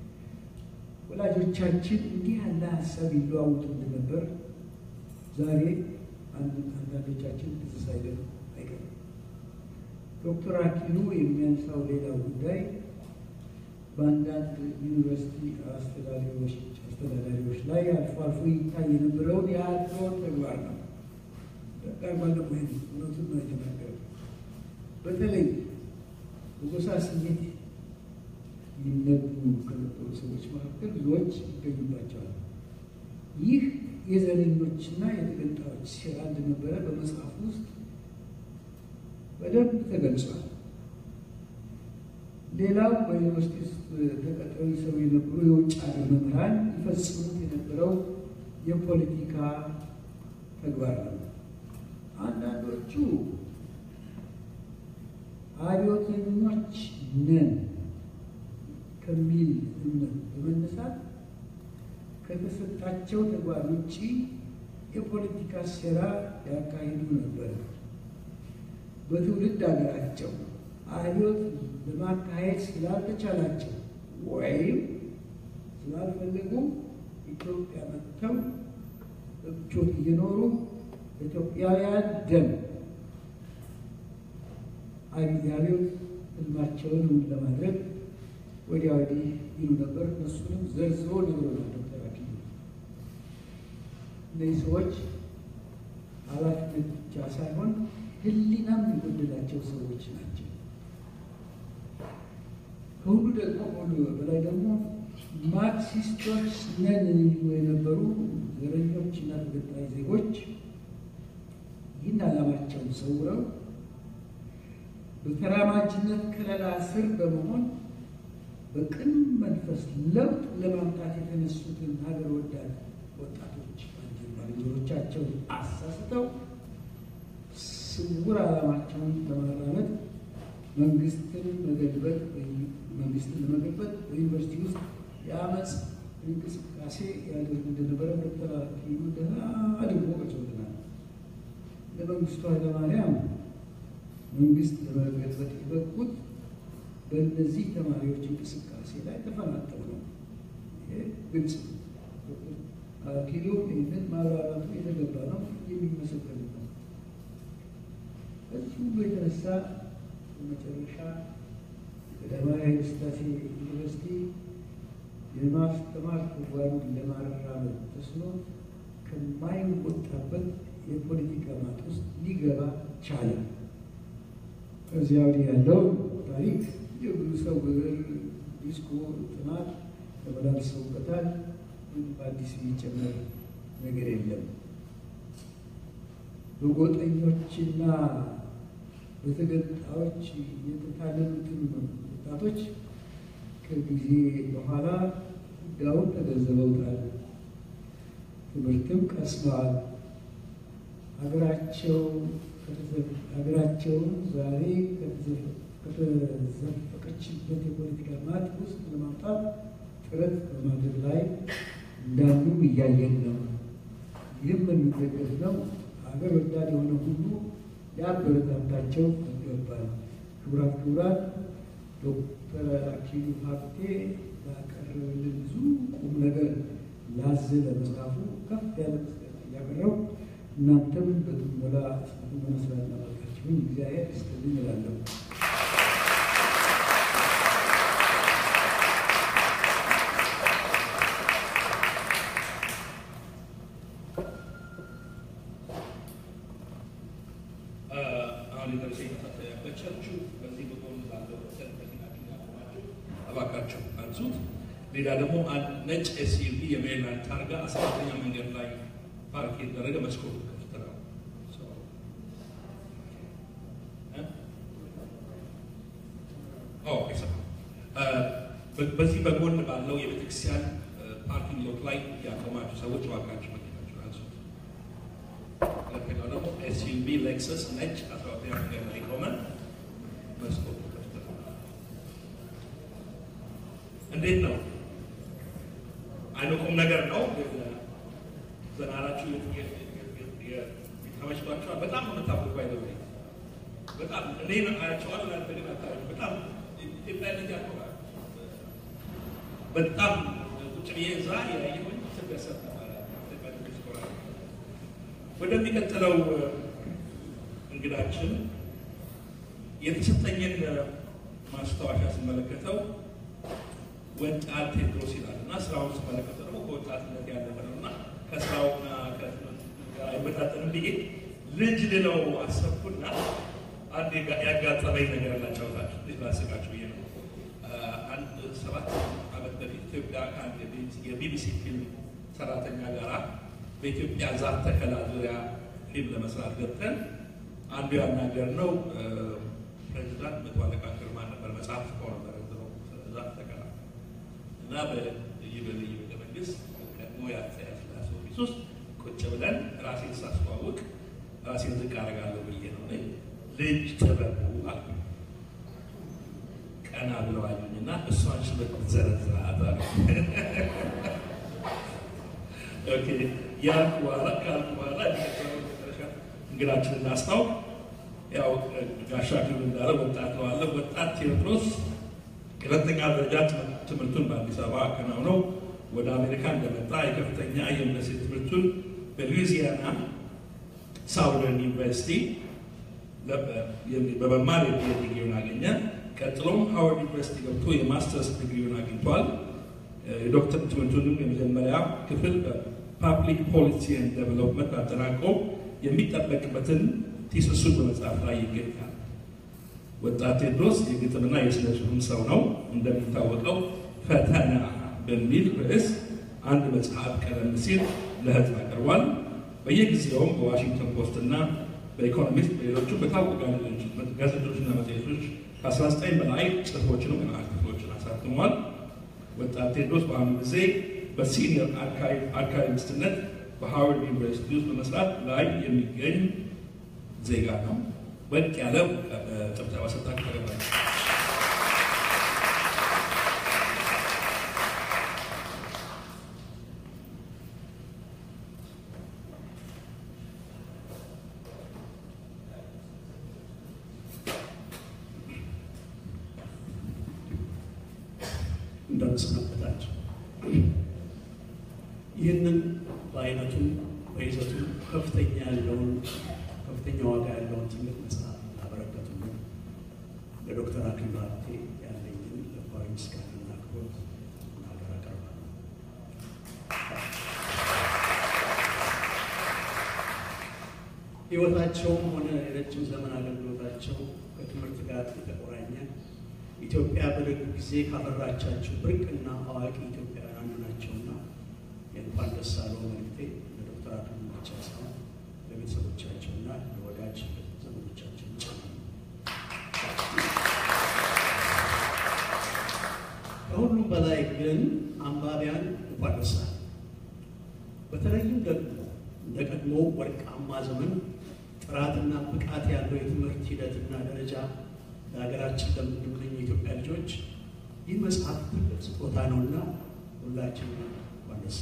ወላጆቻችን እንዲህ ያለ ሀሳብ ይለዋውጡ እንደነበር ዛሬ አንዳንዶቻችን ትዝ ሳይለን አይቀርም። ዶክተር አክሊሉ የሚያነሳው ሌላው ጉዳይ በአንዳንድ ዩኒቨርሲቲ አስተዳዳሪዎች አስተዳዳሪዎች ላይ አልፎ አልፎ ይታይ የነበረውን የአድሎ ተግባር ነው። ጋር ባለፈ እውነቱን ነው የተናገረው። በተለይ በጎሳ ስሜት ይነዱ ከነበሩ ሰዎች መካከል ብዙዎች ይገኙባቸዋል። ይህ የዘረኞችና የተገንጣዮች ሴራ እንደነበረ በመጽሐፍ ውስጥ በደንብ ተገልጿል። ሌላው በዩኒቨርሲቲ ውስጥ ተቀጥረው ይሰሩ የነበሩ የውጭ ሀገር መምህራን ይፈጽሙት የነበረው የፖለቲካ ተግባር ነው። አንዳንዶቹ አብዮተኞች ነን ከሚል እምነት በመነሳት ከተሰጣቸው ተግባር ውጭ የፖለቲካ ሴራ ያካሂዱ ነበር። በትውልድ ሀገራቸው አብዮት ለማካሄድ ስላልተቻላቸው ወይም ስላልፈለጉ ኢትዮጵያ መጥተው እቾት እየኖሩ ኢትዮጵያውያን ደም የአብዮት ህልማቸውን እውን ለማድረግ ወዲያ ወዲህ ይሉ ነበር። እነሱንም ዘርዝሮ ነግሮናል ዶክተር አክሊሉ። እነዚህ ሰዎች ኃላፊነት ብቻ ሳይሆን ህሊናም የጎደላቸው ሰዎች ናቸው። ከሁሉ ደግሞ ከሁሉ በላይ ደግሞ ማርክሲስቶች ነን የሚሉ የነበሩ ዘረኞች እና ተገንጣይ ዜጎች ይህን ዓላማቸውን ሰውረው በተራማጅነት ከለላ ስር በመሆን በቅን መንፈስ ለውጥ ለማምጣት የተነሱትን ሀገር ወዳድ ወጣቶች ባልንጀሮቻቸውን አሳስተው ስውር ዓላማቸውን ለማራመድ መንግስትን መገልበጥ መንግስትን ለመገልበጥ በዩኒቨርሲቲ ውስጥ የአመፅ እንቅስቃሴ ያደርጉ እንደነበረ ዶክተር አክሊሉ ደህና አድርጎ ገልጾልናል። ለመንግስቱ ኃይለማርያም መንግስት ለመገልበጥ የበቁት በእነዚህ ተማሪዎች እንቅስቃሴ ላይ ተፈናጠው ነው። ይሄ ግልጽ ነው። አክሊሉ ይህንን ማብራራቱ የተገባ ነው፣ የሚመሰገን ነው። ከዚህ ሁሉ የተነሳ በመጨረሻ ቀዳማዊ ኃይለ ሥላሴ ዩኒቨርሲቲ የማስተማር ተግባሩን ለማራመድ ተስኖት ከማይወጣበት የፖለቲካ ማጥ ውስጥ ሊገባ ቻለ። ከዚያ ወዲህ ያለው ታሪክ የብዙ ሰው ብዕር፣ ዲስኮ፣ ጥናት ተመላልሰውበታል። በአዲስ የሚጨመር ነገር የለም። በጎጠኞችና በተገንጣዮች የተታለሉትን ወጣቶች ከጊዜ በኋላ ጉዳዩን ተገንዝበውታል። ትምህርትም ቀስመዋል። ሀገራቸው ሀገራቸውን ዛሬ ከተዘፈቀችበት የፖለቲካ ማጥ ውስጥ ለማውጣት ጥረት በማድረግ ላይ እንዳሉ እያየን ነው። ይህም የሚደገፍ ነው። ሀገር ወዳድ የሆነ ሁሉ ሊያበረታታቸው ይገባል። ክቡራት ክቡራት ዶክተር አክሊሉ ሀብቴ ባቀረበልን ብዙ ቁም ነገር ላዘለ መጽሐፉ ከፍ ያለ ምስጋና እያቀረብኩ እናንተም በጥሞና በጥሞና ስላዳመጣችሁኝ እግዚአብሔር ይስጥልኝ እላለሁ። አሁን የደረሰ መሳሰያ በቸርቹ በዚህ በጎን ባለው ሰንበቲናችን ያቆማችሁ እባካችሁ አንሱት። ሌላ ደግሞ አንድ ነጭ ኤስዩቪ የሜሪላንድ ታርጋ አስራተኛ መንገድ ላይ ፓርክ የተደረገ መስኮቱ ክፍት ነው። ኦ አይሰማም። በዚህ በጎን ባለው የቤተክርስቲያን ፓርኪንግ ሎት ላይ ያቆማችሁ ሰዎች እባካችሁ መኪናችሁን አንሱት። ሁለተኛው ደግሞ ኤስዩቪ ሌክሰስ ነጭ አስራ ሁለተኛ መንገድ ላይ ቆመ መስኮቱ ክፍት ነው። እንዴት ነው? አይኑ ቁም ነገር ነው። ዘናራችሁ ተመችቷቸዋል። በጣም ነው የምታውቁት። ባይ በጣም እኔ አያቸዋለሁ እናንተ ግን አታዩም። በጣም ኢትዮጵያዊነት ያቆማል። በጣም ቁጭ ብዬ እዛ ያየሁኝ ስደሰት ነበረ። ወደሚቀጥለው እንግዳችን የተሰጠኝን ማስታወሻ ስመለከተው ወጣት ቴድሮስ ይላል እና ስራውን ስመለከተው ደግሞ ከወጣትነት ያለፈ ነው እና ከስራውና ከትምህርት ጋር አይመጣጠንም ብዬ ልጅ ልለው አሰብኩና አንድ ያጋጠመኝ ነገር ላጫውታችሁ እንዴት ላስቃችሁ ብዬ ነው። አንድ ሰባት ዓመት በፊት ኢትዮጵያ ከአንድ የቢቢሲ ፊልም ሰራተኛ ጋራ በኢትዮጵያ ዛፍ ተከላ ዙሪያ ፊልም ለመስራት ገብተን አንዱ ያናገር ነው ፕሬዚዳንት መቶ አለቃ ግርማ ነበር። መጽሐፍ ጽፎ ነበር ዛፍ ተከላ እና በልዩ በልዩ ቤተ መንግስት ቀድሞ የአፄ ኃይለሥላሴ ኦፊስ ውስጥ ቁጭ ብለን ራሴን ሳስተዋውቅ ራሴን ዝቅ አደርጋለሁ ብዬ ነው ልጅ ጥበቡ አልኩ። ቀና ብለው አዩኝና እሷን ሽበት ዘረዝራት አሉ። ያልኩ በኋላ ካልኩ በኋላ እንግዳችንን እናስታውቅ። ያው ጋሻ ክብል እንዳለ ወጣት ነው አለ። ወጣት ቴዎድሮስ ሁለተኛ ደረጃ ትምህርቱን በአዲስ አበባ አከናውነው ወደ አሜሪካ እንደመጣ የከፍተኛ የዩኒቨርሲቲ ትምህርቱን በሉዊዚያና ሳውዘርን ዩኒቨርሲቲ በመማር የፒኤችዲ ዲግሪውን አገኘ። ቀጥሎም ሃዋርድ ዩኒቨርሲቲ ገብቶ የማስተርስ ዲግሪውን አግኝቷል። የዶክተር ትምህርቱንም የመጀመሪያ ክፍል በፓብሊክ ፖሊሲ ኤንድ ዴቨሎፕመንት አጠናቆ የሚጠበቅበትን ቲስሱን በመጽሐፍ ላይ ይገኛል። ወጣት ቴዎድሮስ የግጥምና የስነ ጽሑፍ ሰው ነው። እንደሚታወቀው ፈተና በሚል ርዕስ አንድ መጽሐፍ ቀደም ሲል ለህዝብ አቅርቧል። በየጊዜውም በዋሽንግተን ፖስት እና በኢኮኖሚስት በሌሎቹ በታወቁ ጋዜጦችና መጽሔቶች ከ19 በላይ ጽሑፎችንም አርቲክሎችን አሳትሟል። ወጣት ቴዎድሮስ በአሁኑ ጊዜ በሲኒየር አርካይቪስትነት በሃዋርድ ዩኒቨርሲቲ ውስጥ በመስራት ላይ የሚገኝ ዜጋ ነው። ወጥ ያለ ጭብጨባ ሰጥታችሁ ተገባል። እንደምሰነበታቸው ይህንን በአይነቱ በይዘቱ ከፍተኛ ያለውን ከፍተኛ ዋጋ ያለውን ትልቅ መጽሐፍ ላበረከቱልን ለዶክተር አክሊሉ ሀብቴ ያለኝን ልባዊ ምስጋናና አክብሮት እናገር አቀርባለሁ። ሕይወታቸውም ሆነ የረጅም ዘመን አገልግሎታቸው ከትምህርት ጋር የተቆራኘ ኢትዮጵያ በደግ ጊዜ ካፈራቻቸው ብርቅና አዋቂ ኢትዮጵያውያን አንዱ ናቸውና የእንኳን ደስ አለው መልእክቴ ለዶክተር አክሊሉ ብቻ ሳይሆን ለቤተሰቦቻቸውና ለወዳጅ ዘመዶቻቸው ጭምር ነው። ከሁሉም በላይ ግን አንባቢያን እንኳን ደስ አለ። በተለይም ደግሞ እንደ ቀድሞ ወርቃማ ዘመን ጥራትና ብቃት ያለው የትምህርት ሂደትና ደረጃ ለሀገራችን ለምንመኝ የኢትዮጵያ ልጆች ይህ መጽሐፍ ትልቅ ስጦታ ነውና ሁላችን ዋነሳ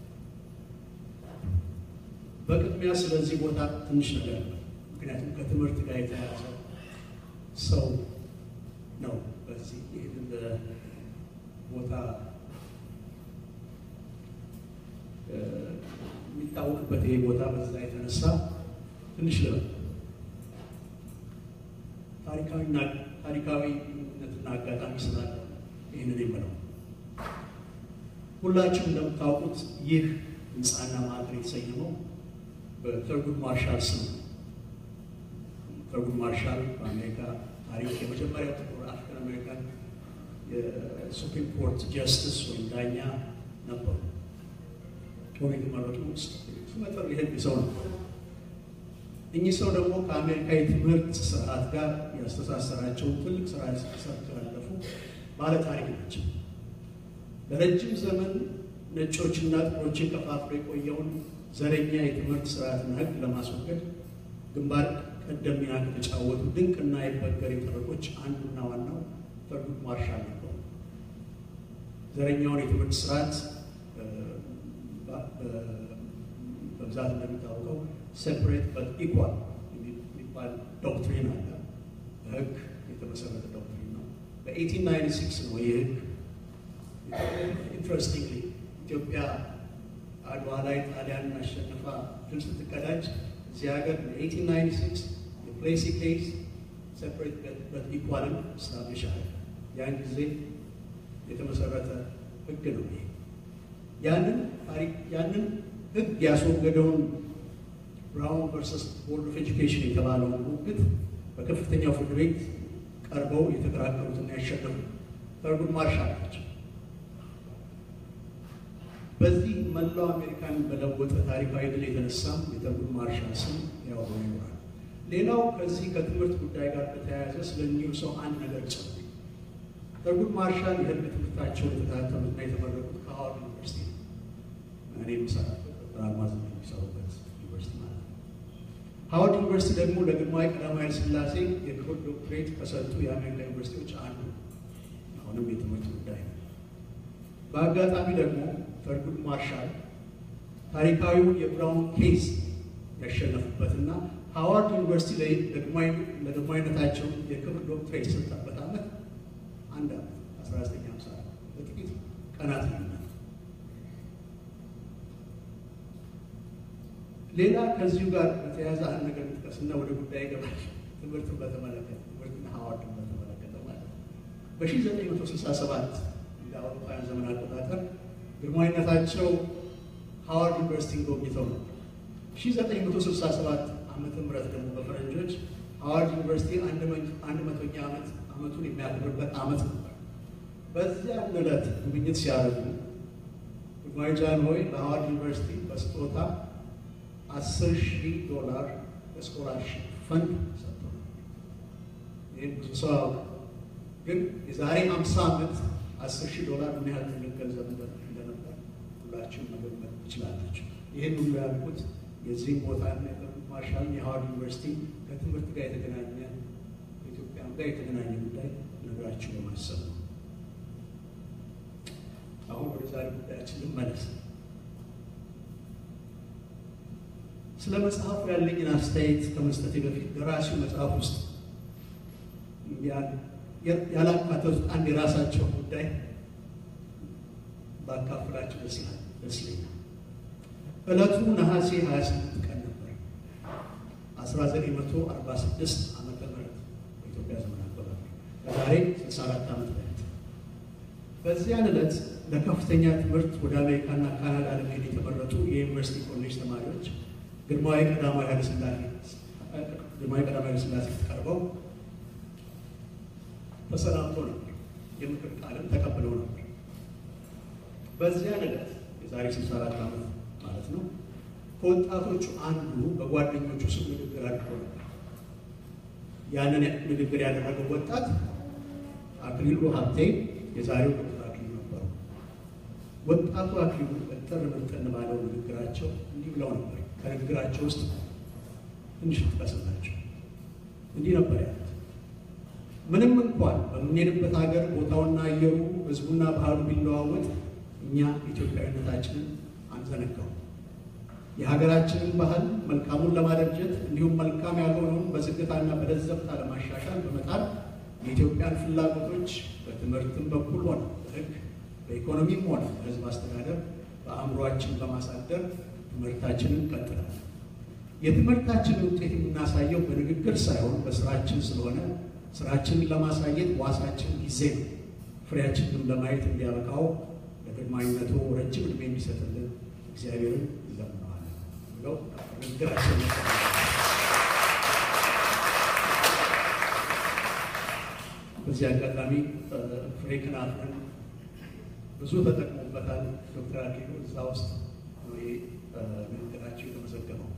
በቅድሚያ ስለዚህ ቦታ ትንሽ ነገር ነው። ምክንያቱም ከትምህርት ጋር የተያያዘ ሰው ነው። በዚህ ይህንን ቦታ የሚታወቅበት ይሄ ቦታ በዛ የተነሳ ትንሽ ልበል ታሪካዊነትና አጋጣሚ ስላለ ይህንን የምለው ሁላችሁም እንደምታውቁት ይህ ህንፃና ማዕከል የተሰየመው በተርጉድ ማርሻል ስም ነው። ተርጉድ ማርሻል በአሜሪካ ታሪክ የመጀመሪያው ጥቁር አፍሪካን አሜሪካን የሱፕሪም ኮርት ጀስትስ ወይም ዳኛ ነበሩ። ቶሎ የተመረጡ ስመጥር የህግ ሰው ነበሩ። እኚህ ሰው ደግሞ ከአሜሪካ የትምህርት ስርዓት ጋር ያስተሳሰራቸውን ትልቅ ስራ ሰርተው ያለፉ ባለ ታሪክ ናቸው። ለረጅም ዘመን ነጮችና ጥቁሮችን ከፋፍሎ የቆየውን ዘረኛ የትምህርት ስርዓትና ህግ ለማስወገድ ግንባር ቀደም ሚና ከተጫወቱ ድንቅና የበገር ጠበቆች አንዱና ዋናው ተርጉድ ማርሻል ነበሩ። ዘረኛውን የትምህርት ስርዓት በብዛት እንደሚታወቀው ሴፕሬት በት ኢኳል የሚባል ዶክትሪን አለ። በህግ የተመሰረተ ዶክትሪን ነው። በ1896 ነው ይህ ህግ ኢንትረስቲንግሊ ኢትዮጵያ አድዋ ላይ ጣሊያንን አሸንፋ ድል ስትቀዳጅ እዚህ ሀገር በ1896 የፕሌሲ ኬዝ ሴፕሬት በት ኢኳልን ስታብሊሽ አለ። ያን ጊዜ የተመሰረተ ህግ ነው ይሄ። ያንን ታሪክ ያንን ህግ ያስወገደውን ብራውን ቨርሰስ ቦርድ ኦፍ ኤጁኬሽን የተባለውን ሙግት በከፍተኛው ፍርድ ቤት ቀርበው የተከራከሩትና ያሸነፉ ተርጉድ ማርሻል ናቸው። በዚህ መላው አሜሪካን በለወጠ ታሪካዊ ድል የተነሳም የተርጉድ ማርሻል ስም ያው ሆኖ ይኖራል። ሌላው ከዚህ ከትምህርት ጉዳይ ጋር በተያያዘ ስለ እኚሁ ሰው አንድ ነገር ጨምር። ተርጉድ ማርሻል የህግ ትምህርታቸውን የተከታተሉትና የተመረቁት ከሃዋርድ ዩኒቨርሲቲ ነው። እኔ የምሰራበት ዶክተር አልማዝ የሚሰሩበት ዩኒቨርሲቲ ማለት ነው። ሃዋርድ ዩኒቨርሲቲ ደግሞ ለግርማዊ ቀዳማዊ ኃይለ ሥላሴ የክብር ዶክትሬት ከሰጡ የአሜሪካ ዩኒቨርሲቲዎች አንዱ ነው። አሁንም የትምህርት ጉዳይ ነው። በአጋጣሚ ደግሞ ተርጉድ ማርሻል ታሪካዊውን የብራውን ኬዝ ያሸነፉበትና ሃዋርድ ዩኒቨርሲቲ ላይ ለግርማዊነታቸው የክብር ዶክትሬት የሰጠበት ዓመት አንድ ዓመት 1950 በጥቂት ቀናት ልዩነት። ሌላ ከዚሁ ጋር በተያያዘ አንድ ነገር እንጥቀስና ወደ ጉዳይ ይገባል። ትምህርትን በተመለከተ ትምህርትና ሃዋርድን በተመለከተ ማለት ነው። በ1967 እንደ አውሮፓውያን ዘመን አቆጣጠር ግርማዊነታቸው ሃዋርድ ዩኒቨርሲቲን ጎብኝተው ነበር። 1967 ዓመተ ምህረት ደግሞ በፈረንጆች ሃዋርድ ዩኒቨርሲቲ አንድ መቶኛ ዓመት ዓመቱን የሚያከብርበት ዓመት ነበር። በዚያ ዕለት ጉብኝት ሲያደርጉ ግርማዊ ጃንሆይ ለሃዋርድ ዩኒቨርሲቲ በስጦታ አስር ሺህ ዶላር የስኮላርሽፕ ፈንድ ሰጥቶ ይህን ብዙ ሰው ያውቅ፣ ግን የዛሬ አምሳ ዓመት አስር ሺህ ዶላር ምን ያህል ትልቅ ገንዘብ እንደነበር ሁላችሁም መገመት ትችላላችሁ። ይህን ሁሉ ያልኩት የዚህም ቦታ ማርሻል የሃዋርድ ዩኒቨርሲቲ ከትምህርት ጋር የተገናኘ ከኢትዮጵያም ጋር የተገናኘ ጉዳይ ነገራችሁ በማሰብ ነው። አሁን ወደ ዛሬ ጉዳያችን ልመለስ። ስለ መጽሐፉ ያለኝን አስተያየት ከመስጠቴ በፊት ደራሲው መጽሐፍ ውስጥ ያላካተቱት አንድ የራሳቸው ጉዳይ ባካፍላቸው ደስ ይላል ደስ ይለኛል። ዕለቱ ነሐሴ 28 ቀን ነበር 1946 ዓመተ ምህረት በኢትዮጵያ ዘመን አቆጣጠር ከዛሬ 64 ዓመት በፊት በዚያን ዕለት ለከፍተኛ ትምህርት ወደ አሜሪካና ካናዳ ለመሄድ የተመረጡ የዩኒቨርሲቲ ኮሌጅ ተማሪዎች ግርማዊ ቀዳማዊ ኃይለ ሥላሴ ግርማዊ ቀዳማዊ ኃይለ ሥላሴ ቀርበው ተሰናብቶ ነበር። የምክር ቃልን ተቀብለው ነበር። በዚያን ዕለት የዛሬ 64 ዓመት ማለት ነው። ከወጣቶቹ አንዱ በጓደኞቹ ስም ንግግር አድርጎ ነበር። ያንን ንግግር ያደረገው ወጣት አክሊሉ ሀብቴ የዛሬው ዶክተር አክሊሉ ነበሩ። ወጣቱ አክሊሉ እጥር ምጥን ባለው ንግግራቸው እንዲህ ብለው ነበር። ከንግግራቸው ውስጥ ትንሽ ልጥቀስላቸው። እንዲህ ነበር ያሉት። ምንም እንኳን በምንሄድበት ሀገር ቦታውና አየሩ ህዝቡና ባህሉ ቢለዋወጥ እኛ ኢትዮጵያዊነታችንን አንዘነጋው። የሀገራችንን ባህል መልካሙን ለማደራጀት እንዲሁም መልካም ያልሆነውን በዝግታና በለዘብታ ለማሻሻል በመጣር የኢትዮጵያን ፍላጎቶች በትምህርትም በኩል ሆነ በሕግ በኢኮኖሚም ሆነ በህዝብ አስተዳደር በአእምሯችን በማሳደር ትምህርታችንን ቀጥላል። የትምህርታችንን ውጤት የምናሳየው በንግግር ሳይሆን በስራችን ስለሆነ ስራችንን ለማሳየት ዋሳችን ጊዜ ነው። ፍሬያችንን ለማየት እንዲያበቃው ለግርማዊነቱ ረጅም ዕድሜ የሚሰጥልን እግዚአብሔርን እንለምነዋለን ብለው ንግግራችን በዚህ አጋጣሚ ፍሬ ክናፍን ብዙ ተጠቅሞበታል። ዶክተር አክሊሉ እዛ ውስጥ ነው ይሄ ንግግራቸው የተመዘገበው።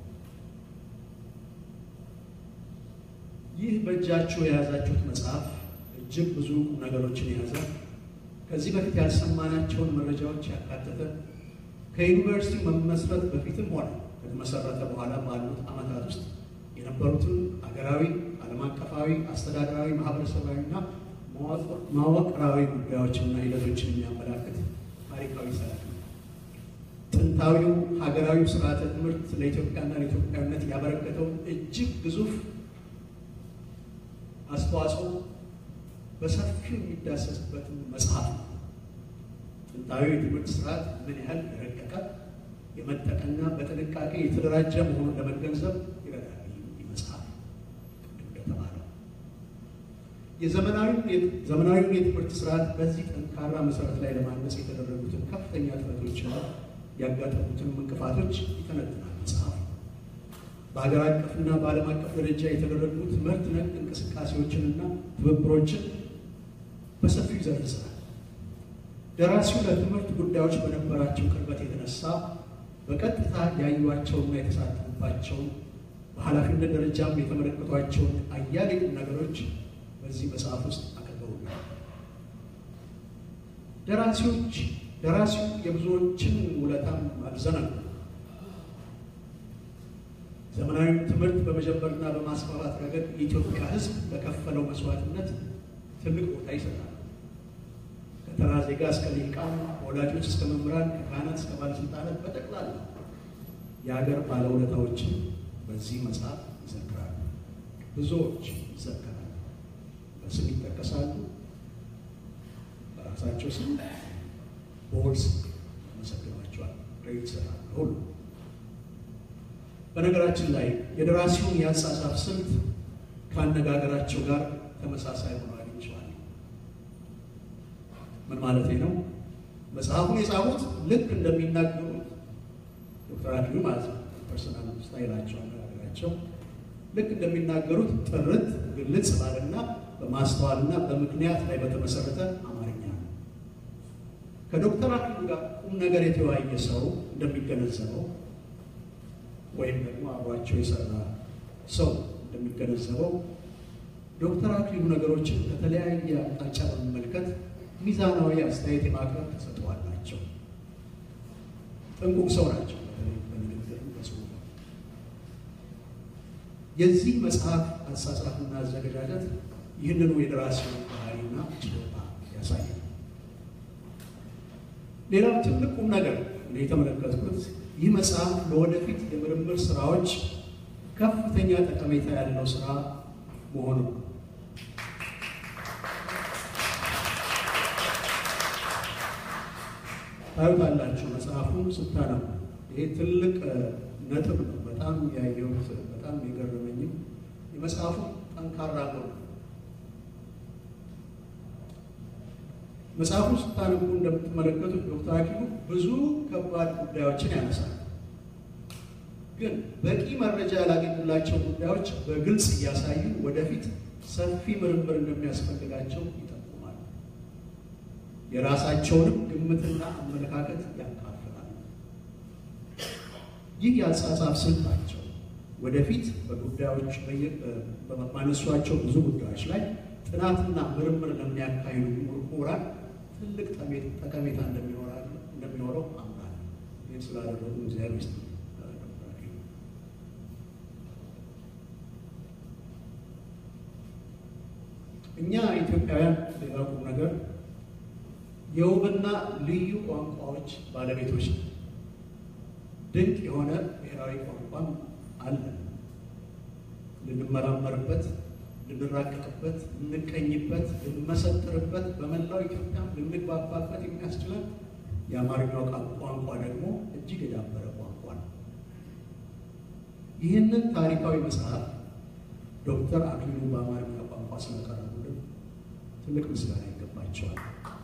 ይህ በእጃችሁ የያዛችሁት መጽሐፍ እጅግ ብዙ ቁም ነገሮችን የያዘ ከዚህ በፊት ያልሰማናቸውን መረጃዎች ያካተተ ከዩኒቨርሲቲ መመስረት በፊትም ሆነ ከተመሰረተ በኋላ ባሉት ዓመታት ውስጥ የነበሩትን አገራዊ፣ ዓለም አቀፋዊ፣ አስተዳደራዊ፣ ማህበረሰባዊና መዋቅራዊ ጉዳዮችና ሂደቶችን የሚያመላክት ታሪካዊ ሰነድ ነው። ጥንታዊው ሀገራዊ ስርዓተ ትምህርት ለኢትዮጵያና ለኢትዮጵያዊነት ያበረከተውን እጅግ ግዙፍ አስተዋጽኦ በሰፊው የሚዳሰስበትን መጽሐፍ ነው። ጥንታዊ የትምህርት ስርዓት ምን ያህል የረቀቀ የመጠቀና በጥንቃቄ የተደራጀ መሆኑን ለመገንዘብ ይረዳል። ይህ መጽሐፍ እንደተባለው የዘመናዊውን የትምህርት ስርዓት በዚህ ጠንካራ መሰረት ላይ ለማነጽ የተደረጉትን ከፍተኛ ጥረቶችና ያጋጠሙትን እንቅፋቶች ይተነትናል መጽሐፉ። በሀገር አቀፍና በዓለም አቀፍ ደረጃ የተደረጉ ትምህርት ነክ እንቅስቃሴዎችንና ትብብሮችን በሰፊው ይዘረዝራል። ደራሲው ለትምህርት ጉዳዮች በነበራቸው ቅርበት የተነሳ በቀጥታ ያዩዋቸውና የተሳተፉባቸውን በኃላፊነት ደረጃም የተመለከቷቸውን አያሌ ነገሮች በዚህ መጽሐፍ ውስጥ አቅርበውናል። ደራሲዎች ደራሲው የብዙዎችን ውለታም አልዘነጉም። ዘመናዊ ትምህርት በመጀመርና በማስፋፋት ረገድ የኢትዮጵያ ሕዝብ ለከፈለው መስዋዕትነት ትልቅ ቦታ ይሰጣል። ከተራ ዜጋ እስከ ሊቃን፣ ከወላጆች እስከ መምህራን፣ ከካህናት እስከ ባለስልጣናት በጠቅላላ የሀገር ባለውለታዎችን በዚህ መጽሐፍ ይዘክራሉ። ብዙዎች ይዘከራሉ፣ በስም ይጠቀሳሉ፣ በራሳቸው ስም በወል መሰግናቸዋል፣ ክሬዲት ይሰጣል ሁሉ በነገራችን ላይ የደራሲውን የአጻጻፍ ስልት ከአነጋገራቸው ጋር ተመሳሳይ ሆኖ አግኝቼዋለሁ። ምን ማለት ነው? መጽሐፉን የጻፉት ልክ እንደሚናገሩት ዶክተር አክሊሉ ማለት ነው። ፐርሰናል ስታይላቸው አነጋገራቸው ልክ እንደሚናገሩት ጥርት ግልጽ ባለና በማስተዋልና በምክንያት ላይ በተመሰረተ አማርኛ ነው። ከዶክተር አክሊሉ ጋር ቁም ነገር የተወያየ ሰው እንደሚገነዘበው ወይም ደግሞ አብሯቸው የሰራ ሰው እንደሚገነዘበው ዶክተር አክሊሉ ነገሮችን ከተለያየ አቅጣጫ በመመልከት ሚዛናዊ አስተያየት የማቅረብ ተሰጥኦ አላቸው። ጥንቁቅ ሰው ናቸው። በንግግር በጽሁፍ የዚህ መጽሐፍ አጻጻፍና አዘገጃጀት ይህንኑ የደራሲውን ባህሪና ችሎታ ያሳያል። ሌላው ትልቅ ቁም ነገር የተመለከትኩት ይህ መጽሐፍ ለወደፊት የምርምር ስራዎች ከፍተኛ ጠቀሜታ ያለው ስራ መሆኑ ነው። ታዩታላችሁ መጽሐፉን ስታነቡ። ይሄ ትልቅ ነጥብ ነው። በጣም ያየሁት በጣም የገረመኝም የመጽሐፉ ጠንካራ ጎን መጽሐፉ ስታነቡ እንደምትመለከቱት ዶክተር አክሊሉ ብዙ ከባድ ጉዳዮችን ያነሳል። ግን በቂ መረጃ ያላገኙላቸው ጉዳዮች በግልጽ እያሳዩ ወደፊት ሰፊ ምርምር እንደሚያስፈልጋቸው ይጠቁማል። የራሳቸውንም ግምትና አመለካከት ያካፍላል። ይህ የአጻጻፍ ስልታቸው ወደፊት በጉዳዮች በማነሷቸው ብዙ ጉዳዮች ላይ ጥናትና ምርምር ለሚያካሂዱ ምሁራን ትልቅ ጠቀሜታ እንደሚኖረው አምናለሁ። ይህን ስላደረጉ እግዚአብሔር ውስጥ እኛ ኢትዮጵያውያን ሌላ ቁም ነገር የውብና ልዩ ቋንቋዎች ባለቤቶች ነው። ድንቅ የሆነ ብሔራዊ ቋንቋም አለን። ልንመራመርበት፣ ልንራቀቅበት፣ ልንቀኝበት፣ ልንመሰጥርበት፣ በመላው ኢትዮጵያ ልንግባባበት የሚያስችለን የአማርኛው ቋንቋ ደግሞ እጅግ የዳበረ ቋንቋ ነው። ይህንን ታሪካዊ መጽሐፍ ዶክተር አክሊሉ በአማርኛ ቋንቋ ስለቀረቡልን ትልቅ ምስጋና ይገባቸዋል።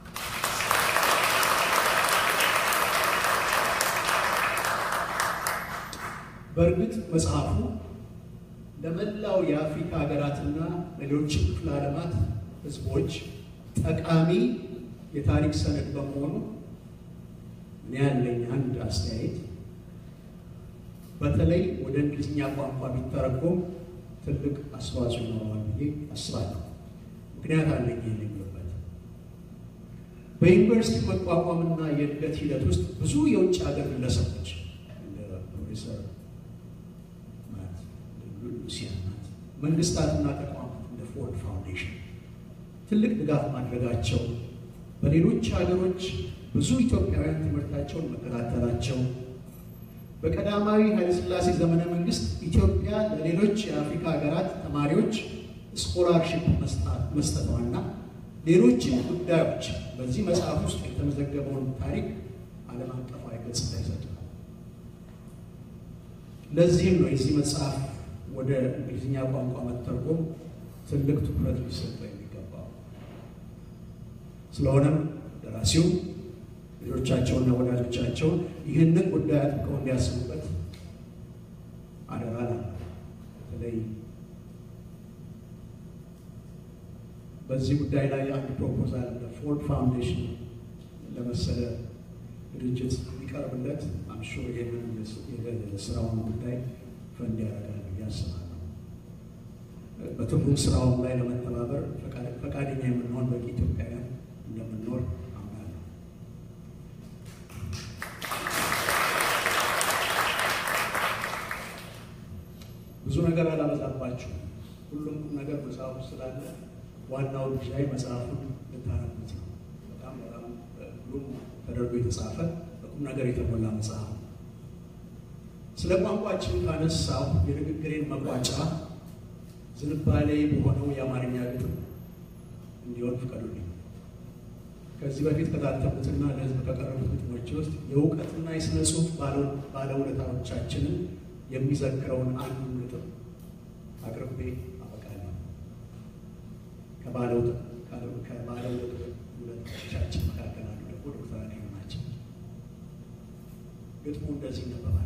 በእርግጥ መጽሐፉ ለመላው የአፍሪካ ሀገራትና ሌሎችም ክፍለ ዓለማት ሕዝቦች ጠቃሚ የታሪክ ሰነድ በመሆኑ እኔ ያለኝ አንድ አስተያየት በተለይ ወደ እንግሊዝኛ ቋንቋ ቢተረጎም ትልቅ አስተዋጽኦ ይኖረዋል ብዬ አስባለሁ። ምክንያት አለኝ ይህን የሚልበት በዩኒቨርሲቲ መቋቋምና የእድገት ሂደት ውስጥ ብዙ የውጭ ሀገር ግለሰቦች እንደ ፕሮፌሰር ናት፣ ሉሲያ ናት፣ መንግስታትና ተቋማት እንደ ፎርድ ፋውንዴሽን ትልቅ ድጋፍ ማድረጋቸው በሌሎች ሀገሮች ብዙ ኢትዮጵያውያን ትምህርታቸውን መከታተላቸው በቀዳማዊ ኃይለሥላሴ ዘመነ መንግስት ኢትዮጵያ ለሌሎች የአፍሪካ ሀገራት ተማሪዎች ስኮላርሽፕ መስጠቷና ሌሎችም ጉዳዮች በዚህ መጽሐፍ ውስጥ የተመዘገበውን ታሪክ ዓለም አቀፋዊ ገጽታ ይሰጣል። ለዚህም ነው የዚህ መጽሐፍ ወደ እንግሊዝኛ ቋንቋ መተርጎም ትልቅ ትኩረት ሊሰጠው የሚገባው። ስለሆነም ደራሲው ልጆቻቸውና ወዳጆቻቸውን ይህንን ጉዳይ አጥብቀው እንዲያስቡበት አደራ ነው። በተለይ በዚህ ጉዳይ ላይ አንድ ፕሮፖዛል ለፎርድ ፋውንዴሽን ለመሰለ ድርጅት ሊቀርብለት አምሾ ይህንን የስራውን ጉዳይ ፈንድ ያደርጋል ብዬ አስባለሁ። በትርጉም ስራውን ላይ ለመተባበር ፈቃደኛ የምንሆን በቂ ኢትዮጵያውያን እንደምንኖር አምናለሁ። ብዙ ነገር አላበዛባችሁ። ሁሉም ቁም ነገር መጽሐፉ ስላለ ዋናው ጉዳይ መጽሐፉን ልታነቡት ነው። በጣም በጣም ሁሉም ተደርጎ የተጻፈ በቁም ነገር የተሞላ መጽሐፍ ነው። ስለ ቋንቋችን ካነሳው የንግግሬን መቋጫ ዝንባሌ በሆነው የአማርኛ ግጥም እንዲሆን ፍቀዱልኝ። ከዚህ በፊት ከታተሙትና ለሕዝብ ከቀረቡት ግጥሞች ውስጥ የእውቀትና የሥነ ጽሑፍ ባለውለታዎቻችንን የሚዘክረውን አንዱን ግጥም አቅርቤ አበቃለሁ። ከባለውለታዎቻችን መካከል አንዱ ደግሞ ዶክተር አክሊሉ ናቸው። ግጥሙ እንደዚህ ይነበባል።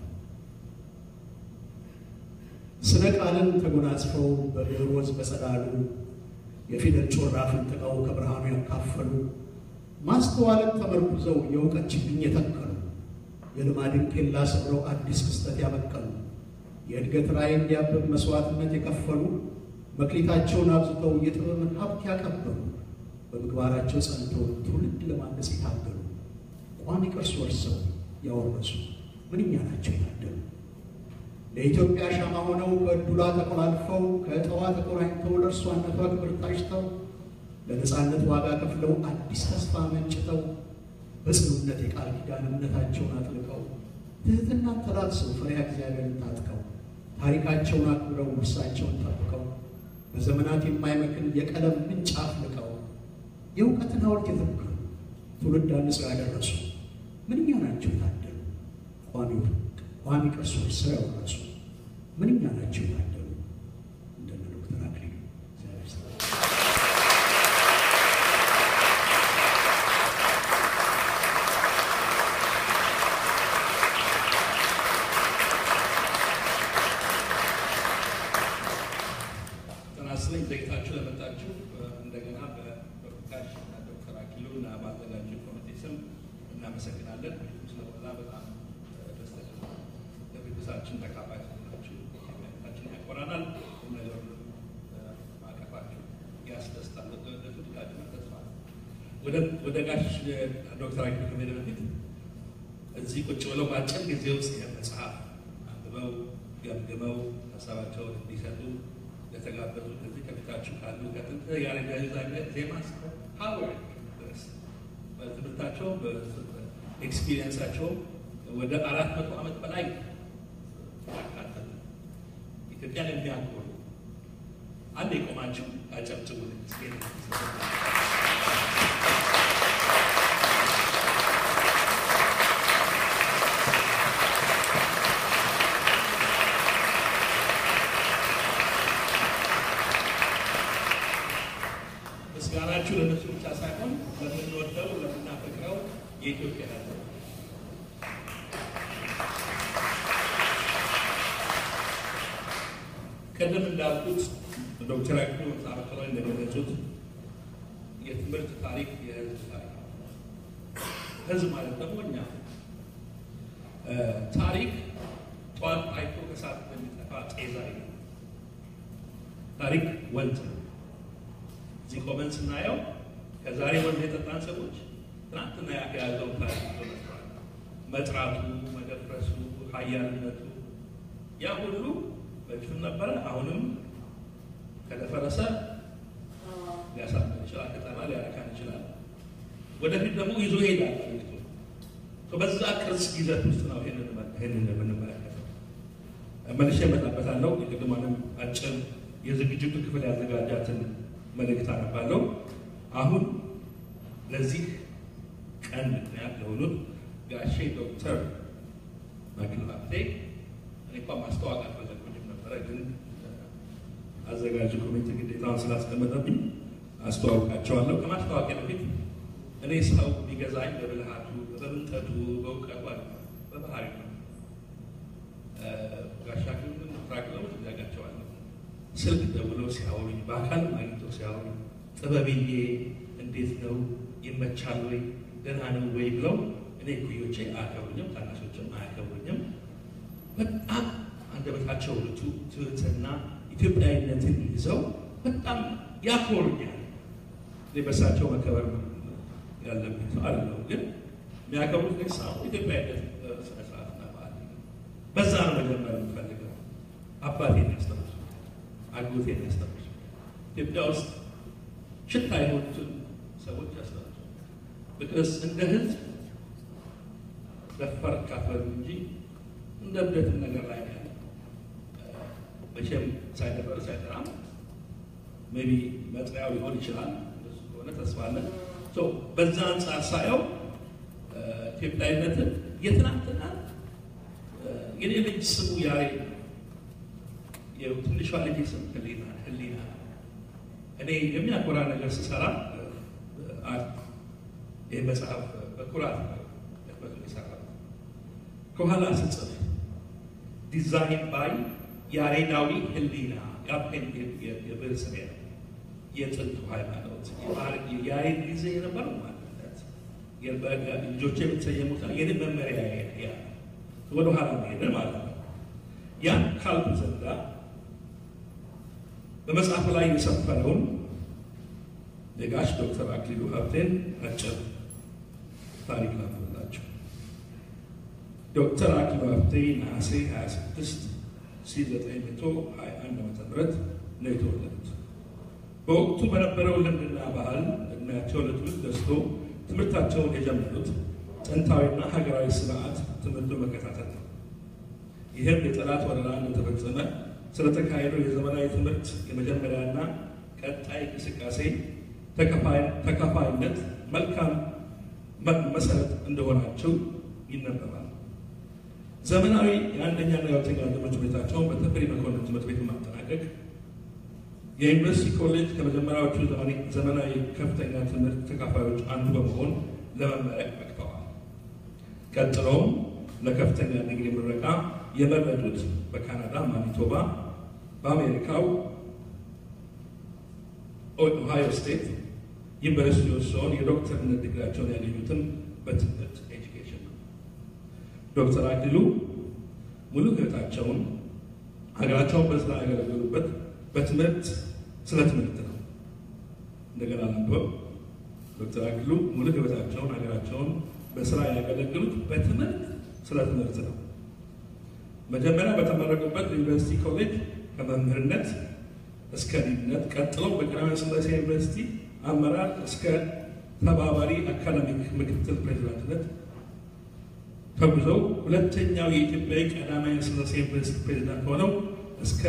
ስነ ቃልን ተጎናጽፈው በብዕር ወዝ በጸዳሉ የፊደል ጮራ ፍንጥቀው ከብርሃኑ ያካፈሉ ማስተዋልን ተመርኩዘው የእውቀት ችግኝ የተከሉ የልማድን ኬላ ሰብረው አዲስ ክስተት ያበቀሉ የእድገት ራዕይ እንዲያብብ መስዋዕትነት የከፈሉ መክሊታቸውን አብዝተው የጥበብን ሀብት ያቀበሉ በምግባራቸው ጸንተው ትውልድ ለማነጽ የታገሉ ቋሚ ቅርስ ወርሰው ያወረሱ ምንኛ ናቸው የታደሉ ለኢትዮጵያ ሻማ ሆነው ከእዱላ ተቆላልፈው ከእጠዋ ተቆራኝተው ለእርሷነቷ ክብር ታጭተው ለነፃነት ዋጋ ከፍለው አዲስ ተስፋ መንጭተው በጽኑነት የቃል ኪዳን እምነታቸውን አጥልቀው ትህትናን ተላብሰው ፈሪሃ እግዚአብሔርን ታጥቀው ታሪካቸውን አክብረው ውርሳቸውን ጠብቀው በዘመናት የማይመክን የቀለም ምንጭ አፍልቀው የእውቀትን ሐውልት የተከሉ ትውልድ አንጸው ያደረሱ ምንኛ ናቸው የታደሉ ቋሚ ቋሚ ቅርሶች ስራ ያወረሱ ምንኛ ናቸው የታደሉ እንደነ ዶክተር አክሊሉ እግዚአብሔር ይስጥልኝ። ተናስለኝ ዘግታችሁ ለመጣችሁ እንደገና በዶክተር እና ዶክተር አክሊሉ እና በአዘጋጁ ኮሚቴ ስም እናመሰግናለን። ስለሆነ በጣም ደስተኛ ለቤተሰባችን ተካፋይ ናችሁ። ኢትዮጵያችን ያኮራናል። ነገሩ ማቀፋችሁ ያስደስታል። ወደፊት ጋር ተስፋ ወደ ጋሽ ዶክተር አክሊሉ ከመሄድ በፊት እዚህ ቁጭ ብለው በአጭር ጊዜ ውስጥ ይህን መጽሐፍ አንብበው ገምግመው ሀሳባቸውን እንዲሰጡ ለተጋበዙ ከዚህ ከፊታችሁ ካሉ ከጥንት ያሬዳዊ ዜማ እስከ ሀዋርድ ድረስ በትምህርታቸው በኤክስፒሪየንሳቸው ወደ አራት መቶ ዓመት በላይ ያካተተ ኢትዮጵያን የሚያኮሩ አንድ የቆማችሁ አጨብጭቡልኝ። ምስጋናችሁ ለነሱ ብቻ ሳይሆን ለምንወደው ለምናፈቅረው የኢትዮጵያ ሕዝብ ቀደም እንዳልኩት ዶክተር አክሊሉ መጽሐፋቸው ላይ እንደገለጹት የትምህርት ታሪክ የህዝብ ታሪክ ነው። ህዝብ ማለት ደግሞ እኛ ታሪክ ጠዋት አይቶ ከሰዓት እንደሚጠፋ ጤዛ ነው። ታሪክ ወንዝ ነው። እዚህ ቆመን ስናየው ከዛሬ ወንዝ የጠጣን ሰዎች ትናንትና ያያዘውን ታሪክ ይዞ መጥቷል። መጥራቱ፣ መደፍረሱ፣ ሀያልነቱ ያ ሁሉ በፊትም ነበረ። አሁንም ከደፈረሰ ሊያሳምን ይችላል፣ ከጠና ሊያረካን ይችላል። ወደፊት ደግሞ ይዞ ይሄዳል። በዛ ቅርጽ ይዘት ውስጥ ነው ይህንን የምንመለከተው። መልሼ እመጣበታለሁ። የቅድሟንም አጭር የዝግጅቱ ክፍል ያዘጋጃትን መልእክት አነባለሁ። አሁን ለዚህ ቀን ምክንያት ለሆኑት ጋሼ ዶክተር አክሊሉ ሀብቴ እኔ እንኳ ማስተዋወቅ አልፈለግኩኝም ነበረ፣ ግን አዘጋጁ ኮሚቴ ግዴታውን ስላስቀመጠብኝ አስተዋውቃቸዋለሁ። ከማስተዋወቂያ በፊት እኔ ሰው ቢገዛኝ በብልሃቱ፣ በብልጠቱ፣ በእውቀቱ አለ በባህሪ ነው። ጋሻ አክሊሉን ትራክለው ያጋቸዋለሁ። ስልክ ደውለው ሲያወሩኝ፣ በአካል አግኝተው ሲያወሩኝ ጥበብዬ እንዴት ነው ይመቻል ወይ ደህና ነው ወይ ብለው እኔ እኩዮቼ አያከብሩኝም፣ ታናሾችም አያከብሩኝም። በጣም አንደበታቸው ርቱ ትህትና ኢትዮጵያዊነትን ይዘው በጣም ያኮሩኛል። እኔ በሳቸው መከበር ያለብኝ ሰው አይደለሁም፣ ግን የሚያከብሩት ግን ሰው ኢትዮጵያዊነት ስነ ስርዓትና ባህል በዛ ነው መጀመር የምፈልገው። አባቴን ያስተምር፣ አጎቴን ያስተምር፣ ኢትዮጵያ ውስጥ ሽታ የሆኑትን ሰዎች ያስተምር። ብቅስ እንደ ህዝብ ደፈር ካፈሉ እንጂ እንደ እብደትም ነገር ላይ ያለ መቼም ሳይደፈር ሳይጠራም ሜይ ቢ መጥሪያው ሊሆን ይችላል። እሱ ከሆነ ተስፋ አለን። በዛ አንጻር ሳየው ኢትዮጵያዊነትን የትናንትና የኔ ልጅ ስሙ ያሬድ ትንሿ ልጅ ስም ህሊና ህሊና እኔ የሚያኮራ ነገር ስሰራ ይህ መጽሐፍ በኩራት ህትመቱ ይሰራል። ከኋላ ስጽፍ ዲዛይን ባይ ያሬዳዊ ህሊና ያፔን የብር ስሜ ነው። የጥንቱ ሃይማኖት የያሬድ ጊዜ የነበረው ማለት ልጆች የምትሰየሙት የኔ መመሪያ ያ ወደ ኋላ ሄደ ማለት ነው። ያን ካልኩ ዘንዳ በመጽሐፉ ላይ የሰፈረውን የጋሽ ዶክተር አክሊሉ ሀብቴን አጭር ታሪክ ላንብብላችሁ። ዶክተር አክሊሉ ሀብቴ ነሐሴ 26 1921 ዓ.ም ነው የተወለዱት። በወቅቱ በነበረው ልምድና ባህል እድሜያቸው ለትምህርት ደርሶ ትምህርታቸውን የጀመሩት ጥንታዊና ሀገራዊ ስርዓት ትምህርት መከታተል ነው። ይህም የጠላት ወረራ እንደተፈጸመ ስለተካሄደው የዘመናዊ ትምህርት የመጀመሪያና ቀጣይ እንቅስቃሴ ተከፋይነት መልካም መሰረት እንደሆናቸው ይነበባል። ዘመናዊ የአንደኛና የሁለተኛ ትምህርት ቤታቸውን በተፈሪ መኮንን ትምህርት ቤት ማጠናቀቅ የዩኒቨርሲቲ ኮሌጅ ከመጀመሪያዎቹ ዘመናዊ ከፍተኛ ትምህርት ተካፋዮች አንዱ በመሆን ለመመረቅ በቅተዋል። ቀጥለውም ለከፍተኛ ዲግሪ ምረቃ የመረጡት በካናዳ ማኒቶባ፣ በአሜሪካው ኦሃዮ ስቴት ዩኒቨርሲቲ ውስጥ ሲሆን የዶክተርነት ዲግሪያቸውን ያገኙትም በትምህርት ኤጁኬሽን ነው። ዶክተር አክሊሉ ሙሉ ሕይወታቸውን ሀገራቸውን በስራ ያገለገሉበት በትምህርት ስለ ትምህርት ነው። እንደገና ነበው ዶክተር አክሊሉ ሙሉ ሕይወታቸውን ሀገራቸውን በስራ ያገለገሉት በትምህርት ስለ ትምህርት ነው። መጀመሪያ በተመረቁበት ዩኒቨርሲቲ ኮሌጅ ከመምህርነት እስከ ዲንነት ቀጥሎም በቀዳማዊ ሥላሴ ዩኒቨርሲቲ አመራር እስከ ተባባሪ አካዳሚክ ምክትል ፕሬዚዳንትነት ተጉዘው ሁለተኛው የኢትዮጵያዊ ቀዳማዊ ሥላሴ ዩኒቨርሲቲ ፕሬዚዳንት ሆነው እስከ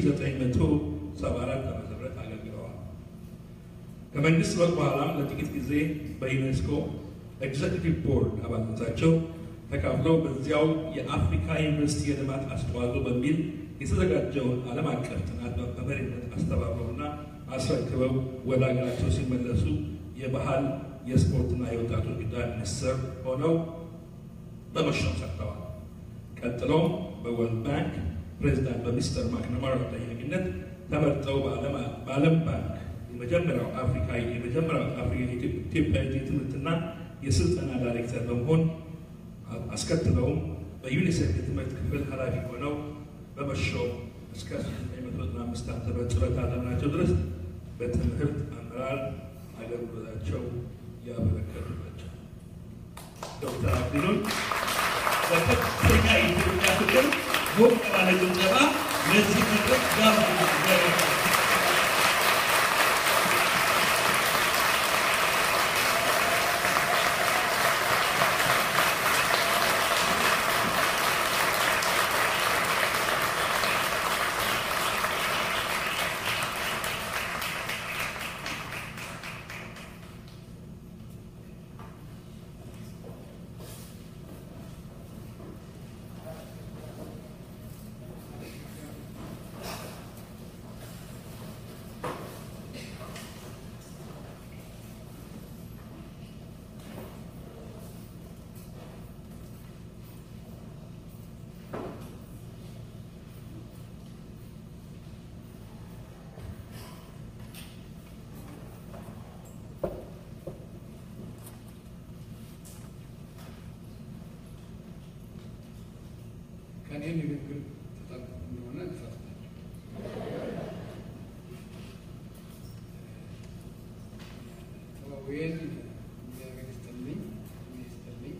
1974 ዓ.ም አገልግለዋል። ከመንግስት ለውጥ በኋላም ለጥቂት ጊዜ በዩኔስኮ ኤግዜክቲቭ ቦርድ አባልነታቸው ተካፍለው በዚያው የአፍሪካ ዩኒቨርሲቲ የልማት አስተዋጽኦ በሚል የተዘጋጀውን ዓለም አቀፍ ጥናት በመሪነት አስተባብረውና አስረክበው ወደ ሀገራቸው ሲመለሱ የባህል የስፖርትና የወጣቶች ጉዳይ ሚኒስትር ሆነው በመሾም ሰርተዋል። ቀጥሎም በወርልድ ባንክ ፕሬዚዳንት በሚስተር ማክናማራ ጠያቂነት ተመርጠው በዓለም ባንክ የመጀመሪያው አፍሪካዊ የመጀመሪያው አፍሪካ ኢትዮጵያዊ የትምህርትና የስልጠና ዳይሬክተር በመሆን አስከትለውም በዩኒሴፍ የትምህርት ክፍል ኃላፊ ሆነው በመሾም እስከ 1995 ዓ.ም ጡረታ ዘመናቸው ድረስ በትምህርት አመራር አገልግሎታቸው ያበረከቱ ናቸው። ዶክተር አክሊሉን በከፍተኛ የኢትዮጵያ ፍቅር ሞቅ ባለ ጭብጨባ ለዚህ መድረክ ጋብዘናል። ከእኔ ንግግር ተጠብቁ እንደሆነ እፈርታለሁ። ተወዌን እግዚአብሔር ይስጥልኝ እኔ ይስጥልኝ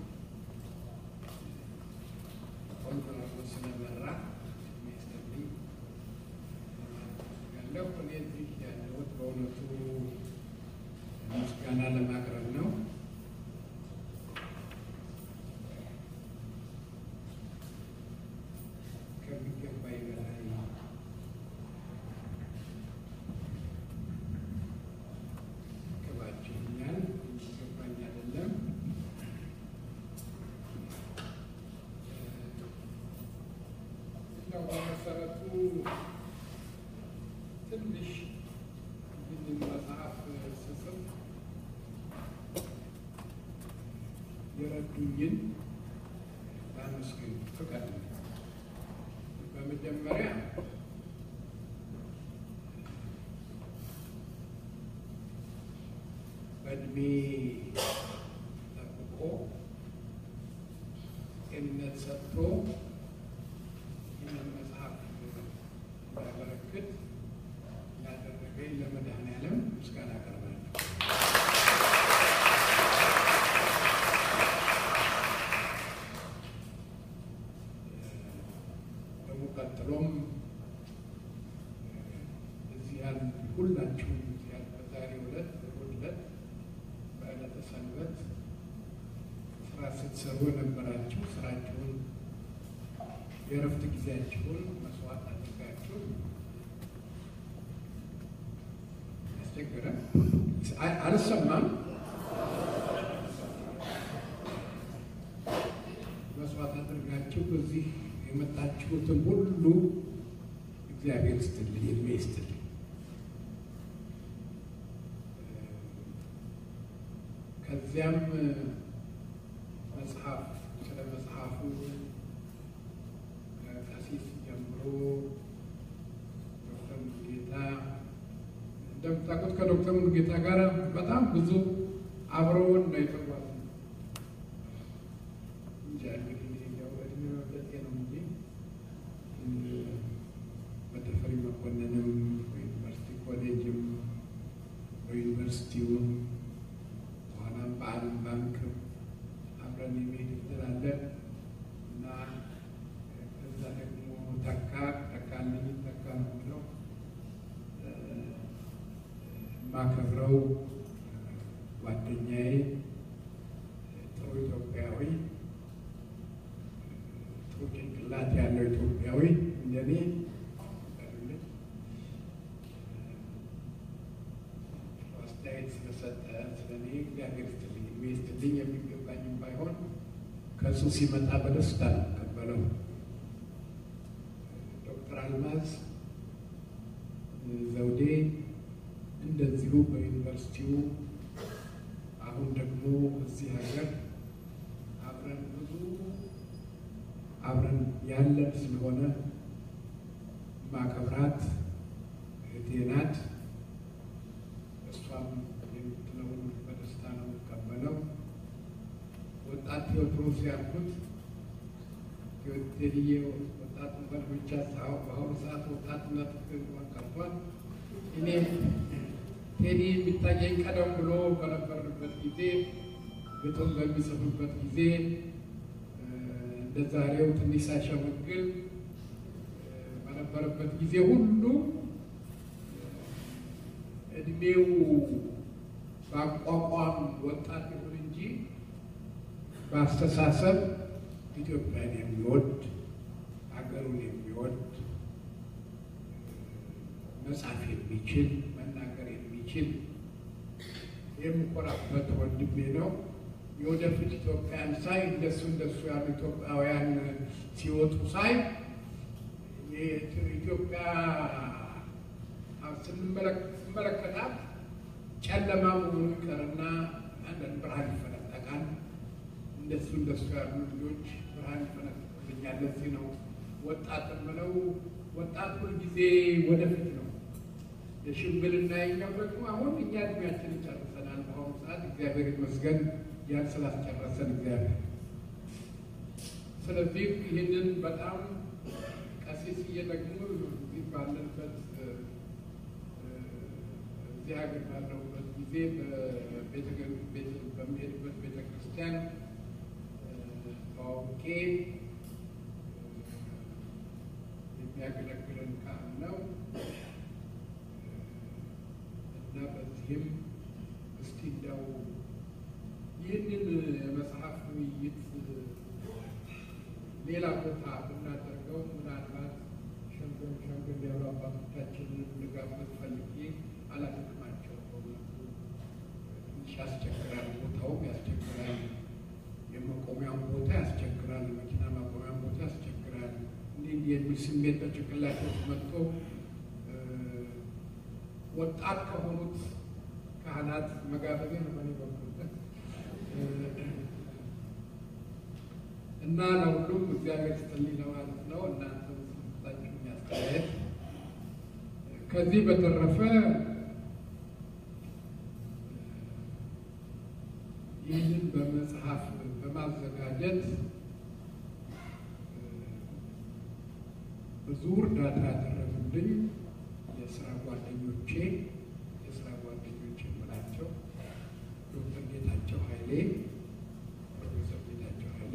ቆንጆ አድርጎ ስለመራ እኔ ይስጥልኝ ያለው እኔ እዚህ ያለሁት በእውነቱ ምስጋና ለማቅረብ ነው። ከሚገባኝ በላይ ክባችሁኛል። የሚገባኝ አይደለም። እንደው በመሰረቱ ትንሽ ይህንን መጽሐፍ ስጽፍ የረዱኝን ላመስግን ፍቀድ ነው። በመጀመሪያ በእድሜ ጠብቆ ጤንነት ሰጥቶ ይህንን መጽሐፍ እንዳበረክት ያደረገኝ ለመድኃኔዓለም ምስጋና አቀርባለሁ። ደግሞ ቀጥሎም እዚህ ያሉ ሁላችሁም እዚህ ያሉ በዛሬው ዕለት በእሑድ ዕለት በዕለተ ሰንበት ስራ ስትሰሩ የነበራችሁ ስራችሁን የእረፍት ጊዜያችሁን መስዋዕት አድርጋችሁ ያስቸገረ አልሰማም መስዋዕት አድርጋችሁ እዚህ የመጣችሁትን ሁሉ እግዚአብሔር ይስጥልኝ፣ እድሜ ይስጥልኝ። ከዚያም መጽሐፍ ስለ መጽሐፉ ከቀሲስ ጀምሮ ዶክተር ሙሉጌታ እንደምታውቁት ከዶክተር ሙሉጌታ ጋር በጣም ብዙ አብረውን ነው የተጓዙ እንጂ እንግዲህ ያው እድሜ መብለጤ ነው እንጂ በተፈሪ መኮንንም በዩኒቨርሲቲ ኮሌጅም በዩኒቨርሲቲውም በኋላም በዓለም ባንክ አብረን የሚሄድ እንላለን እና ከዛ ደግሞ ተካ ተካልኝ ተካ ነው ብለው የማከብረው ጓደኛዬ ጥሩ ኢትዮጵያዊ ጥሩ ጭንቅላት ያለው ኢትዮጵያዊ እንደኔ አስተያየት ስለሰጠ ስለኔ እግዚአብሔር ይስጥልኝ እድሜ ይስጥልኝ የሚገባኝም ባይሆን ከእሱ ሲመጣ በደስታ ነው የምቀበለው። ዶክተር አልማዝ ዘውዴ እንደዚሁ በዩኒቨርሲቲው አሁን ደግሞ እዚህ ሀገር አብረን ብዙ አብረን ያለን ስለሆነ ማከብራት እህቴ ናት። እሷም የምትለውን በደስታ ነው የምቀበለው። ወጣት ቴዎድሮስ ያልኩት ቴዲዬ ወጣት ነበር ብቻ ሳይሆን በአሁኑ ሰዓት ወጣትነት ቀርቷል። እኔ ቴዲ የሚታየኝ ቀደም ብሎ በነበርንበት ጊዜ ግጥም በሚጽፍበት ጊዜ እንደ ዛሬው ትንሽ ሳይሸመግል በነበረበት ጊዜ ሁሉ እድሜው በአቋቋም ወጣት ይሁን እንጂ በአስተሳሰብ ኢትዮጵያን የሚወድ ሀገሩን የሚወድ መጻፍ የሚችል መናገር የሚችል የምኮራበት ወንድሜ ነው። የወደፊት ኢትዮጵያን ሳይ እንደሱ እንደሱ ያሉ ኢትዮጵያውያን ሲወጡ ሳይ ኢትዮጵያ ስንመለከታት ጨለማ መሆኑ ይቀርና አንዳንድ ብርሃን ይፈነጠቃል። እንደሱ እንደሱ ያሉ ልጆች ብርሃን ይፈነጥቁልኛል። ለዚህ ነው ወጣት የምለው። ወጣት ሁልጊዜ ወደፊት ነው። የሽምግልና የኛው ደግሞ አሁን እኛ እድሜያችን ጨርሰናል። በአሁኑ ሰዓት እግዚአብሔር ይመስገን ያን ስላስጨረሰን እግዚአብሔር። ስለዚህ ይህንን በጣም ቀሲስዬ ደግሞ እዚህ ባለንበት እዚህ ሀገር ባለሁበት ጊዜ በሚሄድበት ቤተ ክርስቲያን ታዋቂ የሚያገለግለን ካህን ነው እና በዚህም እስቲ እንደው ይህንን የመጽሐፍ ውይይት ሌላ ቦታ ብናደርገው ምናልባት ሸንገል ሸንገል ያሉ አባቶቻችንን ልጋብዝ ፈልጌ አላደክማቸው። በእውነቱ ትንሽ ያስቸግራል፣ ቦታውም ያስቸግራል፣ የመቆሚያም ቦታ ያስቸግራል፣ የመኪና ማቆሚያም ቦታ ያስቸግራል። እንዲህ እንዲህ የሚል ስሜት በጭንቅላቴ ውስጥ መጥቶ ወጣት ከሆኑት ካህናት መጋበዜ ነው በእኔ በኩል እና ለሁሉም እግዚአብሔር ይስጥልኝ ለማለት ነው። እናንተ ስጣችሁ የሚያስተያየት ከዚህ በተረፈ ይህንን በመጽሐፍ በማዘጋጀት ብዙ እርዳታ ያደረጉልኝ የስራ ጓደኞቼ የስራ ጓደኞቼ የምላቸው ዶክተር ጌታቸው ኃይሌ፣ ፕሮፌሰር ጌታቸው ኃይሌ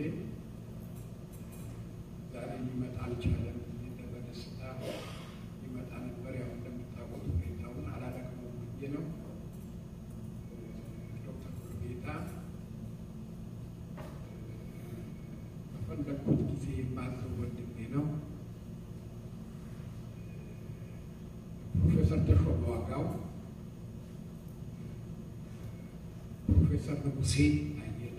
ዛሬ ሊመጣ አልቻለም። በደስታ ሊመጣ ነበር። ያው እንደምታውቁት ሁኔታውን አላደክመውም ብዬ ነው። ዶክተር ሙሉጌታ በፈለግኩት ጊዜ የማዘው ወንድሜ ነው። ፕሮፌሰር ተሾመ ዋጋው፣ ፕሮፌሰር ንጉሴ አየለ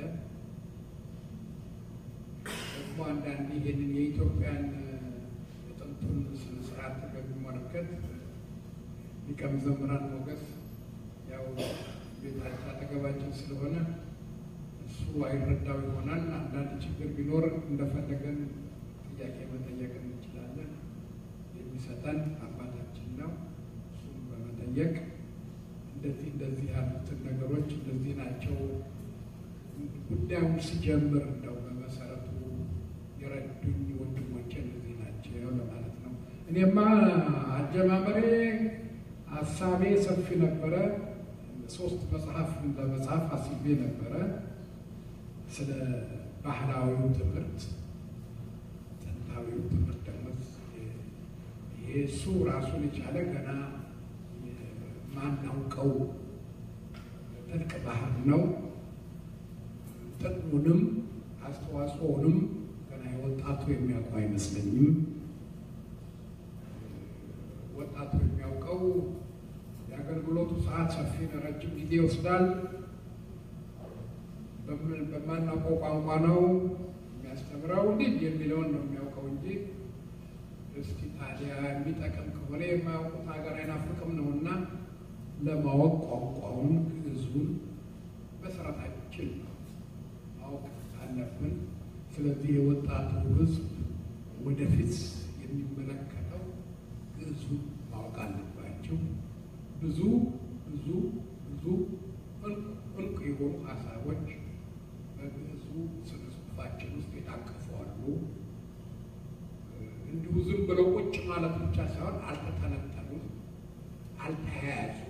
ደግሞ አንዳንድ ይህንን የኢትዮጵያን የጥንቱን ስነ ስርዓት በሚመለከት ሊቀ መዘምራን ሞገስ ያው ቤታችን አጠገባችን ስለሆነ እሱ አይረዳው ይሆናል። አንዳንድ ችግር ቢኖር እንደፈለገን ጥያቄ መጠየቅ እንችላለን። የሚሰጠን አባታችን ነው። እሱም በመጠየቅ እንደዚህ እንደዚህ ያሉትን ነገሮች እንደዚህ ናቸው ጉዳዩን ሲጀምር እንደው በመሰረቱ የረዱኝ ወንድሞቼ እነዚህ ናቸው ለማለት ነው። እኔማ አጀማመሬ ሀሳቤ ሰፊ ነበረ። ሶስት መጽሐፍ ለመጽሐፍ አስቤ ነበረ። ስለ ባህላዊው ትምህርት፣ ጥንታዊው ትምህርት ደግሞ ይሄ እሱ ራሱን የቻለ ገና ማናውቀው ጥልቅ ባህር ነው። ጥቅሙንም አስተዋጽኦንም ገና የወጣቱ የሚያውቀው አይመስለኝም። ወጣቱ የሚያውቀው የአገልግሎቱ ሰዓት ሰፊ ነው፣ ረጅም ጊዜ ይወስዳል። በምን- በማናውቀው ቋንቋ ነው የሚያስተምረው እንዲህ የሚለውን ነው የሚያውቀው እንጂ እስኪ ታዲያ የሚጠቅም ከሆነ የማያውቁት ሀገር አይናፍቅም ነውና ለማወቅ ቋንቋውን ግዕዙን መሰረታችን ነው ማወቅ አለብን። ስለዚህ የወጣቱ ሕዝብ ወደፊት የሚመለከተው ግዕዙን ማወቅ አለባቸው። ብዙ ብዙ ብዙ እልቅ እልቅ የሆኑ ሀሳቦች በግዕዙ ስነ ጽሑፋችን ውስጥ የታቀፉ አሉ። እንዲሁ ዝም ብለው ቁጭ ማለት ብቻ ሳይሆን አልተተነተኑም፣ አልተያያዙም፣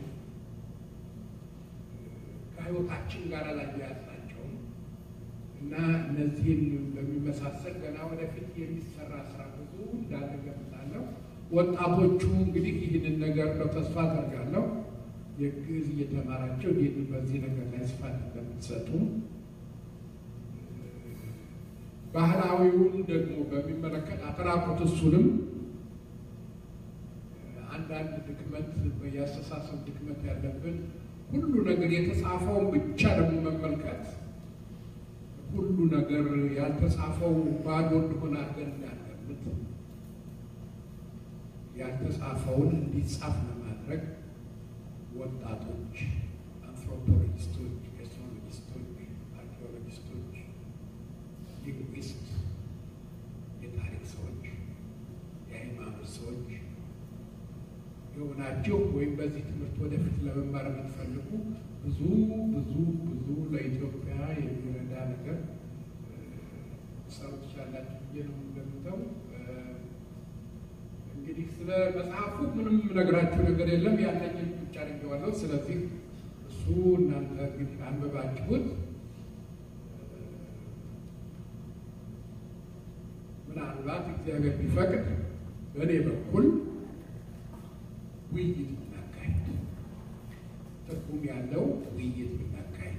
ከህይወታችን ጋር አላያያዝናቸውም እና እነዚህን በሚመሳሰል ገና ወደፊት የሚሰራ ስራ ብዙ እንዳለ ገምታለሁ። ወጣቶቹ እንግዲህ ይህንን ነገር ነው ተስፋ አደርጋለሁ የግዕዝ እየተማራቸው ይህን በዚህ ነገር ላይ ስፋት እንደምትሰጡ ባህላዊውን ደግሞ በሚመለከት አተራቁት እሱንም አንዳንድ ድክመት የአስተሳሰብ ድክመት ያለብን ሁሉ ነገር የተጻፈውን ብቻ ደግሞ መመልከት ሁሉ ነገር ያልተጻፈው ባዶ እንደሆነ አድርገን እንዳንገምት ያልተጻፈውን እንዲጻፍ ለማድረግ ወጣቶች፣ አንትሮፖሎጂስቶች፣ ኤትኖሎጂስቶች፣ አርኪኦሎጂስቶች ሊንጉዊስት፣ የታሪክ ሰዎች፣ የሃይማኖት ሰዎች የሆናችሁ ወይም በዚህ ትምህርት ወደፊት ለመማር የምትፈልጉ ብዙ ብዙ ብዙ ለኢትዮጵያ የሚረዳ ነገር ሰሩ ትችላላችሁ ብዬ ነው እንደምተው። እንግዲህ ስለ መጽሐፉ ምንም ነግራችሁ ነገር የለም። ያለኝን ብቻ አድርጌዋለሁ። ስለዚህ እሱ እናንተ እንግዲህ አንብባችሁት ምናልባት እግዚአብሔር ቢፈቅድ በእኔ በኩል ውይይት ብናካሄድ ትርጉም ያለው ውይይት ብናካሄድ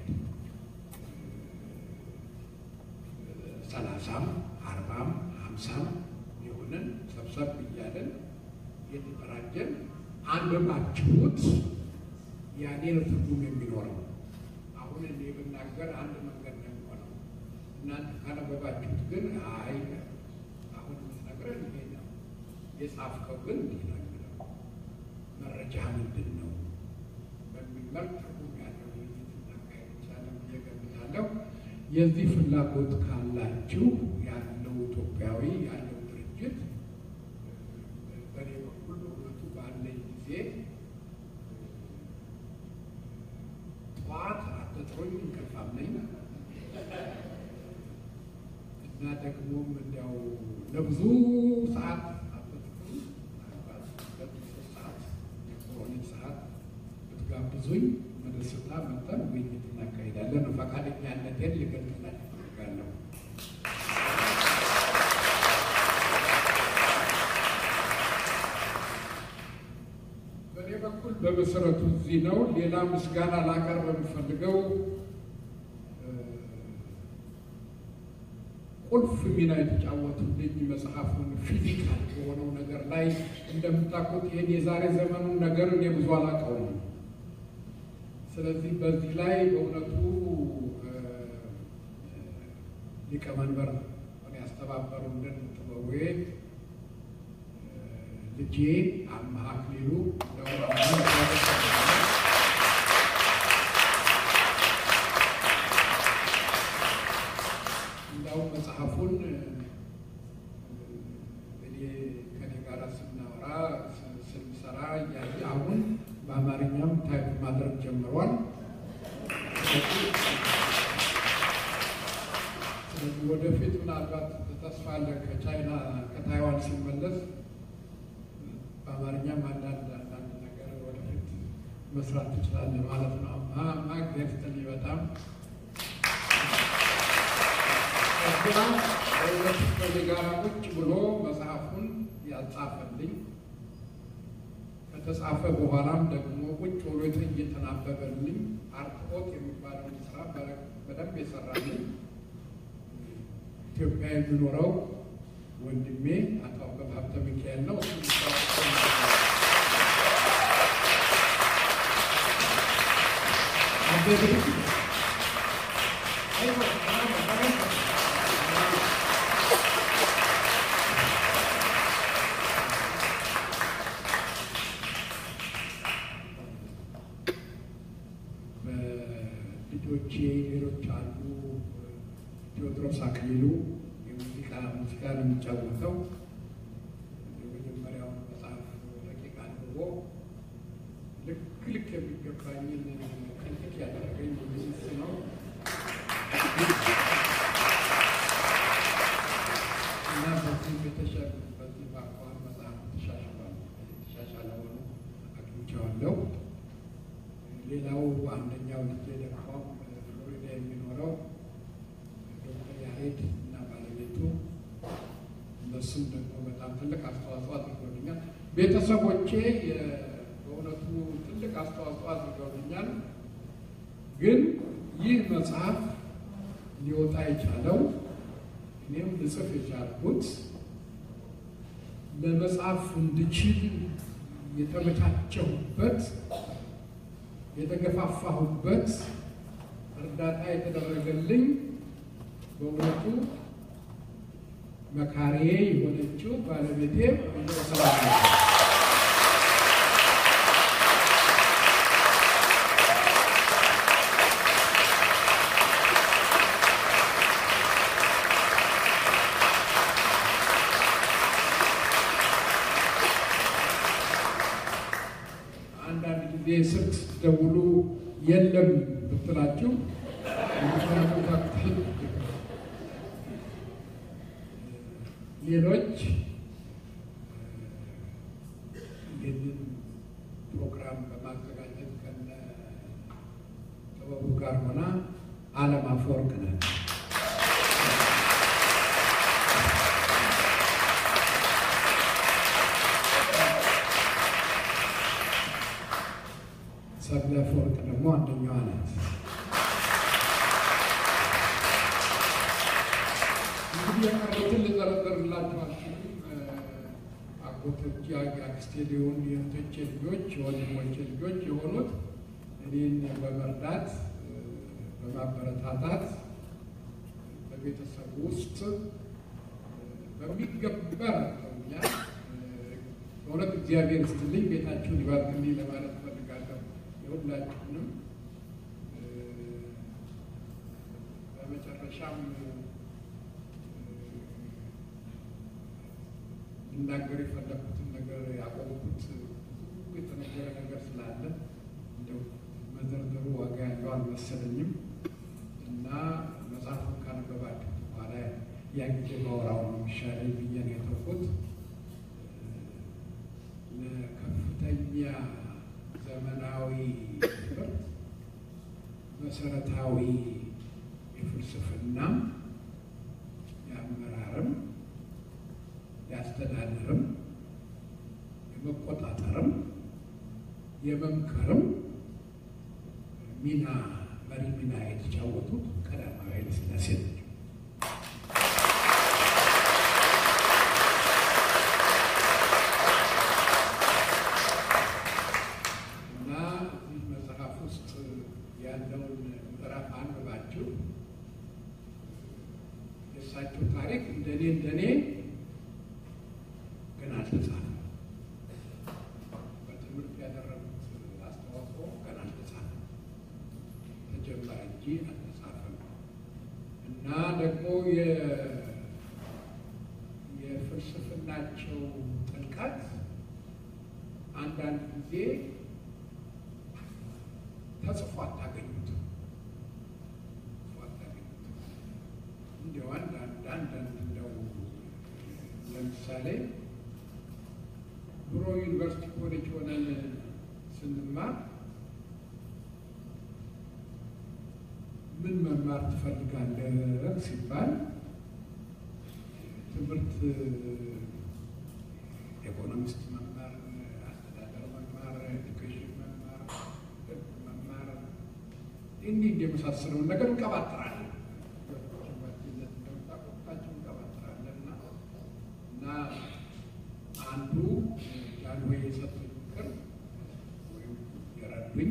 ሰላሳም አርባም ሀምሳም የሆንን ሰብሰብ እያለን የተደራጀን አንብባችሁት ያኔ ነው ትርጉም የሚኖረው። አሁን እኔ ብናገር አንድ መንገድ ነው የሚሆነው። እናንተ ካነበባችሁት ግን አይ አሁን የምትነግረን ይሄ ነው፣ የጻፍከው ግን እንዲህ ነው የሚለው መረጃ ምንድን ነው በሚል መልክ ትርጉም ያለው ውይይት እናካሄድ እንችላለን ብዬ ገምታለሁ። የዚህ ፍላጎት ካላችሁ ያለው ኢትዮጵያዊ ያለው ድርጅት በእኔ በኩል በእውነቱ ባለኝ ጊዜ ጠዋት አትጥሩኝ እንቅልፋም ነኝ እና ደግሞም እንዲያው ለብዙ ሰዓት አትጥሩኝ ምናልባት ሁለት ሶስት ሰዓት የኮሮኒክ ሰዓት ብትጋብዙኝ በደስታ መጠን ውይይት እናካሄዳለን። ፈቃደኛነቴን ልገልጽላችሁ እፈልጋለሁ። በእኔ በኩል በመሰረቱ እዚህ ነው። ሌላ ምስጋና ላቀርብ የምፈልገው ቁልፍ ሚና የተጫወቱልኝ መጽሐፉን ፊዚካል በሆነው ነገር ላይ እንደምታውቁት ይህን የዛሬ ዘመኑን ነገር እኔ ብዙ አላውቀውም። ስለዚህ በዚህ ላይ በእውነቱ ሊቀመንበር ሆነ ያስተባበሩልን ጥበዌ ልጄ አምሃ አክሊሉ እንዳውም መጽሐፉን እኔ ከኔ ጋር ስናወራ ስንሰራ እያየ አሁን በአማርኛም ታይፕ ማድረግ ጀምሯል። ስለዚህ ወደፊት ምናልባት ተስፋ አለ ከቻይና ከታይዋን ሲመለስ በአማርኛም አንዳንድ አንዳንድ ነገር ወደፊት መስራት ትችላለህ ማለት ነው። ማግኘትን በጣም እዛ በሁለት ከኔ ጋር ቁጭ ብሎ መጽሐፉን ያጻፈልኝ ከተጻፈ በኋላም ደግሞ ቁጭ ብሎ እየተናበበልኝ አርትዖት የሚባለውን ስራ በደንብ የሰራልኝ ኢትዮጵያ የሚኖረው ወንድሜ አቶ አበበ ሀብተ ሚካኤል ነው። ልጆቼ ሌሎች አሉ። ቴዎድሮስ አክሊሉ የሙዚቃ ሙዚቃ ነው የሚጫወተው። የመጀመሪያውን መጽሐፍ ረቂቅ አንብቦ ልክ ልክ የሚገባኝን ቅንጥቅ ያደረገኝ ሙዚስ ነው። እና በዚህ የተሻለ በዚህ በአኳኋን መጽሐፍ ተሻሽሏል። የተሻሻለ ሆኖ አግኝቼዋለሁ። ሌላው አንደኛው ልጄ ደግሞ ፍሎሪዳ የሚኖረው ዶክተር ያሬድ እና ባለቤቱ እነሱም ደግሞ በጣም ትልቅ አስተዋጽኦ አድርገውልኛል። ቤተሰቦቼ በእውነቱ ትልቅ አስተዋጽኦ አድርገውልኛል። ግን ይህ መጽሐፍ ሊወጣ የቻለው እኔም ልጽፍ የቻልኩት ለመጽሐፍ እንድችል የተመቻቸሁበት የተገፋፋሁበት እርዳታ የተደረገልኝ በእውነቱ መካሪዬ የሆነችው ባለቤቴ ሰላም አንዳንድ ጊዜ ስልክ ስትደውሉ የለም ብትላችሁ ሌሎች ይህንን ፕሮግራም በማዘጋጀት ከነ ጥበቡ ጋር ሆና አለም አፈወርቅ ነን። ሰብለ አፈወርቅ ደግሞ አንደኛዋ ናት። እንግዲህ የቀሩትን ልዘረዘርላችሁ አልችልም። አጎቶቼ፣ አክስቴ ሊሆን የእህቶቼ ልጆች፣ የወንድሞቼ ልጆች የሆኑት እኔን በመርዳት በማበረታታት በቤተሰቡ ውስጥ በሚገባ ረድተውኛል። በእውነት እግዚአብሔር ይስጥልኝ፣ ቤታችሁን ይባርክልኝ ለማለት እፈልጋለሁ። የሁላችሁንም በመጨረሻም ልናገር የፈለኩትን ነገር ያቆምኩት የተነገረ ነገር ስላለ እንደው መዘርዘሩ ዋጋ ያለው አልመሰለኝም እና መጽሐፉን ካነበባችሁ በኋላ ያ ጊዜ ማውራው ነው የሚሻለኝ ብዬ ነው የተውኩት። ለከፍተኛ ዘመናዊ ትምህርት መሰረታዊ የፍልስፍናም የአመራርም የአስተዳደርም የመቆጣጠርም የመምከርም ሚና መሪ ሚና የተጫወቱት ቀዳማዊ ኃይለ ሥላሴ ናቸው። እና እዚህ መጽሐፍ ውስጥ ያለውን ምዕራፍ አንብባችሁ የእሳቸው ታሪክ እንደኔ እንደኔ ግን አልተጻፈም። በትምህርት ያደረጉት አስተዋጽኦ ገና አልተጻፈም። ተጀመረ እንጂ አልተጻፈም። እና ደግሞ የፍልስፍናቸው ጥልቀት አንዳንድ ጊዜ ተጽፎ አታገኙትም። ተጽፎ አታገኙትም። እንዲያው አንዳንድ አንዳንድ እንደው ለምሳሌ ድሮ ዩኒቨርሲቲ ኮሌጅ ሆነን ስንማር ምን መማር ትፈልጋለህ ሲባል ትምህርት ኢኮኖሚስት መማር፣ አስተዳደር መማር እንዲህ እንዲህ የመሳሰለውን ነገር እንቀባጥራለን። እንደምታውቁታቸው እንቀባጥራለን እና እና አንዱ ጃንሆይ የሰጡኝ ምክር ወይም የረዱኝ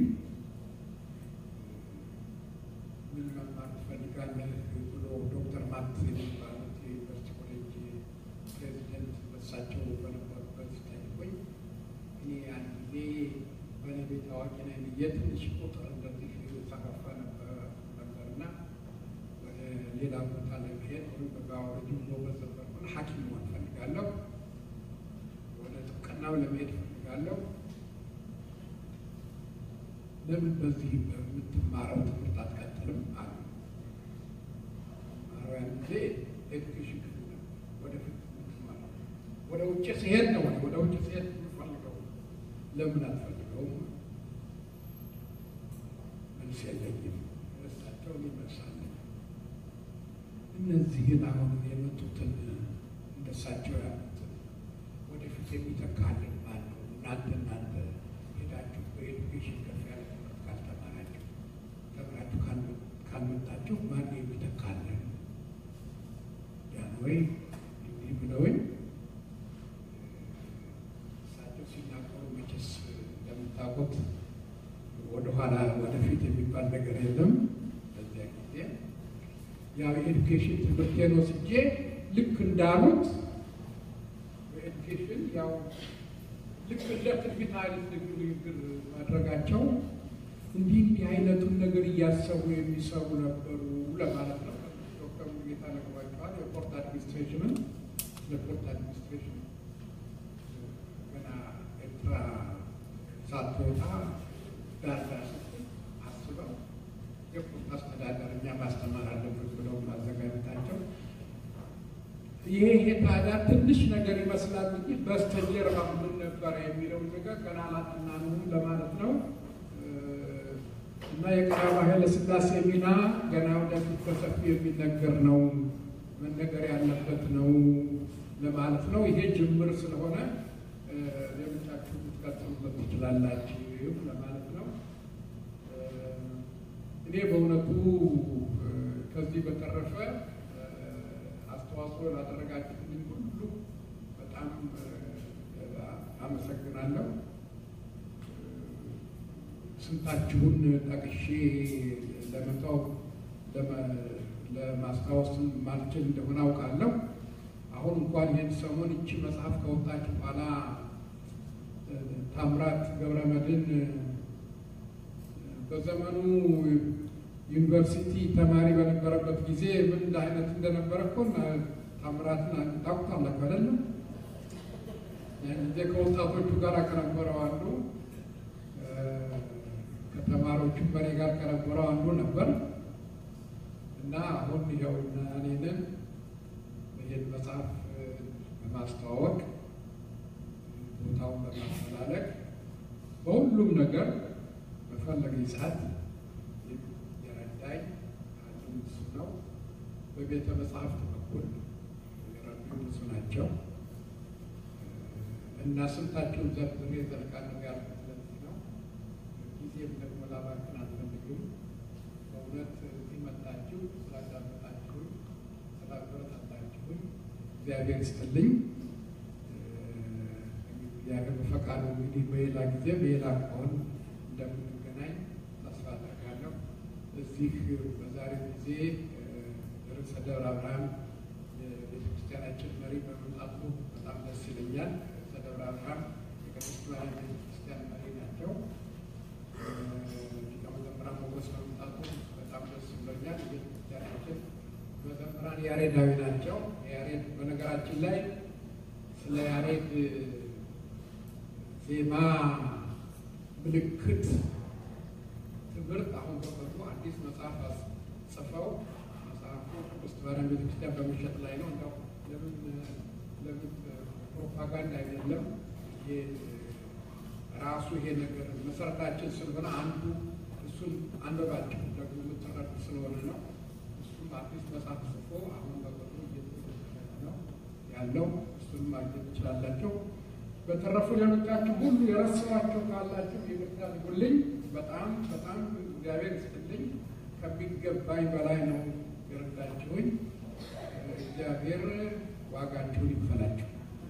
ምን መማር ትፈልጋለህ ብሎ ዶክተር ማት የሚባሉት የዩኒቨርሲቲ ኮሌጅ ፕሬዚደንት በሳቸው በነበሩበት ጠይቆኝ እኔ አንድ ጊዜ ባለቤት ታዋቂ ነኝ ብዬ ትንሽ ቁጥር እንደዚህ ሰፋፋ ነበርና ወደ ሌላ ቦታ ለመሄድ ወይም በጋወረጅ ብሎ በዘበርኩን ሐኪም መሆን ፈልጋለሁ፣ ወደ ጥብቅናው ለመሄድ ፈልጋለሁ። ለምን በዚህ በምትማረው ትምህርት አትቀጥልም አሉ። ማረያን ጊዜ ኤዱኬሽን ክፍል ነው ወደፊት የምትማረው ወደ ውጭ ሲሄድ ነው ወደ ውጭ ሲሄድ የምፈልገው ለምን አትፈልገውም? መልስ የለኝም። እሳቸውን ይመልሳለን። እነዚህን አሁን የመጡትን እንደሳቸው ያሉትን ወደፊት የሚተካልን ማን ነው? እናንተ እናንተ ሄዳችሁ በኤዱኬሽን ከፍ ያለ ትምህርት ካልተማራችሁ ተምራችሁ ካልመጣችሁ ማን የሚተካልን? ጃንሆይ እንዲህ ብለውኝ እሳቸው ሲናገሩ መቼስ እንደምታውቁት ወደኋላ ወደፊት የሚባል ነገር የለም። በዚያ ጊዜ ያው የኤዱኬሽን ትምህርቴን ወስጄ ልክ እንዳሉት በኤዱኬሽን ያው ልክ እንደ ትንቢት አይነት ንግግር ማድረጋቸው እንዲህ እንዲህ አይነቱን ነገር እያሰቡ የሚሰሩ ነበሩ ለማለት ነው። ዶክተር ሙሉጌታ ነግሯቸዋል። የፖርት አድሚኒስትሬሽንን ለፖርት አድሚኒስትሬሽን ገና ኤርትራ ሳትወጣ ዳር ዳር ስትል አስበው የፖርት አስተዳደር እኛ ማስተማር አለብን ብለው ማዘጋጀታቸው ይሄ ይሄ ታዲያ ትንሽ ነገር ይመስላል እንጂ በስተጀርባ ምን ነበረ የሚለው ነገር ገና አላጠናንም ለማለት ነው። እና የቀዳማዊ ኃይለ ሥላሴ ሚና ገና ወደፊት በሰፊው የሚነገር ነው፣ መነገር ያለበት ነው ለማለት ነው። ይሄ ጅምር ስለሆነ ሌሎቻችሁ ልትቀጥሉበት ትችላላችሁ ለማለት ነው። እኔ በእውነቱ ከዚህ በተረፈ አስተዋጽኦ ላደረጋችሁልኝ ሁሉ በጣም አመሰግናለሁ። ስንታችሁን ጠቅሼ ለመተው ለማስታወስ ማልችል እንደሆነ አውቃለሁ። አሁን እንኳን ይህን ሰሞን እቺ መጽሐፍ ከወጣች በኋላ ታምራት ገብረመድህን በዘመኑ ዩኒቨርሲቲ ተማሪ በነበረበት ጊዜ ምን አይነት እንደነበረ እኮ ታምራትን ታውቁታላችሁ አይደለም? ያን ጊዜ ከወጣቶቹ ጋር ከነበረው አንዱ ከተማሪዎቹ በኔ ጋር ከነበረው አንዱ ነበር እና አሁን ይኸው እኔንን ይህን መጽሐፍ በማስተዋወቅ ቦታውን በማፈላለግ በሁሉም ነገር በፈለገኝ ሰዓት የረዳኝ አንዱ እሱ ነው። በቤተ መጽሐፍት በኩል የረዱኝ ብዙ ናቸው እና ስንታቸውን ዘርዝሬ ዘልቃለሁ ያልኩት ለዚህ ነው። ጊዜም ደግሞ ላባክን አልፈልግም። በእውነት እዚህ መጣችሁ ስላዳመጣችሁኝ፣ ስላበረታታችሁኝ እግዚአብሔር ይስጥልኝ። እግዚአብሔር በፈቃዱ እንግዲህ በሌላ ጊዜ በሌላ ከሆን እንደምንገናኝ ተስፋ አደርጋለሁ። እዚህ በዛሬው ጊዜ ርዕሰ ደብረ ብርሃን የቤተክርስቲያናችን መሪ በመምጣቱ በጣም ደስ ይለኛል። ርዕሰ ደብረ ብርሃን የቅድስት ማርያም ቤተክርስቲያን መሪ ናቸው። ሊቀ መዘምራን ሞገስ በመምጣቱ በጣም ደስ ብሎኛል። የቤተክርስቲያናችን መዘምራን ያሬዳዊ ናቸው። ያሬድ በነገራችን ላይ ስለ ያሬድ ዜማ ምልክት ትምህርት አሁን በቅርቡ አዲስ መጽሐፍ ጽፈው መጽሐፉ ቅድስት ማርያም ቤተክርስቲያን በመሸጥ ላይ ነው። እንደው ለምን ለምን ፕሮፓጋንዳ አይደለም። ይሄ ራሱ ይሄ ነገር መሰረታችን ስለሆነ አንዱ እሱን አንበባቸው ደግሞ የምትረዱ ስለሆነ ነው። እሱም አዲስ መጽሐፍ ጽፎ አሁን በቅርቡ እየተዘጋጀ ነው ያለው። እሱን ማግኘት ትችላላቸው። በተረፉ ሌሎቻችሁ ሁሉ የረሳኋቸው ካላችሁ ይቅርታ አድርጉልኝ። በጣም በጣም እግዚአብሔር ይስጥልኝ። ከሚገባኝ በላይ ነው የረዳችሁኝ። እግዚአብሔር ዋጋችሁን ይክፈላችሁ።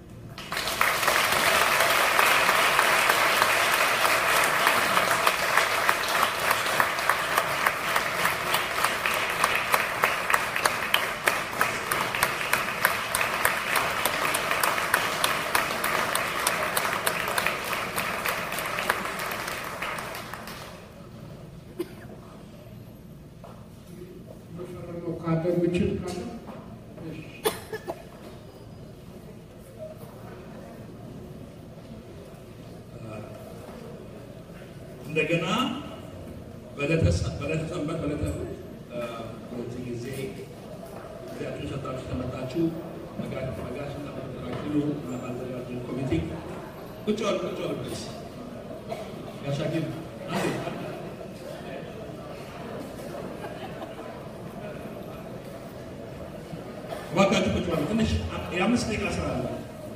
መፈረመው ካለ የምችል ካለ እሺ። እንደገና በዕለተ ሰ- በዕለተ ሰንበት በዕለተ እሑድ እ፣ በዚህ ጊዜ ጊዜያችሁን ሰጣችሁ ተመጣችሁ መጋሽ መጋሽ እና መተራኪሉ እና ባዘጋጁ ኮሚቴ ቁጭ በሉ ቁጭ በሉ ፕሊዝ ጋሻኪል አንዴ አንዴ እባካችሁ ቁጭ በሉ ትንሽ የአምስት ደቂቃ ስራ አለ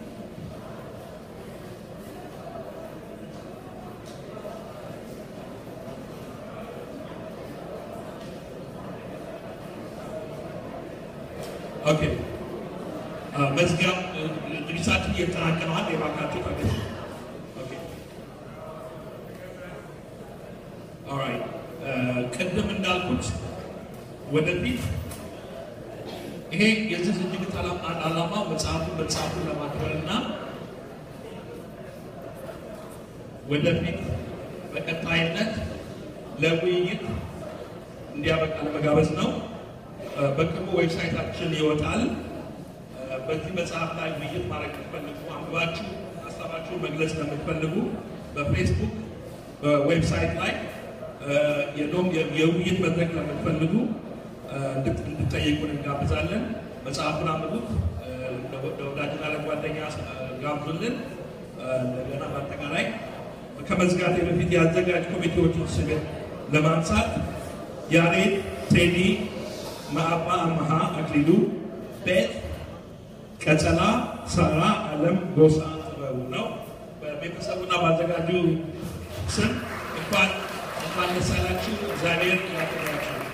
ኦኬ አ፣ መዝጊያው እ፣ ዝግጅታችን እየተጠናቀነዋል። የባካችሁ ታገሱ። ኦኬ ኦልራይት እ፣ ቅድም እንዳልኩት ወደፊት ይሄ የዚህ ዝግጅት ዓላ- ዓላማው መጽሐፉን መጽሐፉን ለማክበርና ወደፊት በቀጣይነት ለውይይት እንዲያበቃ ለመጋበዝ ነው። እ፣ በቅርቡ ዌብሳይታችን ይወጣል። እ፣ በዚህ መጽሐፍ ላይ ውይይት ማድረግ የምትፈልጉ አንብባችሁ ሀሳባችሁን መግለጽ ለምትፈልጉ በፌስቡክ በዌብሳይት ላይ እ፣ የዶም የውይይት መድረክ ለምትፈልጉ እ፣ እንድት- እንድትጠይቁን እንጋብዛለን። መጽሐፉን አንብቡት፣ እ፣ ለወ- ለወዳጅና ለጓደኛ እ፣ ጋብዙልን። እ፣ እንደገና በአጠቃላይ ከመዝጋቴ በፊት የአዘጋጅ ኮሚቴዎችን ስም ለማንሳት ያሬድ ቴዲ ማአባ አመሃ አክሊሉ ቤት ቀጸላ ሳራ አለም ጎሳ ጥበቡ ነው። በቤተሰቡና ባዘጋጁ ስም እንኳን እንኳን ደስ አላችሁ። እግዚአብሔር ያክብራችሁ።